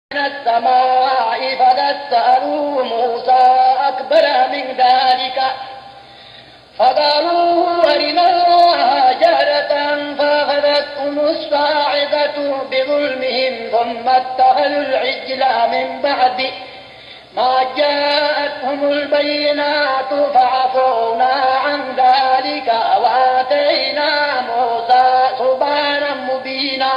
من السماء فسألوا موسى أكبر من ذلك فقالوا أرنا الله جهرة فأخذتهم الصاعقة بظلمهم ثم اتخذوا العجل من بعد ما جاءتهم البينات فعفونا عن ذلك وآتينا موسى سبحانا مبينا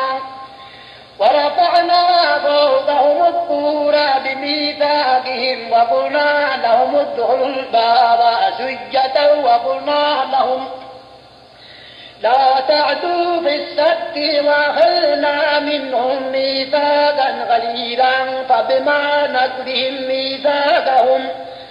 ورفعنا فوقهم الطور بميثاقهم وقلنا لهم ادخلوا الباب سجة وقلنا لهم لا تعدوا في السبت وأخذنا منهم ميثاقا غليظا فبما نكرهم ميثاقهم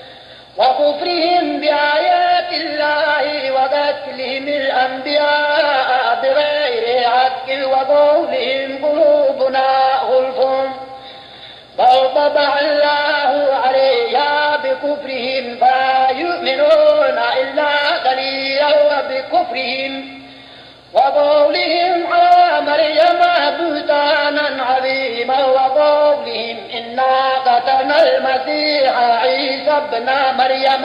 وكفرهم بآيات الله وقتلهم الأنبياء بغير حق وقولهم قلوبنا غلف بل طبع الله عليها بكفرهم فلا يؤمنون إلا قليلا وبكفرهم وقولهم على مريم بهتانا عظيما وقولهم إنا قتلنا المسيح عيسى ابن مريم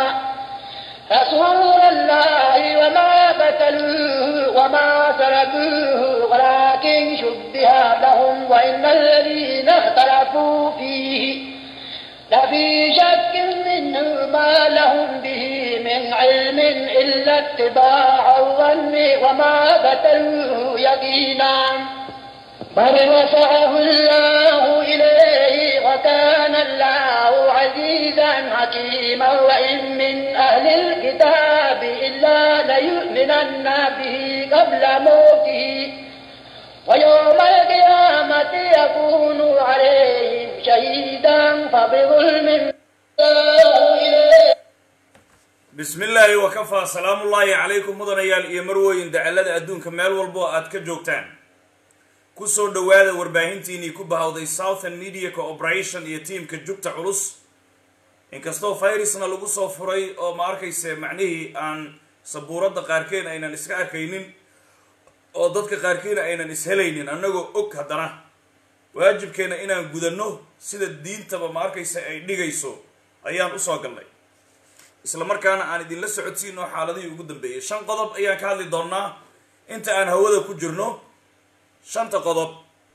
رسول الله وما قتلوه وما سلبوه ولكن شبه لهم وإن الذين اختلفوا فيه لفي شك منه ما لهم به من علم إلا اتباع الظن وما قتلوه يقينا بل رفعه الله إليه وكان الله عزيزا حكيما وإن من أهل الكتاب إلا ليؤمنن به قبل موته ويوم القيامة يكون عليهم شهيدا فبظلم الله إليه bismi illaahi wakafaa salaamullaahi calaykum mudanayaal iyo marweyn dacallada adduunka meel walbo aad ka joogtaan kusoo dhowaada warbaahintiinii ku bahawday southern media cooperation iyo tiimka jugta culus inkastoo fayrusna lagu soo furay oo ma arkayse macnihii aan sabuuradda qaarkeen aynan iska arkaynin oo dadka qaarkiina aynan ishelaynin annagoo og haddana waajibkeena inaan gudanno sida diintaba ma arkayse ay dhigayso ayaan usoo galnay isla markaana aan idinla socodsiino xaaladihii ugu dambeeyay shan qodob ayaan ka hadli doonnaa inta aan hawada ku jirno shanta qodob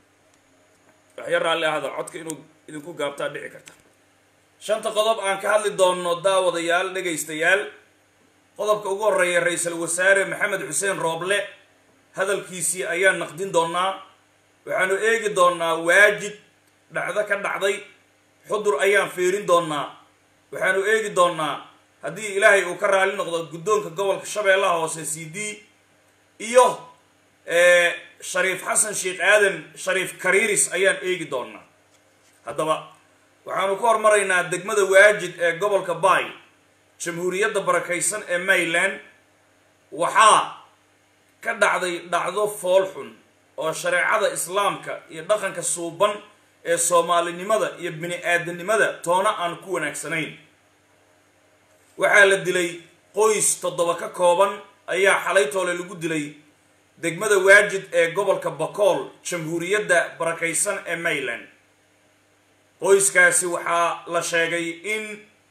waxya raalli ahada codka inuu idinku gaabtaa dhici karta shanta qodob aan ka hadli doonno daawadayaal dhegaystayaal qodobka ugu horreeya ra-iisul wasaare maxamed xuseen rooble hadalkiisii ayaan naqdin doonnaa waxaanu eegi doonnaa waajid dhacdo ka dhacday xudur ayaan fiirin doonnaa waxaanu eegi doonnaa haddii ilaahay uu ka raali noqdo guddoonka gobolka shabeellaha hoose c d iyo shariif xasan sheekh aadan shariif kariiris ayaan eegi doonnaa haddaba waxaanu ku hormaraynaa degmada waajid ee gobolka bay jamhuuriyadda barakaysan ee mayland waxaa ka dhacday dhacdo fool xun oo shareecada islaamka iyo dhaqanka suuban ee soomaalinimada iyo bini aadanimada toona aan ku wanaagsanayn waxaa la dilay qoys toddoba ka kooban ayaa xalaytoole lagu dilay degmada waajid ee gobolka bakool jamhuuriyadda barakaysan ee mayland qoyskaasi waxaa la sheegay in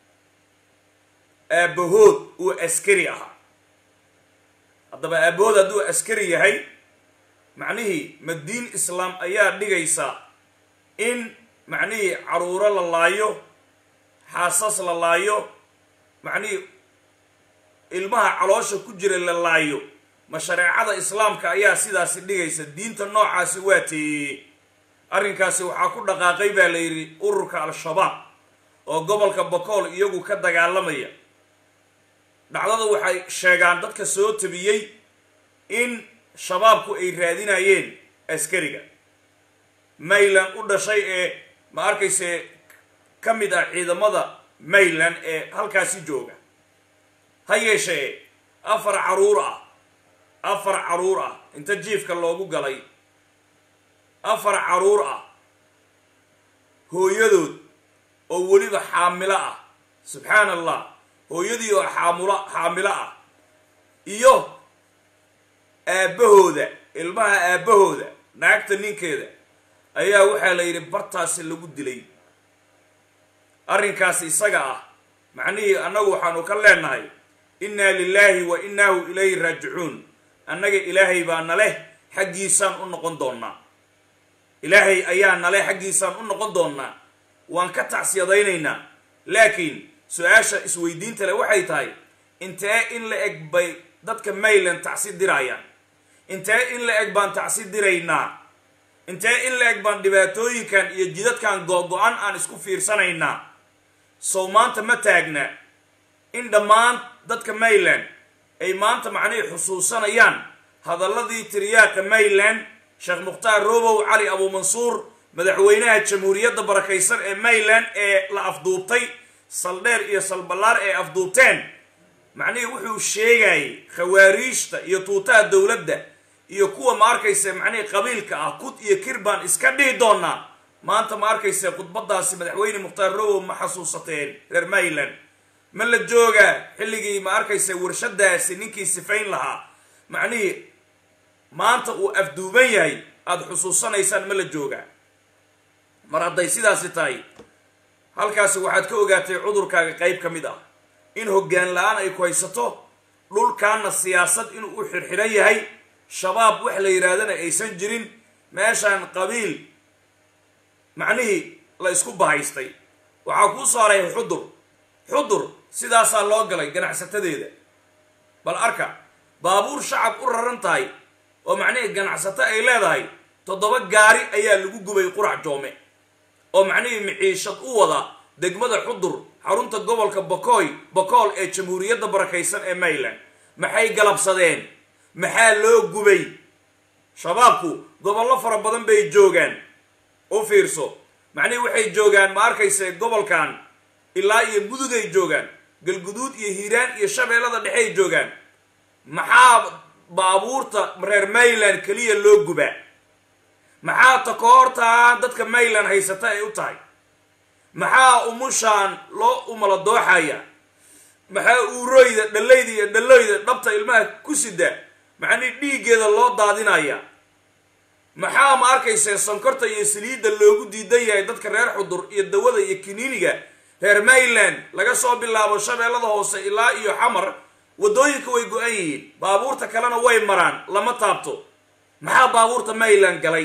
aabahood uu askari ahaa haddaba aabahood hadduu askari yahay macnihii madiin islaam ayaa dhigaysa in macnihii caruuro la laayo xaasas la laayo macnihii ilmaha caloosha ku jira la laayo ma shareecada islaamka ayaa sidaasi dhigaysa diinta noocaasi waa teeyey arrinkaasi waxaa ku dhaqaaqay baa la yidhi ururka al-shabaab oo gobolka bakool iyagu ka dagaalamaya dhacdada waxay sheegaan dadka soo tabiyey in shabaabku ay raadinayeen askariga mayland u dhashay ee ma arkayse ka mid ah ciidamada mayland ee halkaasi jooga ha yeeshee afar caruur ah afar caruur ah inta jiifka loogu galay afar caruur ah hooyadood oo weliba xaamilo ah subxaan allah hooyadii oo xaamula xaamilo ah iyo aabbahooda ilmaha aabbahooda naagta ninkeeda ayaa waxaa la yidhi bartaasi lagu dilay arrinkaasi isaga ah macnihii annagu waxaanu ka leenahay innaa lilaahi wa innaahu ilayhi raajicuun annaga ilaahay baa naleh xaggiisaan u noqon doonnaa ilaahay ayaa naleh xaggiisaan u noqon doonnaa waan ka tacsiyadaynaynaa laakiin su-aasha isweydiinta le waxay tahay intee in la eg bay dadka mayland tacsi diraayaan intee in la eg baan tacsi diraynaa intee in la eg baan dhibaatooyinkan iyo jidadkan go-go-an aan isku fiirsanaynaa sow maanta ma taagna in dhammaan dadka mayland ay maanta macnihii xusuusanayaan hadalladii tiryaaqa mayland sheekh mukhtaar robow cali abuumansuur madaxweynaha jamhuuriyadda barakaysan ee mayland ee la afduubtay saldheer iyo salballaar ee afduubteen macnihii wuxuu sheegayay khawaariijta iyo tuutaha dowladda iyo kuwa ma arkayse macnihii qabiilka ah kud iyo kir baan iska dhihi doonaa maanta ma arkayse khudbadaasi madaxweyne mukhtaar robow ma xasuusateen reer mayland ma la joogaa xilligii ma arkayse warshadaasi ninkii sifayn lahaa macnihii maanta uu afduuban yahay aada xusuusanaysaan ma la joogaa mar hadday sidaasi tahay halkaasi waxaad ka ogaatay cudurkaaga qayb ka mid ah in hoggaan la-aan ay ku haysato dhulkaana siyaasad inuu u xirxiran yahay shabaab wax la yidhaahdana aysan jirin meeshaan qabiil macnihii la isku bahaystay waxaa kuu saaray xudur xudur sidaasaa loo galay ganacsatadeeda bal arka baabuur shacab u raran tahay oo macnihii ganacsato ay leedahay toddoba gaari ayaa lagu gubay qurac joome oo macnihii miciishad u wada degmada xudur xarunta gobolka bokoy bokool ee jamhuuriyadda barakaysan ee mayland maxay galabsadeen maxaa loo gubay shabaabku gobollo fara badan bay joogaan u fiirso macnihii waxay joogaan ma arkayse gobolkan ilaa iyo mudugay joogaan galguduud iyo hiiraan iyo shabeellada dhexey joogaan maxaa baabuurta reer mayland keliya loo gubaa maxaa takoortaan dadka mayland haysata ay u tahay maxaa umushaan loo umala dooxaya maxaa uuroyda dhallayda iyo dhalloyda dhabta ilmaha ku sida macnii dhiiggeeda loo daadinaya maxaa ma arkayse sonkorta iyo saliidda loogu diidan yahay dadka reer xudur iyo dawada iyo kiniiniga reer mayland laga soo bilaabo shabeellada hoose ilaa iyo xamar waddooyinka way go-an yihiin baabuurta kalena way maraan lama taabto maxaa baabuurta mayland galay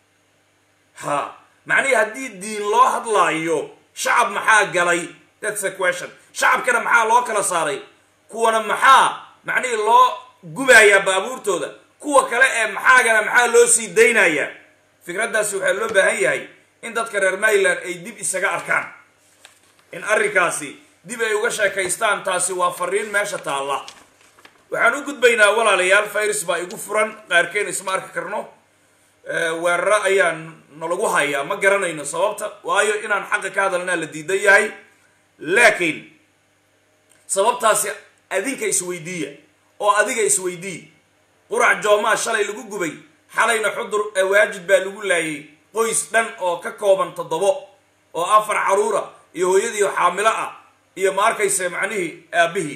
ha macnihii haddii diin loo hadlaayo shacab maxaa galay thats a question shacabkana maxaa loo kala saaray kuwana maxaa macnihii loo gubayaa baabuurtooda kuwa kale ee maxaagana maxaa loo sii daynayaa fikraddaasi waxaa loo baahan yahay in dadka reer mayland ay dib isaga arkaan in arrinkaasi dib ay uga sheekaystaan taasi waa fariin meesha taalla waxaan u gudbaynaa walaalayaal virus baa igu furan qaarkeen isma arki karno weeraro ayaa nalagu hayaa ma garanayno sababta waayo inaan xaqa ka hadalnaa la diidan yahay laakiin sababtaasi adinka isweydiiya oo adiga isweydiiya qurac joomaa shalay lagu gubay xalayna xudur waajid baa lagu laayay qoys dhan oo ka kooban toddobo oo afar caruura iyo hooyadii xaamilo ah iyo ma arkayse macnihii aabbihii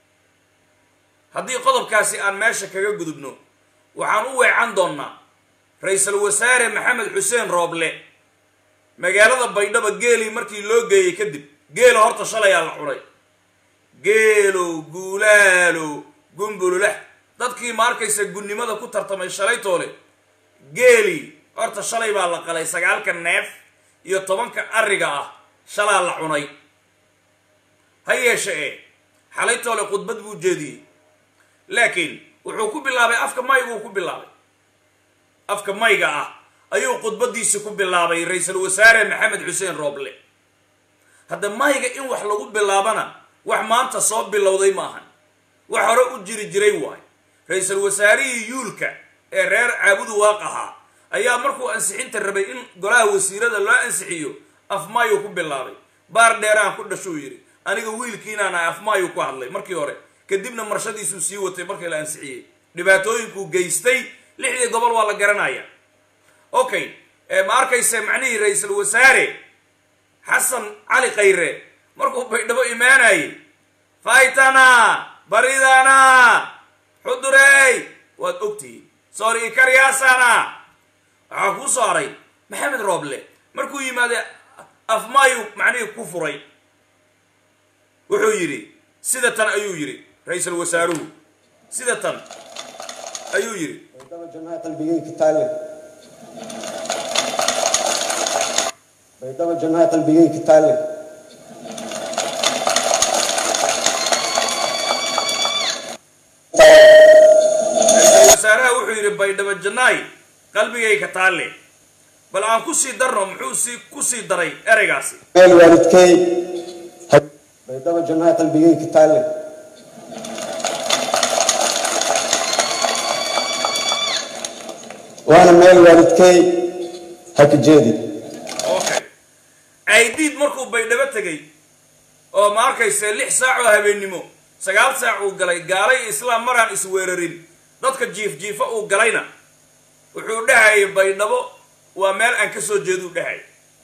haddii qodobkaasi aan meesha kaga gudubno waxaan u weecan doonnaa ra-iisul wasaare maxamed xuseen rooble magaalada baydhaba geelii markii loo geeyey kadib geelo horta shalayaa la cunay geelow guulaalow gumbululah dadkii ma arkaysa gunnimada ku tartamay shalaytoole geelii horta shalay baa la qalay sagaalka neef iyo tobanka arriga ah shalaa la cunay ha yeeshe ee xalaytoole khudbad buu jeediyey laakiin wuxuu ku bilaabay afka mayguu ku bilaabay afka mayga ah ayuu khudbadiisi ku bilaabay ra-iisul wasaare maxamed xuseen rooble hadda mayga in wax lagu bilaabana wax maanta soo bilowday maahan wax hore u jiri jiray waay ra-iisul wasaarihii yuulka ee reer caabudu waaq ahaa ayaa markuu ansixinta rabay in golaha wasiirada loo ansixiyo afmaayuu ku bilaabay baar dheeraan ku dhashuu yidhi aniga wiilkiinaan ahay afmaayuu ku hadlay markii hore kadibna marshadiisuu sii watay markii la ansixiyey dhibaatooyinkuu geystay lixdii gobol waa la garanaya okay ma arkayse macnihii ra-iisul wasaare xasan cali khayre markuu baydhabo imaanayay faytana baridana xudurey waad ogtihiin soori ikaryaasana waxaa kuu soo haray maxamed rooble markuu yimaade afmaayu macnihii ku furay wuxuu yidhi sida tan ayuu yidhi ra-iisul wasaaruhu sida tan ayuu yidhi baydhabo jannaha qalbigayka taalle baydhabo jannaha qalbigayka taalle ra-iisul wasaaraha wuxuu yidhi baydhabo jannaay qalbigayka taalle bal aan ku sii darno muxuu sii ku sii daray ereygaasi meel waalidkay ha- baydhabo jannaha qalbigayka taalle waana meel waalidkay ha ka jeedi okay aydiid markuu baydhabo tegey oo ma arkayse lix saac oo habeennimo sagaal saac uu galay gaalay islaam maraan isweerarin dadka jiif jiifa uu galayna wuxuu dhahayay baydhabo waa meel aan ka soo jeeduu dhahay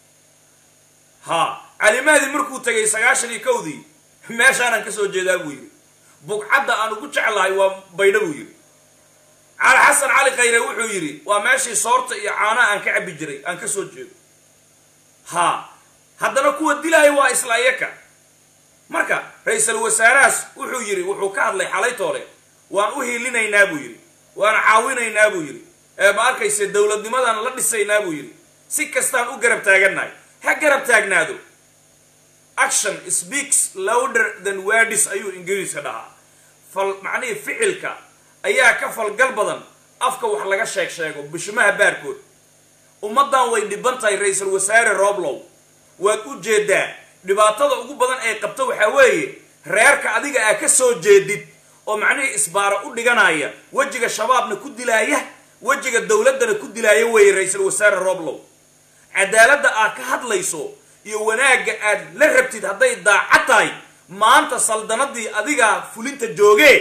ha calimaadii markuu tegay sagaashan iyo kowdii meeshaanaan ka soo jeedaa buu yidhi bugcadda aan ugu jeclahay waa baydha buu yidhi cali xasan cali khayre wuxuu yidhi waa meeshii soorta iyo caanaha aan ka cabbi jiray aan ka soo jeedo ha haddana kuwa dilaya waa isla iyaka marka ra-iisul wasaarahaas wuxuu yidhi wuxuu ka hadlay xalaytoole waan u hiilinaynaa buu yidhi waan caawinaynaa buu yidhi ee ma arkayse dowladnimadan la dhisaynaa buu yidhi si kastaan u garab taagannahay ha garab taagnaado action speaks louder than words ayuu ingiriiska dhahaa fal macnihii ficilka ayaa ka falgal badan afka wax laga sheeg sheego bishimaha baarkood ummaddan way dhiban tahay ra-iisul wasaare roblow waad u jeedaa dhibaatada ugu badan ee qabto waxaa weeye reerka adiga aa ka soo jeedid oo macnihii isbaara u dhiganaya wejiga shabaabna ku dilaaya wejiga dowladdana ku dilaaya weeye ra-iisul wasaare roblow cadaaladda aad ka hadlayso iyo wanaagga aad la rabtid hadday daacad tahay maanta saldanadii adigaa fulinta joogee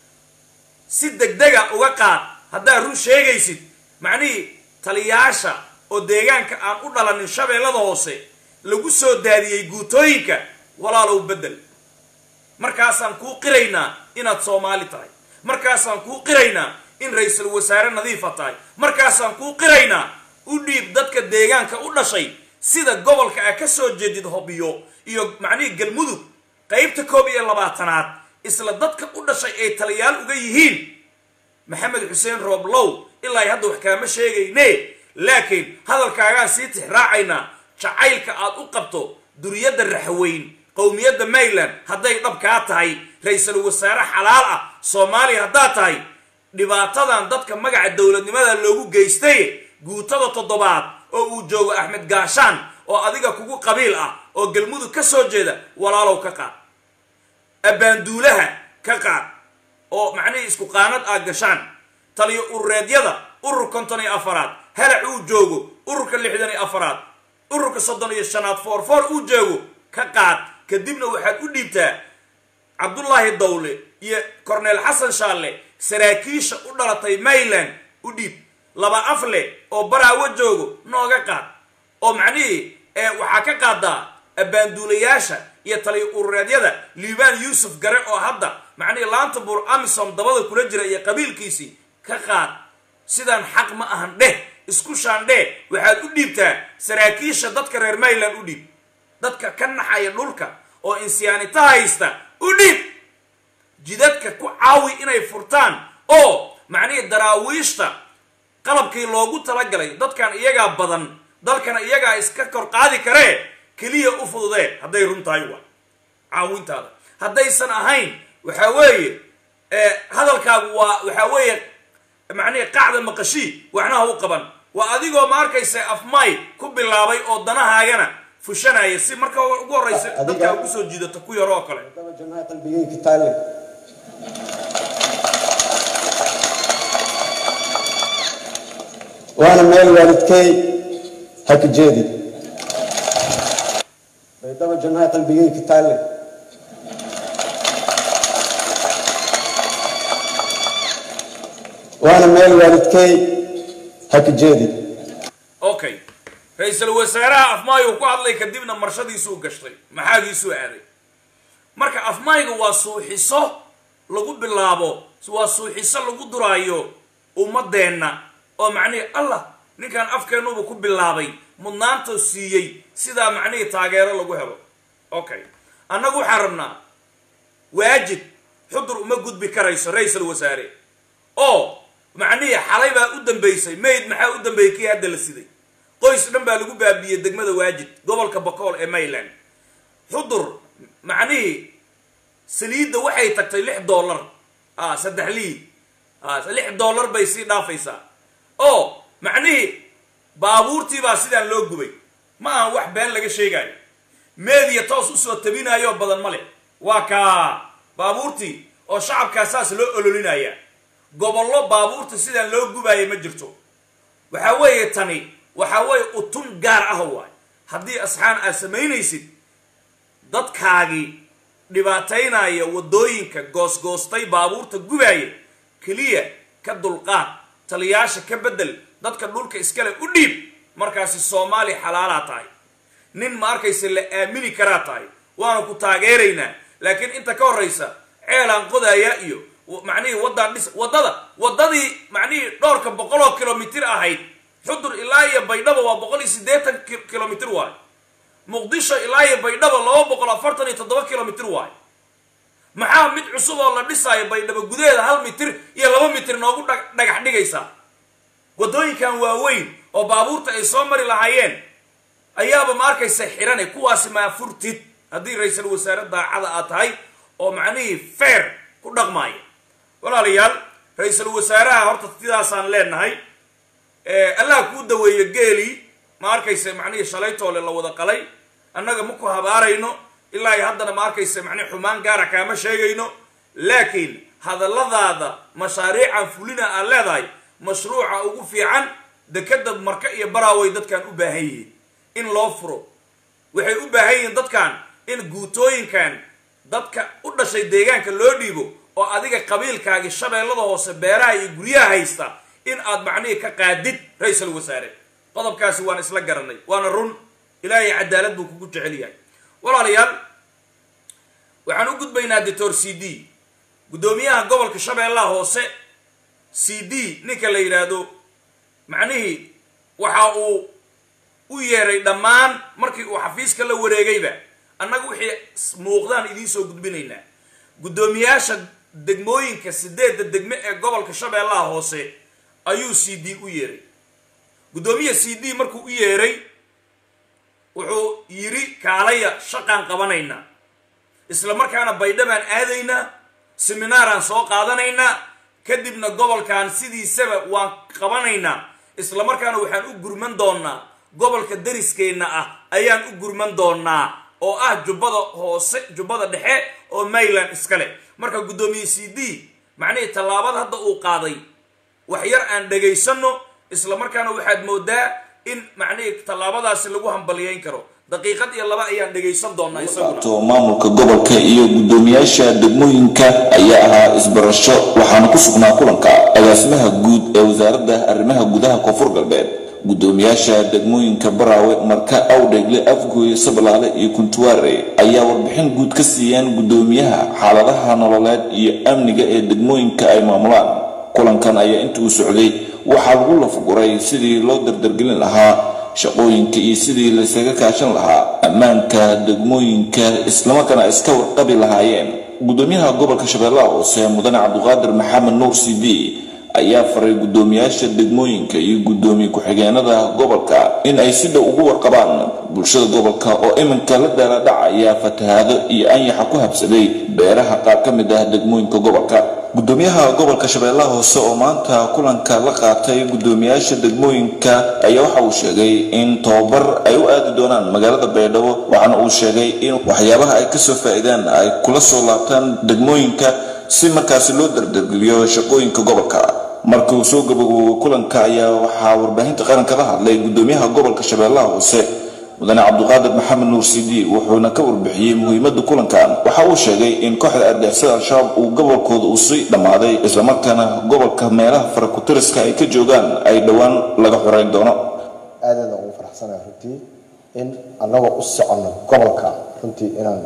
si degdega uga qaad haddaad run sheegaysid macnihii taliyaasha oo deegaanka aan u dhalanin shabeellada hoose lagu soo daadiyey guutooyinka walaalow beddel markaasaan kuu qiraynaa inaad soomaali tahay markaasaan kuu qiraynaa in ra-iisul wasaare nadiifa tahay markaasaan kuu qiraynaa u dhiib dadka deegaanka u dhashay sida gobolka a ka soo jeedid hobyo iyo macnihii galmudug qaybta koob iyo labaatanaad isla dadka u dhashay ay taliyaal uga yihiin maxamed xuseen rooblow ilaa hadda wax kaama sheegayne laakiin hadalkaagaan sii tixraacaynaa jacaylka aad u qabto duriyadda raxweyn qowmiyadda mayland hadday dhab kaa tahay ra-iisul wasaare xalaal ah soomaaliya haddaad tahay dhibaatadan dadka magaca dowladnimada loogu geystay guutada toddobaad oo uu joogo axmed gaashaan oo adiga kugu qabiil ah oo galmudug ka soo jeeda walaalow ka qaad abbaanduulaha ka qaad oo macnihii isku qaanad aad gashaan taliyo urureedyada urur konton iyo afaraad halac uu joogo ururka lixdan iyo afaraad ururka soddon iyo shanaad foorfoor uu joogo ka qaad kadibna waxaad u dhiibtaa cabdullaahi dawle iyo corneel xasan shaalle saraakiisha u dhalatay mayland u dhiib laba afle oo baraawo joogo nooga qaad oo macnihii waxaa ka qaadaa abbaanduulayaasha iyo taliyo urureedyada liibaan yuusuf gare oo hadda macnihii laanta buur amisom dabada kula jira iyo qabiilkiisii ka qaad sidaan xaq ma ahan dheh isku shaandhee waxaad u dhiibtaa saraakiisha dadka reer mayland u dhiib dadka ka naxaya dhulka oo insyaanita haysta u dhiib jidadka ku caawi inay furtaan oo macnihii daraawiishta qalabkii loogu talagalay dadkan iyagaa badan dalkana iyagaa iska kor qaadi karee keliya u fududee hadday run tahay wa caawintaada haddaysan ahayn waxaa weeye hadalkaagu waa waxaa weeye macnihii qacda maqashii waxna ha u qaban waa adigoo ma arkaysa afmay ku bilaabay oo danahaagana fushanaya si marka ugu horraysa dadkaa ugu soo jiidato ku yaro oo kale baydhabo jannaha qalbigayka taalle waana meel waalidkay ha ka jeedi baydhabo jannaha qalbigayka taalle waana meel waalidkay ha ka jeedi okay ra-iisul wasaaraha afmaayuu ku hadlay kadibna marshadiisuu gashtay maxaagiisuu aaday marka afmaayga waa suuxiso lagu bilaabo waa suuxiso lagu duraayo ummadeenna oo macnihii allah ninkan afkeennuba ku bilaabay mudnaanta siiyey sidaa macnihii taageero lagu helo okay annagu waxaan rabnaa waajid xudur uma gudbi karayso ra-iisal wasaare oo macnihii xalay baa u dambaysay mayd maxaa u dambeeyey kii hadda la siday qoys dhan baa lagu baabiyey degmada waajid gobolka bakool ee mayland xudur macnihii saliidda waxay tagtay lix dollar a saddex liid a lix dollar bay sii dhaafaysaa oo macnihii baabuurtii baa sidaan loo gubay ma aha wax been laga sheegaayo meediya toos usoo tabinaayoo badan ma leh waa kaa baabuurtii oo shacabkaa saas loo ololinaya gobollo baabuurta sidaan loo gubaaya ma jirto waxaa weeye tani waxaa weeye utun gaar ah waay haddii asxaan aad samaynaysid dadkaagii dhibaataynaya waddooyinka goosgoostay baabuurta gubaaya keliya ka dulqaad taliyaasha ka beddel dadka dhulka iskale u dhiib markaasi soomaali xalaalaa tahay nin ma arkaysa la aamini karaa tahay waana ku taageeraynaa laakiin inta ka horraysa ceelaan qodaaya iyo macnihii waddaan dhis waddada waddadii macnihii dhowrka boqoloo kilomitir ahayd xudur ilaa iyo baydhabo waa boqol iyo siddeetan kilomitir waay muqdisho ilaa iyo baydhabo laba boqol afartan iyo toddoba kilomitir waay maxaa mid cusub oo la dhisaayo baydhabo gudaheeda hal mitir iyo laba mitir noogu dhagax dhigaysaa waddooyinkan waaweyn oo baabuurta ay soo mari lahaayeen ayaaba ma arkaysa xirane kuwaasi maa furtid haddii ra-iisul wasaare daacada aad tahay oo macnihii feer ku dhaqmaaya walaalayaal ra-iisul wasaaraha horta sidaasaan leenahay allah kuu daweeyo geelii ma arkaysa macnihii shalaytoole la wada qalay annaga ma ku habaarayno ilaa iyo haddana ma arkaysa macnihi xumaan gaara kaama sheegayno laakiin hadalladaada mashaariican fulina aad leedahay mashruuca ugu fiican dekeda marka iyo baraaway dadkan u baahan yihiin in loo furo waxay u baahan yihiin dadkan in guutooyinkan dadka u dhashay deegaanka loo dhiibo oo adiga qabiilkaagii shabeellada hoose beeraha iyo guryaha haysta in aad macnihii ka qaadid ra-iisul wasaare qodobkaasi waan isla garanay waana run ilaahay cadaalad buu kugu jecel yahay walaalayaal waxaan u gudbaynaa doctor c d guddoomiyaha gobolka shabeellaha hoose c d ninka la yidhaahdo macnihii waxa uu u yeeray dhammaan markii uu xafiiska la wareegayba annaga wixii muuqdaan idiin soo gudbinaynaa guddoomiyaasha degmooyinka sideedda degme ee gobolka shabeellaha hoose ayuu c d u yeeray guddoomiya c d markuu u yeeray wuxuu yidhi kaalaya shaqaan qabanaynaa isla markaana baydhabaan aadaynaa seminaaraan soo qaadanaynaa kadibna gobolkan sidiisaba waan qabanaynaa isla markaana waxaan u gurman doonaa gobolka dariskeenna ah ayaan u gurman doonaa oo ah jubbada hoose jubbada dhexe oo mayland iskale marka guddoomiye c d macnihii tallaabad hadda uu qaaday wax yar aan dhagaysanno isla markaana waxaad moodaa in macnihii tallaabadaasi lagu hambaliyayn karo daqiiqad iyo laba ayaan dhagaysan doonaa isaguna to maamulka gobolka iyo guddoomiyaasha degmooyinka ayaa ahaa isbarasho waxaana ku sugnaa kulanka agaasimaha guud ee wasaaradda arrimaha gudaha koonfur galbeed guddoomiyaasha degmooyinka baraawe marka awdhegle afgooye sablaale iyo kuntuwaare ayaa warbixin guud ka siiyeen guddoomiyaha xaaladaha nololeed iyo amniga ee degmooyinka ay maamulaan kulankan ayaa inta uu socday waxaa lagu lafaguray sidii loo dardargelin lahaa shaqooyinka iyo sidii laysaga kaashan lahaa ammaanka degmooyinka islamarkaana ay iska warqabi lahaayeen guddoomiyaha gobolka shabeellaha hoose mudane cabduqaadir maxamed nuur c d ayaa faray guddoomiyaasha degmooyinka iyo guddoomiye ku-xigeenada gobolka in ay si dhow ugu warqabaan bulshada gobolka oo iminka la daaladhacaya fatahaado iyo anyaxa ku habsaday beeraha qaar ka mid ah degmooyinka gobolka guddoomiyaha gobolka shabeellaha hoose oo maanta kulanka la qaatay guddoomiyaasha degmooyinka ayaa waxa uu sheegay in tobabar ay u aadi doonaan magaalada baydhabo waxaana uu sheegay in waxyaabaha ay kasoo faa-ideen ay kula soo laabtaan degmooyinka si markaasi loo dardargeliyo shaqooyinka gobolka markii uu soo gabagabo kulanka ayaa waxaa warbaahinta qaranka la hadlay guddoomiyaha gobolka shabeellaha hoose mudane cabduqaadir maxamed nuur c d wuxuuna ka warbixiyey muhiimada kulankan waxa uu sheegay in kooxda argixisada al-shabaab uu gobolkooda uu sii dhammaaday islamarkaana gobolka meelaha farakutiriska ay ka joogaan ay dhowaan laga xoreyn doono aadaada ugu faraxsanahay runtii in annagoo u soconno gobolka runtii inaan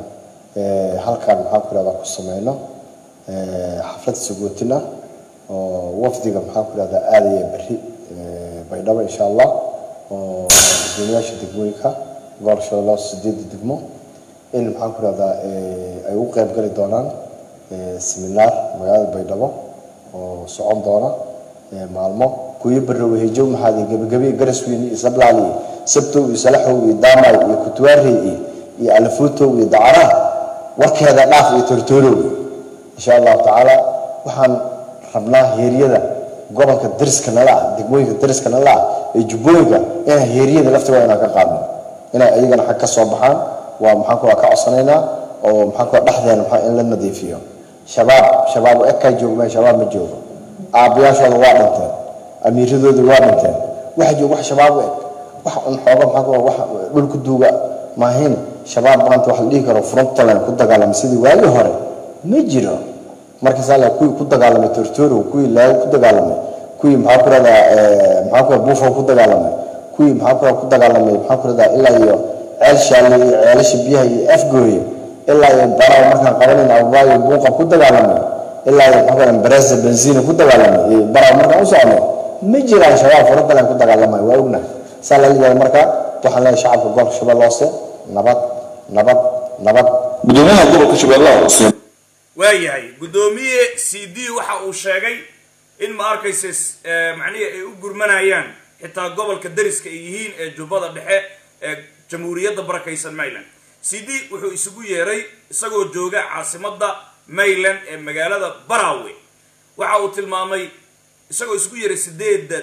halkan maxaan ku ihahdaa ku sameyno xaflad sagootina oo wafdiga maxaan ku ihahdaa aadaya berri baydhabo insha allah oo gudoomiyaasha degmooyinka gobolka shabeellaha sideedda degmo in maxaan ku rahdaa ay ugu qayb gali doonaan seminaar magaalada baydhabo oo socon doona maalmo kuyo barrowe hejow maxaadi gebagabe garasweyne iyo sablaali iyo sabtow iyo salaxow iyo daamay iyo kutuwaarey iyo iyo alafuutow iyo dacaraha warkeeda dhaaf iyo tortoorow insha allahu tacaala waxaan rabnaa heeryada gobolka dariska nala ah degmooyinka dariska nala ah ee jubbooyinka inaan heeryada laftigooda inaan ka qaadno inay ayagana xag ka soo baxaan waa maxaan ku ka codsanaynaa oo maxaan ku dhexdeena maxaa in la nadiifiyo shabaab shabaab ekaa joogma shabaab ma joogo aabbayaashooda waa dhinteen amiiradooda waa dhinteen waxa jooga wax shabaab u eg wax un xooga maxaa ku wax dhulku duuga maahin shabaab maanta wax la dhihi karo frontland ku dagaalama sidii waagii hore ma jiro markaas alla kuwii ku dagaalamay tortoro kuwii laago ku dagaalamay kuwii maxaa ku radaa maxaa ku buufo ku dagaalamay kuwii maxaa ku ku dagaalamay maxaa ku radaa ilaa iyo ceel shaale iyo ceelasha biyaha iyo afgooye ilaa iyo baraw markaan qabanayna abubaayo buuqa ku dagaalamay ilaa iyo maxaa ku radaa baresa benzina ku dagaalamay iyo baraw markaan u socno ma jiraan shabaab frontland ku dagaalamay waa ognahay saa la leeyahay marka waxaan leeyahay shacabka gobolka shabeelle hoose nabad nabad nabad gudoomiyaha gobolka shabeellaha hoose waayahay guddoomiye c d waxa uu sheegay in ma arkaysa macnihii ay u gurmanayaan xitaa gobolka dariska ay yihiin ee jubbada dhexe ee jamhuuriyadda barakaysan mayland c d wuxuu isugu yeeray isagoo jooga caasimadda mayland ee magaalada barawe waxa uu tilmaamay isagoo isugu yeeray sideedda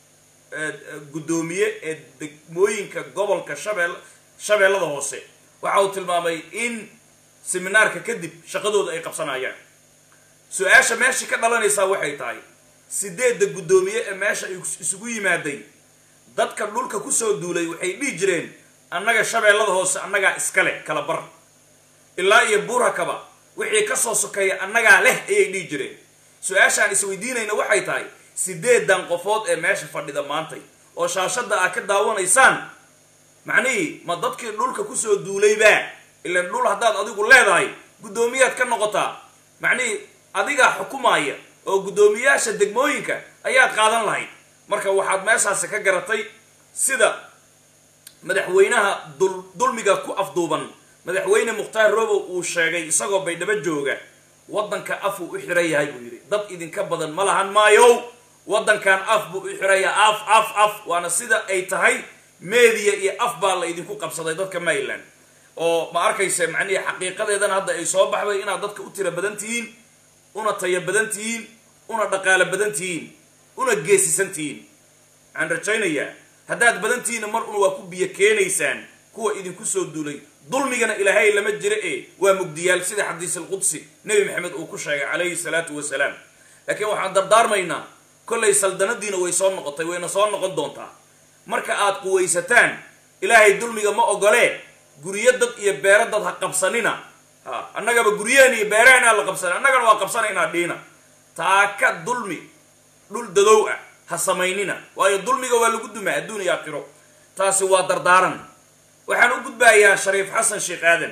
guddoomiye ee degmooyinka gobolka shabeel shabeellada hoose waxa uu tilmaamay in seminaarka kadib shaqadooda ay qabsanayaan su-aasha meesha ka dhalanaysaa waxay tahay sideedda guddoomiye ee meesha ay isugu yimaaday dadka dhulka kusoo duulay waxay dhihi jireen annaga shabeellada hoose annagaa iskale kala bar ilaa iyo buurakaba wixii kasoo sokeeya annagaa leh ayay dhihi jireen su-aashaan isweydiinayna waxay tahay sideedan qofood ee meesha fadhida maantay oo shaashadda aad ka daawanaysaan macnihii ma dadkii dhulka kusoo duulaybaa ilan dhul haddaad adigu leedahay guddoomiyaad ka noqotaa macnihii adigaa xukumaaya oo guddoomiyaasha degmooyinka ayaad qaadan lahayd marka waxaad meeshaasi ka garatay sida madaxweynaha dul dulmiga ku afduuban madaxweyne mukhtaar robow uu sheegay isagoo baydhabo jooga waddanka af uu u xiran yahay buu yidhi dad idinka badan ma lahan maayow waddankan af buu u xiraya af af af waana sida ay tahay media iyo af baa la idinku qabsaday dadka mayland oo ma arkayse macnihii xaqiiqadeedana hadda ay soo baxday inaad dadka u tira badan tihiin una tayo badan tihiin una dhaqaalo badan tihiin una geesisan tihiin waxaan rajaynayaa haddaad badan tihiinna mar una waa ku biyo keenaysaan kuwa idinku soo duulay dulmigana ilaahay lama jira ee waa mugdiyaal sida xadiis alqudsi nebi maxamed uu ku sheegay calayhi salaatu wasalaam laakiin waxaan dardaarmaynaa kollay saldanadiina way soo noqotay wayna soo noqon doontaa marka aad quwaysataan ilaahay dulmiga ma ogolee guryo dad iyo beero dad ha qabsanina ha annagaba guryaheen iyo beeraheenaa la qabsana annagana waa qabsanaynaa dhiina taaka dulmi dhul dadow ah ha samaynina waayo dulmiga waa lagu dumaa adduun iyo aakhiro taasi waa dardaaran waxaan u gudbayaa shariif xasan sheekh aadan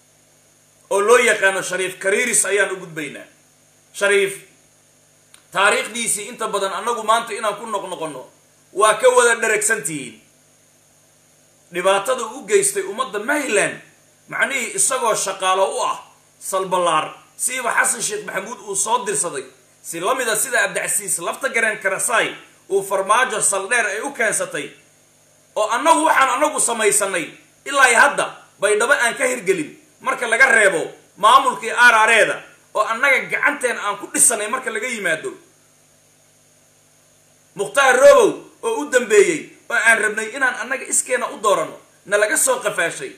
oo loo yaqaano shariif kariiris ayaan u gudbaynaa shariif taariikhdiisii inta badan annagu maanta inaan ku noqnoqonno waa ka wada dharagsan tihiin dhibaatada u geystay ummadda mayland macnihii isagoo shaqaalo u ah salballaar siiba xasan sheekh maxamuud uu soo dirsaday si la mida sida abdicasiis lafta gareen karasaay uu farmaajo saldheer ay u keensatay oo annagu waxaan annagu samaysanay ilaa iyo hadda baydhabo aan ka hirgelin marka laga reebo maamulkii aaraareeda oo annaga gacanteena aan ku dhisanay marka laga yimaado mukhtaar robow oo u dambeeyey oo aan rabnay inaan annaga iskeena u dooranno na laga soo qafaashay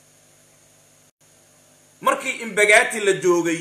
markii imbagaati la joogay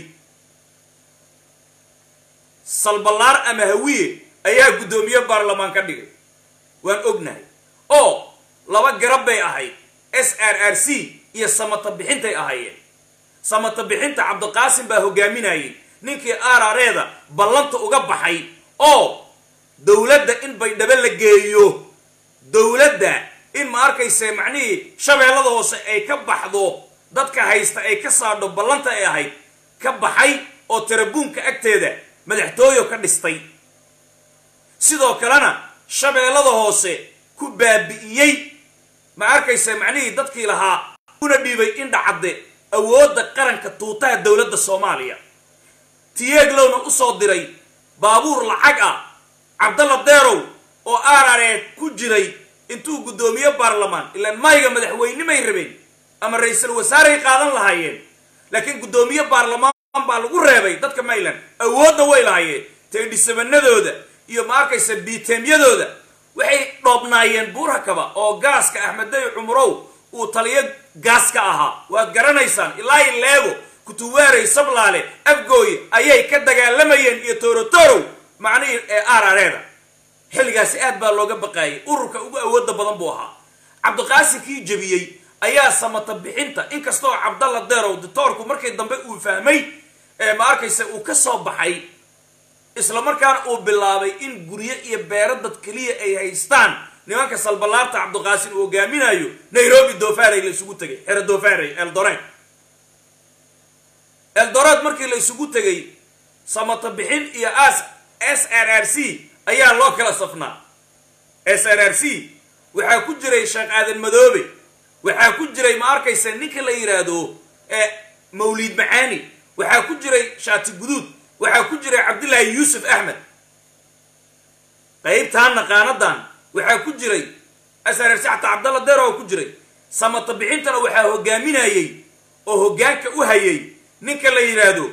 salballaar ama hawiye ayaa guddoomiye baarlamaan ka dhigay waan ognahay oo laba garab bay ahayd s r r c iyo samata bixintay ahaayeen samata bixinta cabdiqaasim baa hogaaminayay ninkii aarareeda ballanta uga baxay oo dowladda in baydhabo la geeyo dowladda in ma arkayse macnihii shabeellada hoose ay ka baxdo dadka haysta ay ka saadho ballanta ay ahayd ka baxay oo tarabuunka agteeda madaxtooyo ka dhistay sidoo kalena shabeellada hoose ku baabi'iyey ma arkaysa macnihii dadkii lahaa una dhiibay indha cadde awoodda qaranka tuutaha dowladda soomaaliya tiyeeglowna u soo diray baabuur lacag ah cabdalla deerow oo aarareed ku jiray intuu guddoomiye baarlamaan ilaan mayga madaxweynimay rabeen ama ra-iisul wasaaray qaadan lahaayeen laakiin guddoomiye baarlamaan baa lagu reebay dadka mayland awoodda way lahaayeen teedhisabanadooda iyo ma arkaysa biiteemyadooda waxay dhoobnaayeen buurakaba oo gaaska axmeday cumurow uu taliyo gaas ka ahaa waad garanaysaan ilaa i leego kutuwaarey sablaale afgooye ayay ka dagaalamayeen iyo toorotorow macnihii ee aarareeda xilligaasi aad baa looga baqaayay ururka ugu awooda badan buu ahaa cabdiqaasim kii jebiyey ayaa samata bixinta inkastoo cabdalla deerow ditoorku markii dambe uu fahmay ee ma arkaysa uu ka soo baxay isla markaana uu bilaabay in guryo iyo beero dad keliya ay haystaan nimanka salballaarta cabdiqaasim uu hogaaminayo nairobi dofarey la isugu tegay xero dofarey eldoret eldoret markii la isugu tegay samata bixin iyo as s r r c ayaa loo kala safnaa s r r c waxaa ku jiray sheekh aadan madoobe waxaa ku jiray ma arkaysa ninka la yidhaahdo mawliid macaani waxaa ku jiray shaati guduud waxaa ku jiray cabdillaahi yuusuf axmed qaybtaana qaanadan waxaa ku jiray srrc xataa cabdalla deero ku jiray samata bixintana waxaa hogaaminayey oo hoggaanka u hayay ninka la yidhaahdo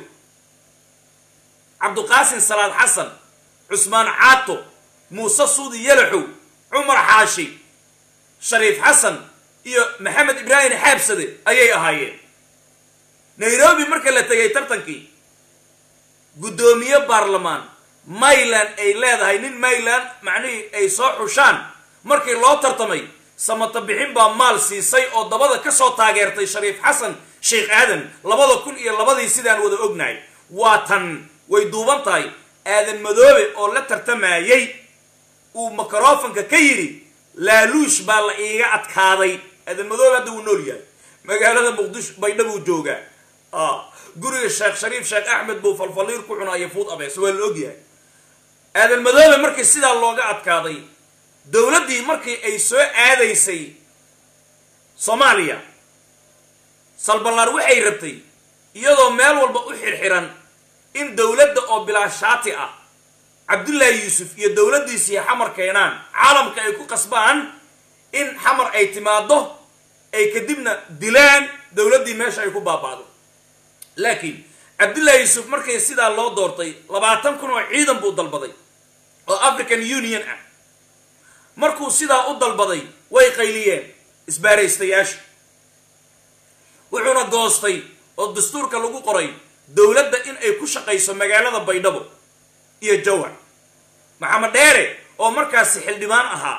cabdiqaasim salaad xasan cusmaan caato muuse suudi yalaxow cumar xaashi shariif xasan iyo maxamed ibraahim xaabsade ayay ahaayeen nairobi marka la tegay tartankii guddoomiye baarlamaan mayland ay leedahay nin mayland macnihii ay soo xushaan markii loo tartamay samata bixin baa maal siisay oo dabada ka soo taageertay shariif xasan sheekh aadan labada kun iyo labadii sidaan wada ognahay waa tan way duuban tahay aadan madoobe oo la tartamayey uu microfonka ka yidhi laaluush baa la iiga adkaaday aadan madoobe hadda wuu nool yahay magaalada muqdisho baydha buu joogaa guriga sheekh shariif sheekh axmed buu falfaliir ku cunaayo fuud abees waa la ogyahay aadan madoobe markii sidaa looga adkaaday dowladdii markii ay soo aadaysay soomaaliya salballaar waxay rabtay iyadoo meel walba u xirxiran in dowladda oo bilaashaati ah cabdullaahi yuusuf iyo dowladdiisii xamar keenaan caalamka ay ku qasbaan in xamar ay timaaddo ay kadibna dilaan dowladdii meesha ay ku baaba'do laakiin cabdullaahi yuusuf markii sidaa loo doortay labaatan kun oo ciidan buu dalbaday oo african union ah markuu sidaa u dalbaday way qayliyeen isbaaraystayaasha wuxuuna goostay oo dastuurka lagu qoray dowladda in ay ku shaqayso magaalada baydhabo iyo jawhar maxamed dheere oo markaasi xildhibaan ahaa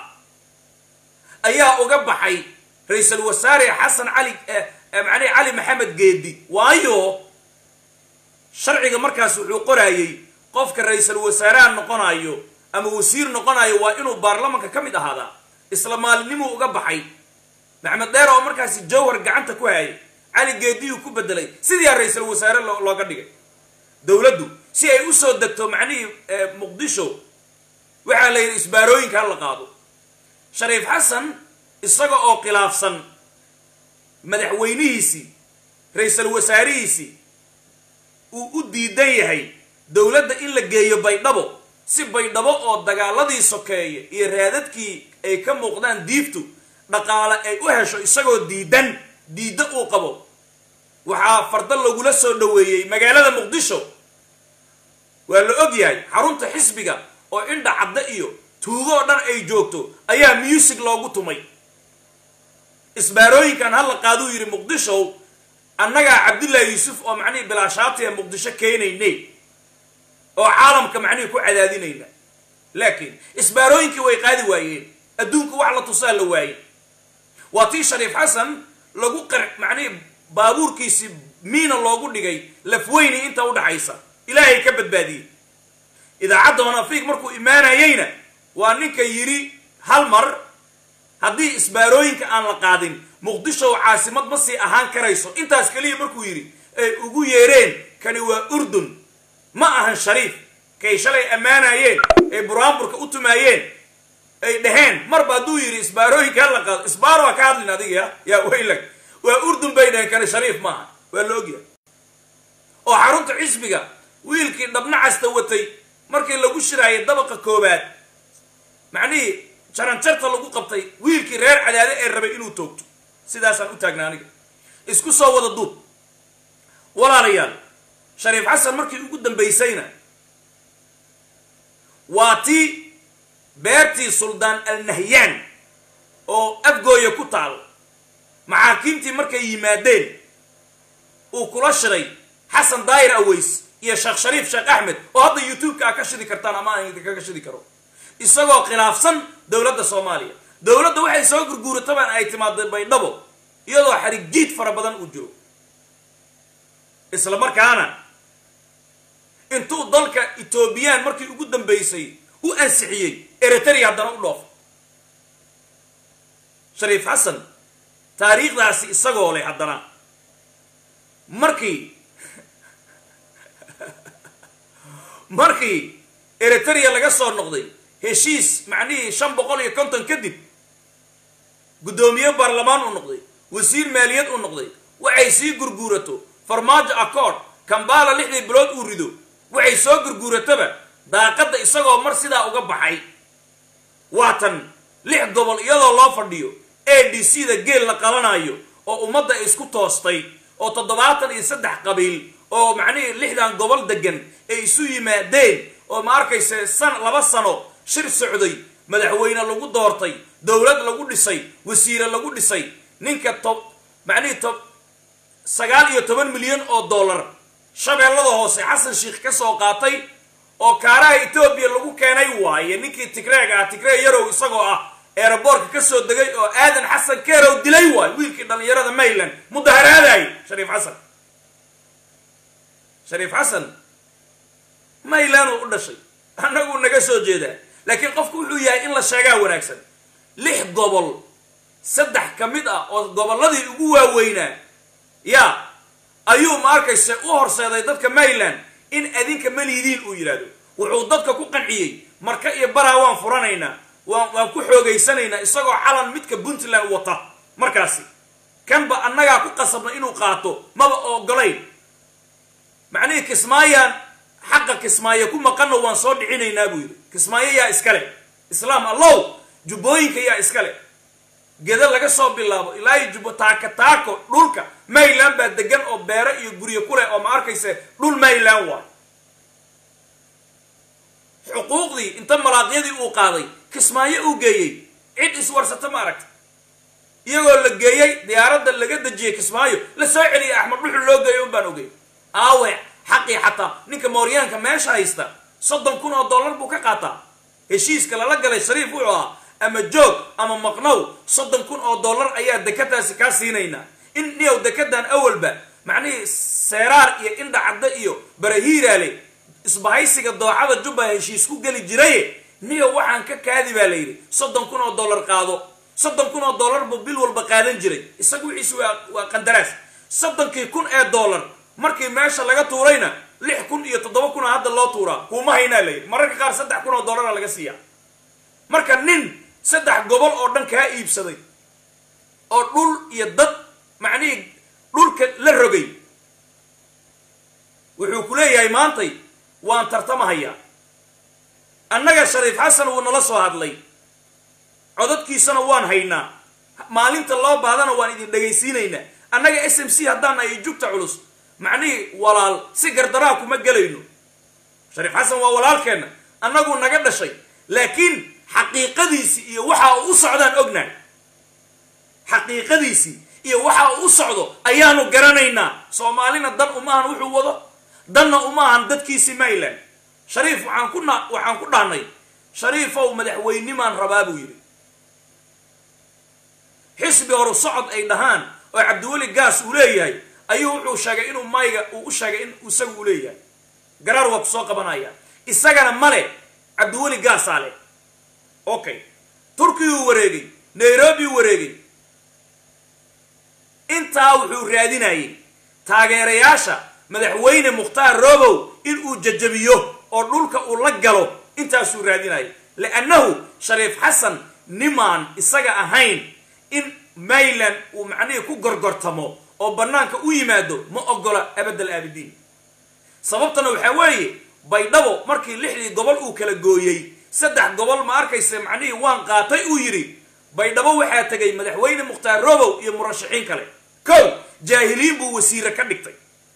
ayaa uga baxay ra-iisul wasaare xasan cali macnii cali maxamed geedi waayo sharciga markaas wuxuu qoraayey qofka ra-iisul wasaaraha noqonayo ama wasiir noqonayo waa inuu baarlamanka ka mid ahaadaa isla maalinimuu uga baxay maxamed dheere oo markaasi jawhar gacanta ku hayay cali geediyuu ku bedelay sidiiaa ra-iisul wasaare looga dhigay dowladdu si ay usoo degto macnihii muqdisho waxaa la yidhi isbaarooyinka ha la qaado shariif xasan isaga oo khilaafsan madaxweynihiisii ra-iisul wasaarihiisii uu u diidan yahay dowladda in la geeyo baydhabo si baydhabo oo dagaaladii sokeeye iyo raadadkii ay ka muuqdaan diiftu dhaqaale ay u hesho isagoo diidan diidda uu qabo waxaa farda lagula soo dhoweeyey magaalada muqdisho waa la og yahay xarunta xisbiga oo indha cadda iyo tuugo oo dhan ay joogto ayaa muusig loogu tumay isbaarooyinkan hala qaaduu yidhi muqdishow annagaa cabdullaahi yuusuf oo macnihii bilaashaatiya muqdisho keenayne oo caalamka macnihii ku cadaadinayna laakiin isbaarooyinkii way qaadi waayeen adduunku wax la tusaa la waayey waa tii shariif xasan lagu qar macnihii baabuurkiisii miina loogu dhigay lafweyni inta udhaxaysa ilaahay ka badbaadiyey idaacadda manafiiq markuu imaanayeyna waa ninka yidhi hal mar haddii isbaarooyinka aan la qaadin muqdisho caasimad ma sii ahaan karayso intaas keliya markuu yidhi ay ugu yeereen kani waa urdun ma ahan shariif kay shalay ammaanayeen ay buraanburka u tumaayeen ay dhaheen marba hadduu yidhi isbaarooyinkaa la qaado isbaaro ha ka hadlin adiga ya yaa weylag waa urdun bay dhaheen kani shariif maaha waa la ogyahay oo xarunta xisbiga wiilkii dhabnacasta watay markii lagu shiraayay dabaqa koobaad macnihii jaranjarta lagu qabtay wiilkii reer cadaade ee rabay inuu toogto sidaasaan u taagna aniga isku soo wada duub walaalayaal shariif xasan markii ugu dambaysayna waa tii beertii suldaan alnahyaan oo afgooya ku taal maxaakiimtii markay yimaadeen uu kula shiray xasan daayir aways iyo sheekh shariif sheekh axmed oo hadda youtube-ka a ka shidi kartaan ama aan idinkaga shidi karo isagoo khilaafsan dowladda soomaaliya dowladda waxay soo gurguuratabaan ay timaada baydhabo iyadoo xarig jiid fara badan uu jiro isla markaana intuu dalka etoobiyaan markii ugu dambaysay u ansixiyey eritrea haddana u dhoof shariif xasan taariikhdaasi isagoo leh haddana markii markii eritrea laga soo noqday heshiis macnihii shan boqol iyo konton kadib guddoomiye baarlamaan uu noqday wasiir maaliyad uu noqday waxay sii gurguurato farmaajo accord kambala lixdii bilood uu rido waxay soo gurguurataba daaqadda isagoo mar sidaa uga baxay waatan lix gobol iyadoo loo fadhiyo a d c da geel la qalanayo oo ummadda isku toostay oo toddobaatan iyo saddex qabiil oo macnihii lixdan gobol degan ay isu yimaadeen oo ma arkayse san laba sano shir socday madaxweyne lagu doortay dowlad lagu dhisay wasiire lagu dhisay ninka tob macnihii tob sagaal iyo toban milyan oo dollar shabeellada hoose xasan sheikh ka soo qaatay oo kaaraha etoobiya lagu keenay waaye ninkii tigreeg ah tigree yarow isagoo ah eeraboorka ka soo degay oo aadan xasan keerow dilay waayo wiilkii dhallinyarada mayland mudaharaadaayay shariif xasan shariif xasan mayland uu u dhashay annaguu naga soo jeedaa laakiin qofku wuxuu yahay in la sheegaa wanaagsan lix gobol saddex ka mid ah oo gobolladii ugu waaweynaa yaa ayuu ma arkayse u horseeday dadka mayland in adinka maliidiin uu yidhaahdo wuxuu dadka ku qanciyey marka iyo baraa waan furanaynaa waan waan ku xoogaysanaynaa isagoo calan midka puntland wata markaasi kanba annagaa ku qasabna inuu qaato maba ogolayn macnihii kismaayaan xaqa kismaayo ku maqanno waan soo dhicinaynaa buu yidhi kismaayo yaa iskale islaam allow jubbooyinka yaa iskale geda laga soo bilaabo ilaa iyo jubbo taaka taako dhulka mayland baa degan oo beero iyo guryo ku leh oo ma arkayse dhul mayland waay xuquuqdii inta malaaqyadii uu qaaday kismaayo uu geeyey cid iswarsata ma aragta iyagoo la geeyey diyaaradda laga dejiyey kismaayo la soo celiyay axmed dhuxul loo geeyo un baan ogey aawe xaqii xataa ninka mooryaanka meesha haysta soddon kun oo dollar buu ka qaataa heshiiska lala galay shariif wuxuu ahaa ama joog ama maqnow soddon kun oo dollar ayaa dekadaasi kaa siinaynaa in niyow dekadan awalba macnihii seeraar iyo indha cadda iyo barahiiraale isbahaysiga dooxada jubba heshiis ku geli jiraye niyow waxaan ka kaadi baa la yidhi soddon kun oo dollar qaado soddon kun oo dollar buu bil walba qaadan jiray isagu wixiisu waa waa qandaraas soddonkii kun ee dollar markii meesha laga tuurayna lix kun iyo toddoba kuna hadda loo tuuraa kuuma haynaa la yidhi mararka qaar saddex kun oo dollara laga siiyaa marka nin saddex gobol oo dhan kaa iibsaday oo dhul iyo dad macnihii dhulka la rogay wuxuu ku leeyahay maantay waan tartamahayaa annaga shariif xasan wuu nala soo hadlay codadkiisana waan haynaa maalinta loo baadana waan idin dhegaysiinaynaa annaga s m c haddaan nahay jugta culus macnihii walaal si gardaraa kuma gelayno shariif xasan waa walaalkeenna annagu naga dhashay laakiin xaqiiqadiisii iyo waxa uu u socdaan ognahay xaqiiqadiisii iyo waxa uu u socdo ayaanu garanaynaa soomaalina dan umaahan wuxuu wado danna umaahan dadkiisii mayland shariif waxaan ku na waxaan ku dhahnay shariifow madaxweynimaan rabaa buu yidhi xisbi horu socod ay dhahaan oo cabdiweli gaas uu leeyahay ayuu wuxuu sheegay inuu mayga uu u sheegay in isagu uu leeyahay garaar waa ku soo qabanaya isagana male cabdiweli gaasaa leh okay turkiyuu wareegay nairobi wareegay intaa wuxuu raadinayay taageerayaasha madaxweyne mukhtaar robow inuu jajabiyo oo dhulka uu la galo intaasuu raadinayay liannahu shariif xasan nimaan isaga ahayn in mayland uu macnihii ku gorgortamo oo bannaanka u yimaado ma ogola abadal aabidiin sababtana waxaa weeye baydhabo markii lixdii gobol uu kala gooyey saddex gobol ma arkaysa macnihii waan qaatay uu yidhi baydhabo waxaa tegay madaxweyne mukhtaar robow iyo murashaxiin kale kow jaahiliin buu wasiire ka dhigtay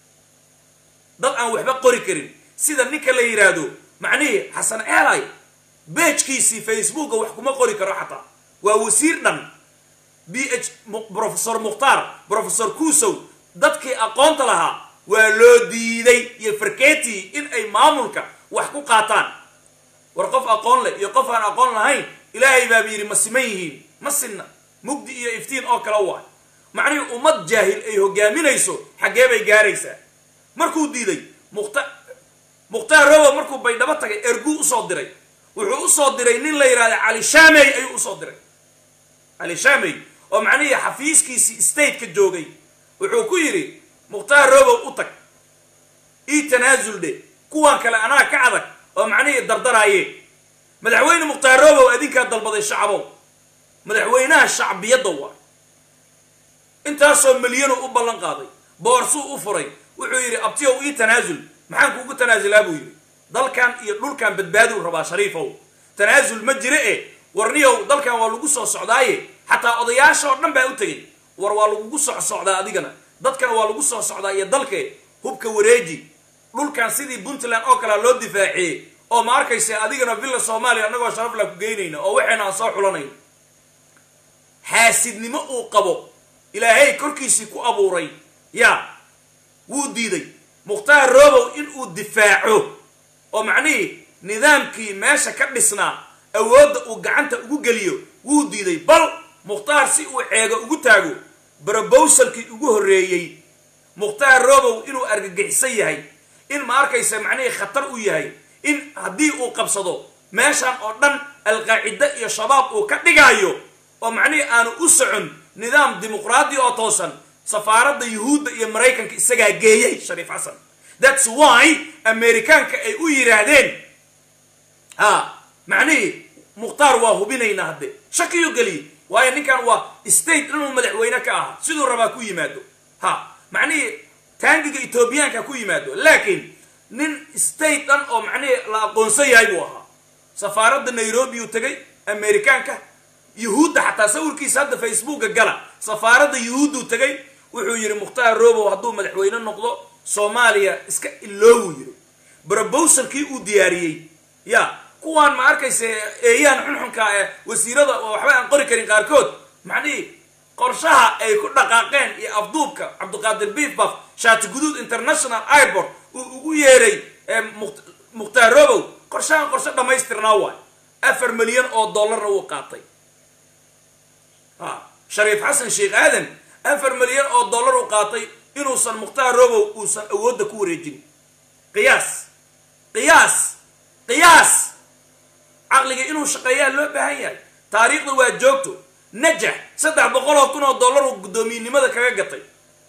dad aan waxba qori karin sida ninka la yidhaahdo macnihii xasan eelay beejkiisii facebooka wax kuma qori karo xataa waa wasiir dhan b h profesor mukhtaar profesor kuusow dadkii aqoonta lahaa waa loo diiday iyo farketii in ay maamulka wax ku qaataan war qof aqoon leh iyo qof aan aqoon lahayn ilaahay baaba yidhi ma siman yihiin ma sinna mugdi iyo iftiin oo kale waay macnihii ummad jaahil ay hogaaminayso xaggee bay gaaraysaa markuu diiday mukhta mukhtaar robow markuu baydhabo tagay erguu usoo diray wuxuu usoo diray nin la yidhahda cali shaamey ayuu usoo diray cali shaamey oo macnihii xafiiskiisii stateka joogay wuxuu ku yidhi mukhtaar robow u tag ii tanaasul dhe kuwan kale anaa ka adag oo macnihii dardaraaye madaxweyne mukhtaar robow adinkaa dalbaday shacabow madaxweynaha shacbiyadda waa intaasoo milyanu u ballan qaaday boorsuu u furay wuxuu yidhi abtiyow ii tanaasul maxaan kuugu tanaasulaa buu yidhi dalkan iyo dhulkan badbaaduu rabaa shariifow tanaasul ma jire e warniyow dalkan waa lagu soo socdaaye xataa odayaasha oo dhan baa u tegay war waa lagugu soc socdaa adigana dadkana waa lagu soo socdaa iyo dalke hubka wareeji dhulkan sidii puntland oo kalea loo difaaciyey oo ma arkaysa adigana villa soomaaliya annagoo sharafla ku geynayna oo waxayna aan soo xulanayno xaasidnimo uu qabo ilaahay korkiisii ku abuuray yaa wuu diiday mukhtaar robow inuu difaaco oo macnihii nidaamkii meesha ka dhisnaa awoodda uu gacanta ugu geliyo wuu diiday bal mukhtaar si uu ceego ugu taago barobowsalkii ugu horreeyey mukhtaar robow inuu argagixisan yahay in ma arkaysa macnihii khatar u yahay in haddii uu qabsado meeshan oo dhan alqaacida iyo shabaab uu ka dhigaayo oo macnihii aanu u socon nidaam dimuqraadi oo toosan safaaradda yuhuudda iyo maraykanka isagaa geeyey shariif xasan thats why amerikaanka ay u yidhaahdeen ha macnihii mukhtaar waa hubinaynaa hadde shakiyuu geliyey waayo ninkan waa state inuu madaxweyne ka ahaa siduu rabaa ku yimaado ha macnihii taangiga etoobiyaanka ku yimaado laakiin nin state dhan oo macnihii la aqoonsan yahay buu ahaa safaaradda nairobi uu tegay amerikaanka yuhuudda xataa sawirkiisa hadda facebooka gala safaaradda yuhuudduu tegay wuxuu yidhi mukhtaar robow hadduu madaxweyne noqdo soomaaliya iska iloowuu yidhi brobowsalkii uu diyaariyey ya kuwaan ma arkaysa eeyaan xunxunka ee wasiirada oo waxba aan qori karin qaarkood macnihii qorshaha ay ku dhaqaaqeen iyo afduubka cabdiqaadir biifbaf shaati guduud international airport uu ugu yeeray mukhtaar robow qorshahan qorshe dhammaystirnaa waay afar milyan oo dollarna wuu qaatay ha shariif xasan sheekh aadan afar milyan oo dollar uu qaatay inuusan mukhtaar robow uusan awoodda ku wareejin qiyaas qiyaas qiyaas caqliga inuu shaqeeyaa loo baahan yahay taariikhda waa joogto najax saddex boqol oo kun oo dollar uu guddoomiyenimada kaga gatay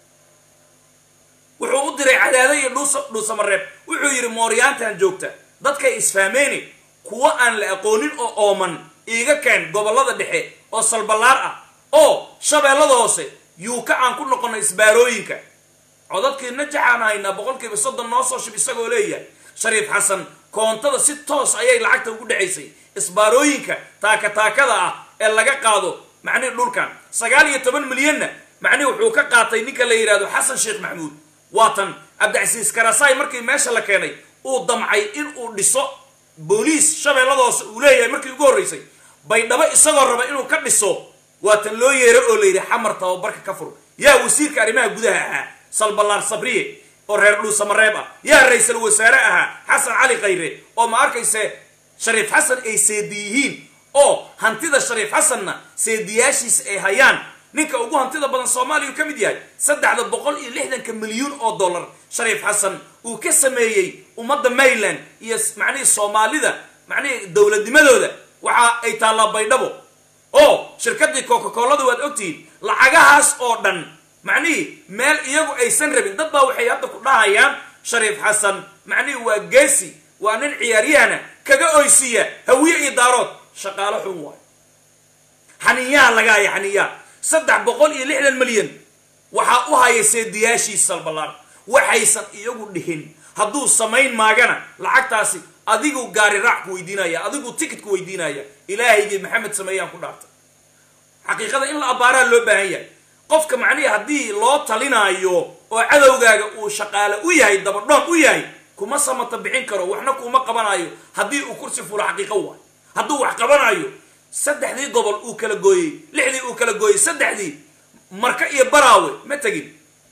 wuxuu u diray cadaada iyo dhuus dhuusamareeb wuxuu yidhi mooryaantan joogta dadkay isfahmeyni kuwo aan la aqoonin oo ooman iiga keen gobollada dhexe oo salballaar ah oo shabeellada hoose yuuka aan ku noqono isbaarooyinka codadkii najaxaan haynaa boqolkiiba soddon noo soo shib isagoo leeyahay shariif xasan koontada si toos ayay lacagta ugu dhacaysay isbaarooyinka taaka taakada ah ee laga qaado macnihi dhulkan sagaal iyo toban milyanna macnihi wuxuu ka qaatay ninka la yidhahdo xasan sheekh maxamuud waatan cabdicasiis karasaay markii meesha la keenay uu damcay in uu dhiso booliis shabeelladoose uu leeyahay markii ugu horreysay baydhabo isagoo raba inuu ka dhiso waatan loo yeero oo la yidhi xamar tababarka ka fur yaa wasiirka arrimaha gudaha ahaa salballaar sabriye oo reer dhuusamareeb ah yaa ra-iisal wasaare ahaa xasan cali khayre oo ma arkayse shariif xasan ay seedi yihiin oo hantida shariif xasanna seediyaashiisa ay hayaan ninka ugu hantida badan soomaaliya uu ka mid yahay saddexda boqol iyo lixdanka milyuun oo dollar shariif xasan uu ka sameeyey ummadda mayland iyo macnihii soomaalida macnihii dowladnimadooda waxa ay taallaa baydhabo oo shirkaddii coca-colada waad ogtihiin lacagahaas oo dhan macnihii meel iyagu aysan rabin dad baa waxay hadda ku dhahayaan shariif xasan macnihii waa geesi waa nin ciyaaryahana kaga oysiiya hawiye iyo daarood shaqaalo xun waayo xaniyaa laga haya xaniyaa saddex boqol iyo lixdan milyan waxaa u haya seediyaashiis salballaar waxaysan iyagu dhihin hadduu samayn maagana lacagtaasi adigu gaari raac ku weydiinaya adigu ticket ku weydiinaya ilaahaygii maxamed sameeyaan ku dhaartay xaqiiqada in la abbaaraa loo baahan yahay qofka macnihi haddii loo talinaayo oo cadowgaaga uu shaqaale u yahay dabadhoon u yahay kuma samata bixin karo waxna kuma qabanayo haddii uu kursi fulo xaqiiqo waay hadduu wax qabanayo saddexdii gobol uu kala gooyey lixdii uu kala gooyey saddexdii marka iyo baraawe ma tegin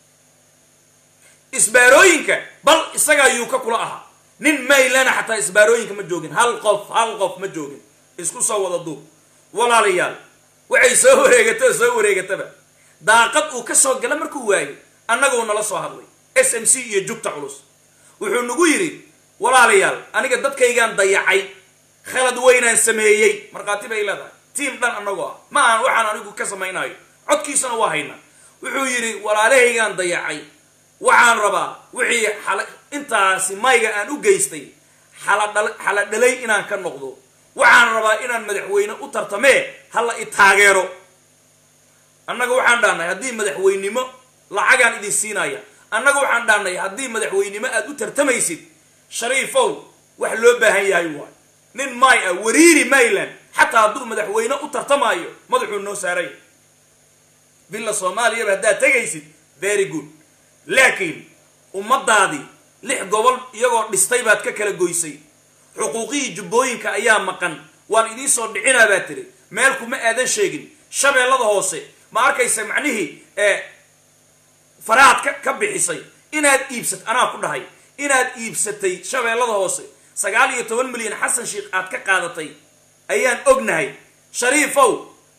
isbaarooyinka bal isagaa yuuka kula ahaa nin maylana xataa isbaarooyinka ma joogin hal qof hal qof ma joogin isku soo wada duub walaalayaal waxay soo wareegata oo soo wareegataba daaqad uu ka soo gala markuu waayey annaguu nala soo hadlay s m c iyo jugta culus wuxuu nagu yidhi walaalayaal aniga dadkaygaan dayacay khalad weynaan sameeyey markhaati bay leedahay tiim dhan annagoo ah ma ahan waxaan anigu ka samaynayo codkiisana waa haynaa wuxuu yidhi walaalahaygaan dayacay waxaan rabaa wixii xala intaasi mayga aan u geystay xaladha xala dhalay inaan ka noqdo waxaan rabaa inaan madaxweyne u tartamee hala i taageero annaga waxaan dhahnay haddii madaxweynimo lacagaan idin siinaya annaga waxaan dhahnay haddii madaxweynimo aad u tartamaysid shariifow wax loo baahan yahay waay nin may ah wariiri mayland xataa hadduu madaxweyne u tartamaayo madaxuu noo saaraya billa soomaaliyaba haddaad tegaysid very good laakiin ummadaadii lix gobol iyagoo dhistay baad ka kala goysay xuquuqihii jubbooyinka ayaa maqan waan idiin soo dhicinaa baa tiri meel kuma aadan sheegin shabeellada hoose ma arkaysa macnihii ee faraad ka ka bixisay inaad iibsat anaa ku dhahay inaad iibsatay shabeellada hoose sagaal iyo toban milyan xasan sheikh aad ka qaadatay ayaan ognahay shariifow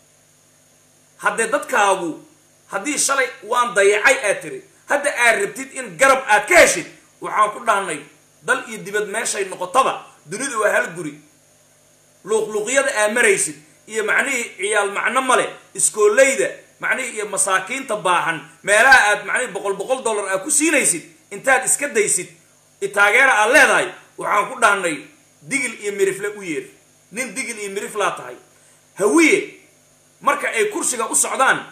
haddee dadkaagu haddii shalay waan dayacay aad tiri hadda aad rabtid in garab aad ka heshid waxaan ku dhahnay dal iyo dibad meeshay noqotaba dunidu waa hal guri luuqluuqyada aad maraysid iyo macnihii ciyaal macno male iskooleyda macnihii iyo masaakiinta baahan meelaha aad macnihii boqol boqol dollar aad ku siinaysid intaad iska daysid itaageera aad leedahay waxaan ku dhahnay digil iyo mirifle u yeer nin digil iyo miriflaa tahay hawiye marka ay kursiga u socdaan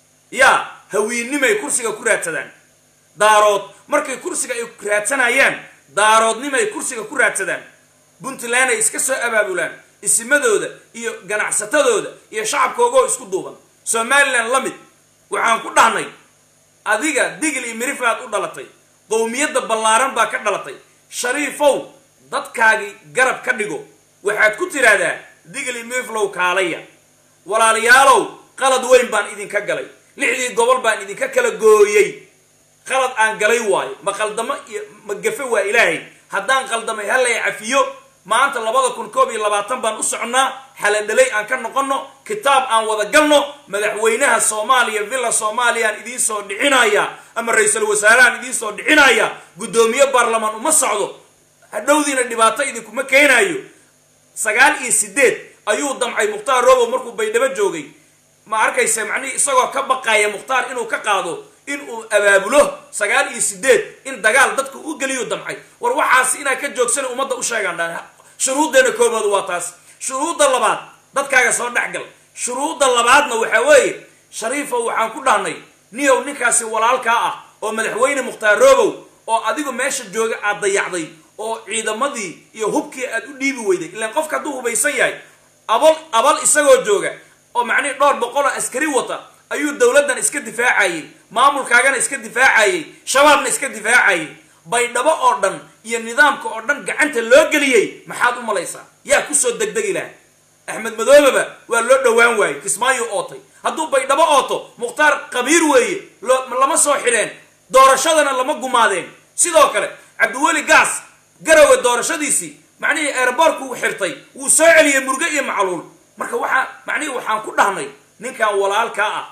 yaa hawiinnimay kursiga ku raadsadaan daarood markay kursiga ay raadsanayaan daaroodnimay kursiga ku raadsadaan puntland ay iska soo abaabulaan isimadooda iyo ganacsatadooda iyo shacabkoogoo isku duuban somalilan la mid waxaan ku dhahnay adiga digil iyo miriflaad u dhalatay qowmiyadda ballaaran baa ka dhalatay shariifow dadkaagii garab ka dhigo waxaad ku tidhaahdaa digil iyo miriflow kaalaya walaalayaalow qalad weyn baan idinka galay lixdii gobol baan idinka kala gooyey qalad aan galay waayo ma qaldamo iyo ma gafe waa ilaahay haddaan qaldamay hallay cafiyo maanta labada kun koob iyo labaatan baan u soconnaa xaladhalay aan ka noqonno kitaab aan wada galno madaxweynaha soomaaliya villa soomaaliyaan idiin soo dhicinaya ama ra-iisul wasaarahaan idiin soo dhicinaya guddoomiye baarlamaan uma socdo hadhowdiina dhibaato idinkuma keenayo sagaal iyo sideed ayuu damcay mukhtaar robow markuu baydhabo joogay ma arkaysa macnihii isagoo ka baqaya mukhtaar inuu ka qaado inuu abaabulo sagaal iyo sideed in dagaal dadku u geliyu damcay war waxaasi inaa ka joogsana ummadda u sheegaan dhan shuruuddeena koobaad waa taas shuruudda labaad dadkaaga soo dhexgal shuruudda labaadna waxaa weeye shariifow waxaan ku dhahnay niyow ninkaasi walaalkaa ah oo madaxweyne mukhtaar robow oo adigu meesha jooga aad dayacday oo ciidamadii iyo hubkii aad u dhiibi weyday ilaan qofka hadduu hubaysan yahay abal abal isagoo jooga oo macnihi dhowr boqoloo askari wata ayuu dowladdan iska difaacayey maamulkaagana iska difaacayey shabaabna iska difaacayey baydhabo oo dhan iyo nidaamka oo dhan gacanta loo geliyey maxaad u malaysaa yaa kusoo degdegi laha axmed madoobeba waa loo dhowaan waayey kismaayo ootay hadduu baydhabo ooto mukhtaar qabiir weeye lama soo xidheen doorashadana lama gumaadeen sidoo kale cabdiweli gaas garowe doorashadiisii macnihii eeraboorku xirtay wuu soo celiyey murge iyo macluul marka waxaa macnihii waxaan ku dhahnay ninkan walaalkaa ah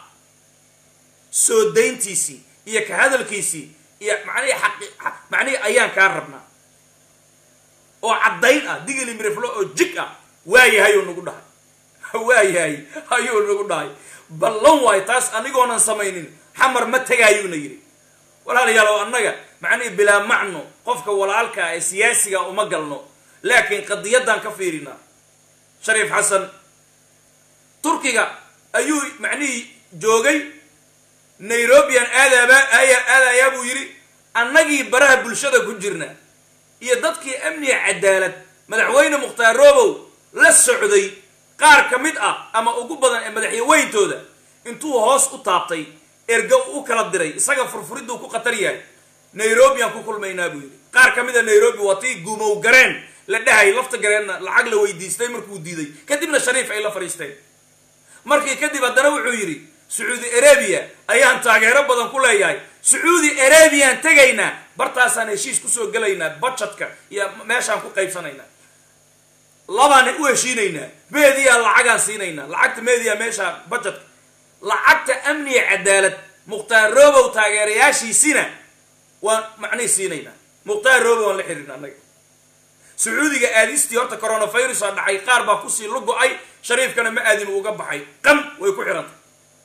soo dayntiisii iyo ka hadalkiisii iyo macnihii xaqi macnihii ayaan kaa rabnaa oo caddayn ah digili miriflo oo jig ah waayahay uu nagu dhahay waayahay ayuu nagu dhahay ballan waayo taas anigoonan samaynin xamar ma tegaayuuna yidhi walaalayaal oo annaga macnihii bilaa macno qofka walaalkaa ee siyaasiga uma galno laakiin qadiyaddaan ka fiirinaa shariif xasan turkiga ayuu macnihii joogay nairobian aadaaba aadayaa buu yidhi annagii baraha bulshada ku jirna iyo dadkii amniga cadaalad madaxweyne mukhtaar roobow la socday qaar ka mid ah ama ugu badan ee madaxyaweyntooda intuu hoos u taabtay erga u kala diray isaga furfuridduu ku khatar yahay nairobian ku kulmaynaa buu yidhi qaar ka mid a nairobi waa tii gumow gareen la dhahay lafta gareenna lacag la weydiistay markuu diiday kadibna shariif ay la fadhiisteen markii kadib haddana wuxuu yidhi sacuudi arabiya ayaan taageero badan ku leeyahay sacuudi arabiyan tegaynaa bartaasaan heshiis kusoo gelaynaa budgetka iyo meeshaan ku qaybsanaynaa labaan u heshiinaynaa meediyaa lacagaan siinaynaa lacagta meediya meeshaan budgetka lacagta amniga cadaalad mukhtaar robow taageerayaashiisina waan macnihi siinaynaa mukhtaar robow waan la xiriirna annaga sacuudiga aadistii horta coronavirus aa dhacay qaar baa kusii lu go-ay shariifkana ma aadin uga baxay qam way ku xirantay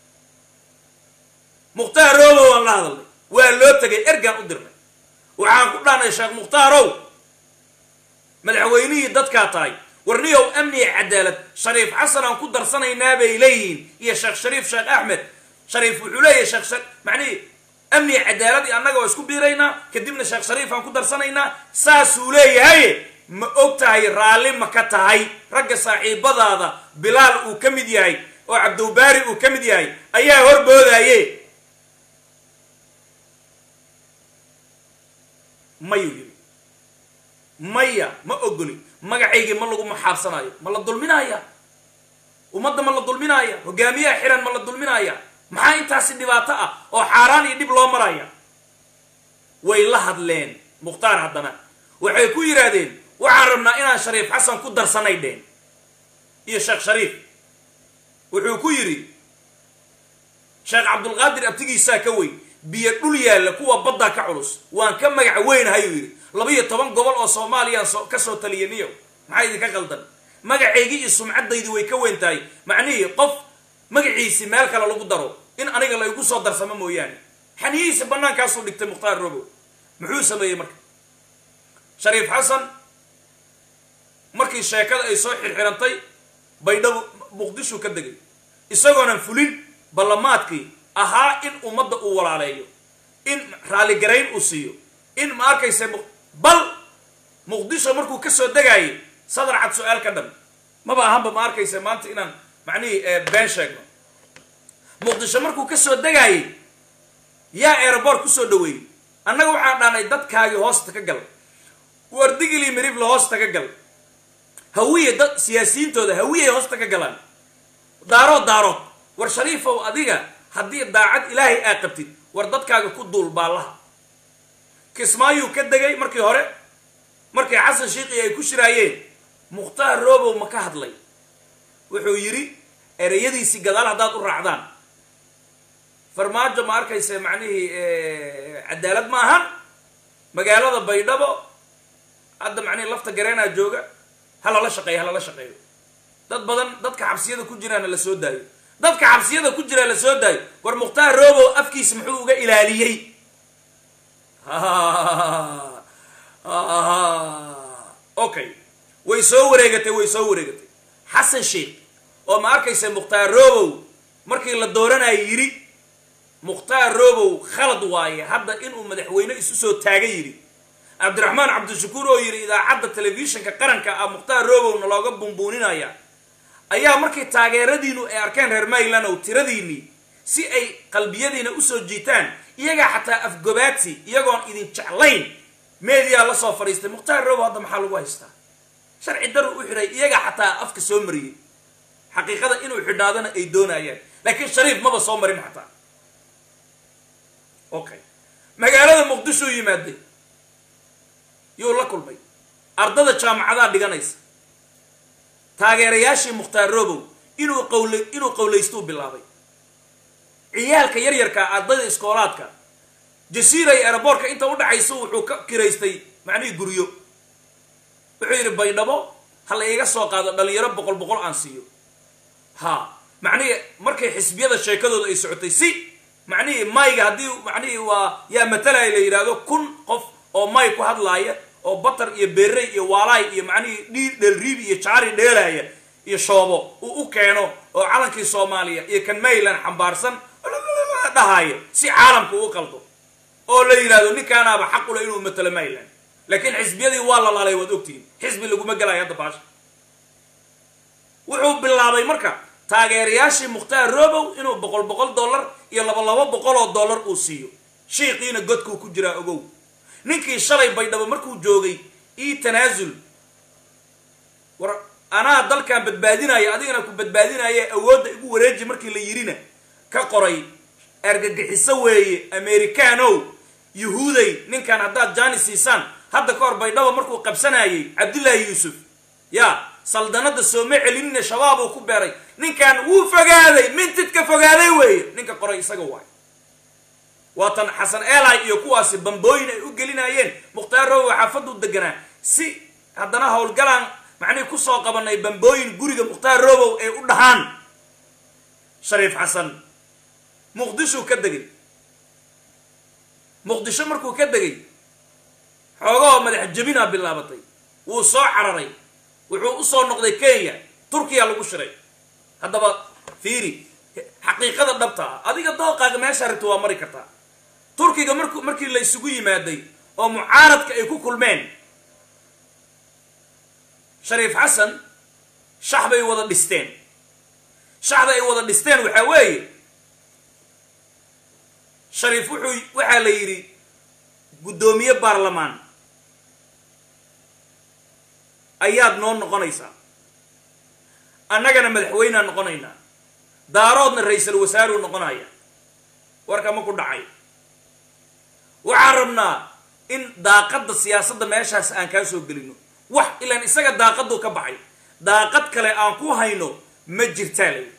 mukhtaar robow aan la hadalnay waa loo tegay ergaan u dirnay waxaan ku dhahnay sheekh mukhtaarow madaxweynihii dadkaa tahay warniyow amniga cadaalad shariif xasan aan ku darsanaynaa bay leeyihiin iyo sheekh shariif sheekh axmed shariif wuxuu leeyahay sheekh macnihii amniga cadaaladii annaga waa isku biiraynaa kadibna sheekh shariif aan ku darsanaynaa saasuu leeyahay ma og tahay raalli ma ka tahay ragga saaxiibadaada bilaal uu ka mid yahay oo cabdowbaari uu ka mid yahay ayaa horboodaye mayuu yidhi maya ma ogoli magacaygii ma lagu maxaabsanaayo ma la dulminaaya ummadda ma la dulminaaya hogaamiyaha xiran ma la dulminaaya maxaa intaasi dhibaato ah oo xaaraan iyo dhib loo maraya way la hadleen mukhtaar haddana waxay ku yidhaahdeen waxaan rabnaa inaan shariif xasan ku darsanay dheen iyo sheekh shariif wuxuu ku yidhi sheekh cabdulqaadir abtigiisaa ka weyn biyo dhul yaalla kuwa baddaa ka culus waan ka magac weynahayuu yidhi labaiyo toban gobol oo soomaaliyaan ka soo taliyaniyo maxaa idinka qaldan magacaygii iyo sumcaddaydii way ka weyn tahay macnihii qof magaciisi meel kale lagu daro in aniga la igu soo darsamo mooyaane xaniyihiisa bannaankaasuu dhigtay mukhtaar robow muxuu sameeyey marka shariif xasan markii sheekada ay soo xirxirantay baydhabo muqdishu ka degay isagoonan fulin ballamaadkii ahaa in ummadda uu walaaleeyo in raalligarayn uu siiyo in ma arkaysa bal muqdisho markuu ka soo degaayay sadar cad su-aal ka dhan maba ahanba ma arkaysa maanta inaan macnihii been sheegno muqdisho markuu ka soo degaayay yaa aeroboort kusoo dhaweeyey annaga waxaan dhahnay dadkaagii hoosta ka gal wardigilii miribla hoosta ka gal hawiye dad siyaasiyiintooda hawiyay hoosta ka galaan daarood daarood war shariifow adiga haddii daacad ilaahay aa qabtid war dadkaaga ku duul baallaha kismaayuu ka degay markii hore markii xasan shiikii ay ku shiraayeen mukhtaar robow ma ka hadlay wuxuu yidhi ereyadiisii gadaal haddaad u raacdaan farmaajo ma arkaysa macnihii cadaalad ma ahan magaalada baydhabo hadda macnihii lafta gareenaa jooga ha lala shaqeeyo ha lala shaqeeyo dad badan dadka xabsiyada ku jiraana la soo daayo dadka xabsiyada ku jiraa la soo daayo war mukhtaar robow afkiisa muxuu uga ilaaliyey okay way soo wareegatay way soo wareegatay xasan sheikh oo ma arkaysa mukhtaar robow markii la dooranayo yidhi mukhtaar robow khalad waaye hadda inuu madaxweyne isu soo taaga yidhi cabdiraxmaan cabdishakuur oo yidhi idaacadda telefishinka qaranka ah mukhtaar robowna looga bumbuuninaya ayaa markii taageeradiinu ay arkeen reer mayland ow tiradiinii si ay qalbiyadiina usoo jiitaan iyagaa xataa afgobaadsi iyagoon idin jeclayn meediyaa la soo fadhiistay mukhtaar robow hadda maxaa lagu haystaa sharci daru u xidhay iyagaa xataa afka soo mariyey xaqiiqada inuu xidhaadana ay doonayaan laakiin shariif maba soo marin xataa okay magaalada muqdishou yimaaday yuu la kulmay ardada jaamacadaa dhiganaysa taageerayaashii mukhtaar robow inuu qawla inuu qawlaystuu bilaabay ciyaalka yaryarka ardayda iskoolaadka jasiira iyo aeroboortka inta udhaxaysa wuxuu ka kiraystay macnihii guryo wuxuu yidhi baydhabo ha la iiga soo qaado dhalinyaro boqol boqol aan siiyo ha macnihii markay xisbiyada sheekadooda ay socotay si macnihii mayga haddii macnihii waa yaa matalaya la yidhaahdo kun qof oo may ku hadlaaya oo batar iyo berey iyo waalaay iyo macnihii dhii dhelriib iyo jaari dheelaya iyo shoobo uu u keeno oo calankii soomaaliya iyo kan mayland xambaarsan dhahaayo si caalamka uu qaldo oo la yidhahdo ninkaanaaba xaq ule inuu matalo mayland laakiin xisbiyadii waa la laalay waad ogtihiin xisbi laguma gelayo hadda baasha wuxuu bilaabay marka taageerayaashii mukhtaar robow inuu boqol boqol dollar iyo laba laba boqol oo dollar uu siiyo shiiqiina godkuu ku jiraa ogow ninkii shalay baydhabo markuu joogay ii tanaasul war anaa dalkan badbaadinaya adigana ku badbaadinaya awoodda igu wareeji markii la yidhina ka qoray argagixiso weeye americanow yuhuuday ninkan haddaad jaani siisaan hadda ka hor baydhabo markuu qabsanayay cabdullaahi yuusuf ya saldanada sooma celinina shabaab uu ku beeray ninkan wuu fogaaday mintidka fogaaday weeye ninka qoray isaga waay waatan xasan eli iyo kuwaasi bambooyin ay u gelinayeen mukhtaar robow xaafaduu deganaa si haddana howlgalaan macnihii kusoo qabanay bambooyin guriga mukhtaar robow ay u dhahaan shariif xasan muqdishuu ka degay muqdisho markuu ka degay xoogahoo madax jabinaa bilaabatay wuu soo cararay wuxuu usoo noqday kenya turkiya lagu shiray haddaba fiiri xaqiiqada dhabta ah adiga dooqaaga meesha rabta waa mari kartaa turkiga marku markii la isugu yimaaday oo mucaaradka ay ku kulmeen shariif xasan shax bay wada dhisteen shaxda ay wada dhisteen waxaa weeye shariif wuxuu waxaa la yidhi guddoomiye baarlamaan ayaad noo noqonaysaa annagana madaxweynea noqonaynaa daaroodna ra-iisal wasaaruu noqonaya warka ma ku dhacay waxaan rabnaa in daaqadda siyaasadda meeshaas aan kaa soo gelino wax ilaan isaga daaqaduu ka baxay daaqad kale aan ku hayno ma jirtaa lay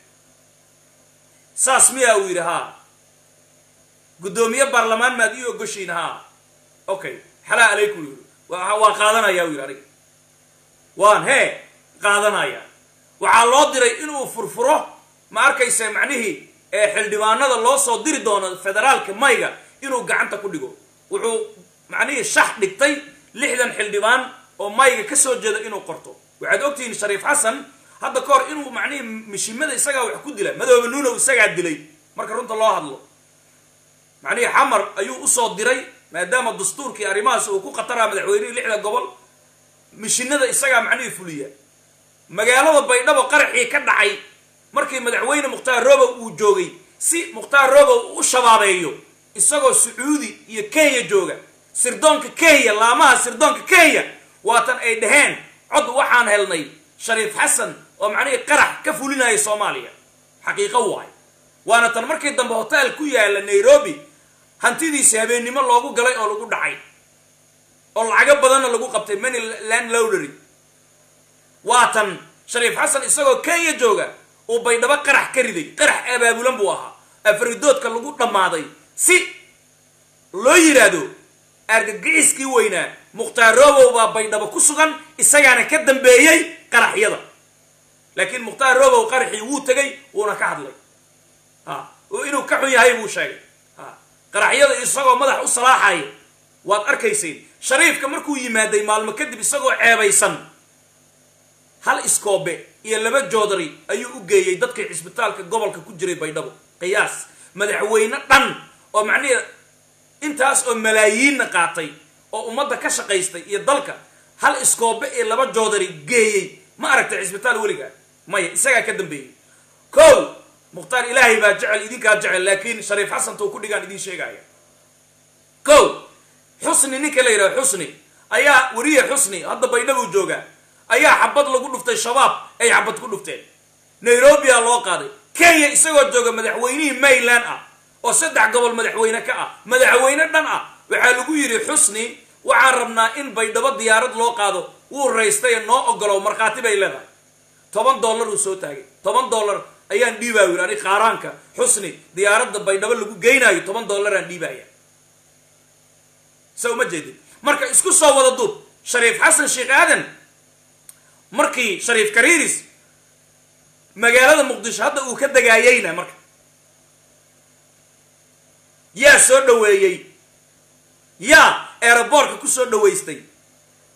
saas miyaa uu yidhi haa guddoomiye baarlamaan maad ii ogoshiin haa okay xalaa alaykum yidhi waa qaadanaya u yidhi aniga waan hee qaadanaya waxaa loo diray inuu furfuro ma arkaysa macnihii ee xildhibaanada loo soo diri doono federaalka mayga inuu gacanta ku dhigo wuxuu macnihii shax dhigtay lixdan xildhibaan oo mayga ka soo jeeda inuu qorto waxaad ogtihiin shariif xasan hadda ka hor inuu macnihii mishimada isagaa wax ku dila madoobe nuunow isagaa dilay marka runta loo hadlo macnihii xamar ayuu usoo diray maadaama dastuurkii arrimahaas uu ku khataraa madaxweynihii lixda gobol mishinada isagaa macnihii fuliya magaalada baydhabo qaraxii ka dhacay markii madaxweyne mukhtaar robow uu joogay si mukhtaar robow u shabaabeeyo isagoo sacuudi iyo kenya jooga sirdoonka kenya laamaha sirdoonka kenya waatan ay dhaheen cod waxaan helnay shariif xasan oo macnihii qarax ka fulinaya soomaaliya xaqiiqo waay waana tan markii dambe hotel ku yaala nairobi hantidiisi habeennimo loogu galay oo lagu dhacay oo lacago badanna lagu qabtay many land lowdery waa tan shariif xasan isagoo kenya jooga uu baydhabo qarax ka riday qarax abaabulan buu ahaa afridoodka lagu dhammaaday si loo yidhaahdo argagixiskii weynaa mukhtaar robow baa baydhabo ku sugan isagaana ka dambeeyey qaraxyada laakiin mukhtaar robow qaraxii wuu tegay wuuna ka hadlay ha inuu ka xun yahay buu sheegay ha qaraxyada isagoo madax u salaaxaya waad arkayseen shariifka markuu yimaaday maalmo kadib isagoo ceebaysan hal iskoobe iyo laba joodari ayuu u geeyey dadkii cisbitaalka gobolka ku jiray baydhabo qiyaas madaxweyne dhan oo macnihi intaas oo malaayiinna qaatay oo ummadda ka shaqaystay iyo dalka hal iskoobe iyo laba joodari geeyey ma aragtay cisbitaal weligaa maya isagaa ka dambeeyey kow mukhtaar ilaahay baa jecel idinkaa jecel laakiin shariif xasanta uu ku dhigaan idiin sheegaya kow xusni ninka la yidhaha xusni ayaa weriye xusni hadda baydhabuu joogaa ayaa xabad lagu dhuftay shabaab ay xabad ku dhufteen nairobia loo qaaday kenya isagoo jooga madaxweynihii mayland ah oo saddex gobol madaxweyne ka ah madaxweyne dhan ah waxaa lagu yidhi xusni waxaan rabnaa in baydhabo diyaarad loo qaado wuu raystaye noo ogolow markhaati bay leedahay toban dollar uu soo taagay toban dollar ayaan dhiibaa yidhi ani qaaraanka xusni diyaaradda baydhabo lagu geynaayo toban dollaraan dhiibaya sa uma jeedin marka isku soo wada duub shariif xasan sheekh aadan markii shariif kariiris magaalada muqdisho hadda uu ka degaayeyna marka yaa soo dhaweeyey yaa eeraboorka ku soo dhawaystay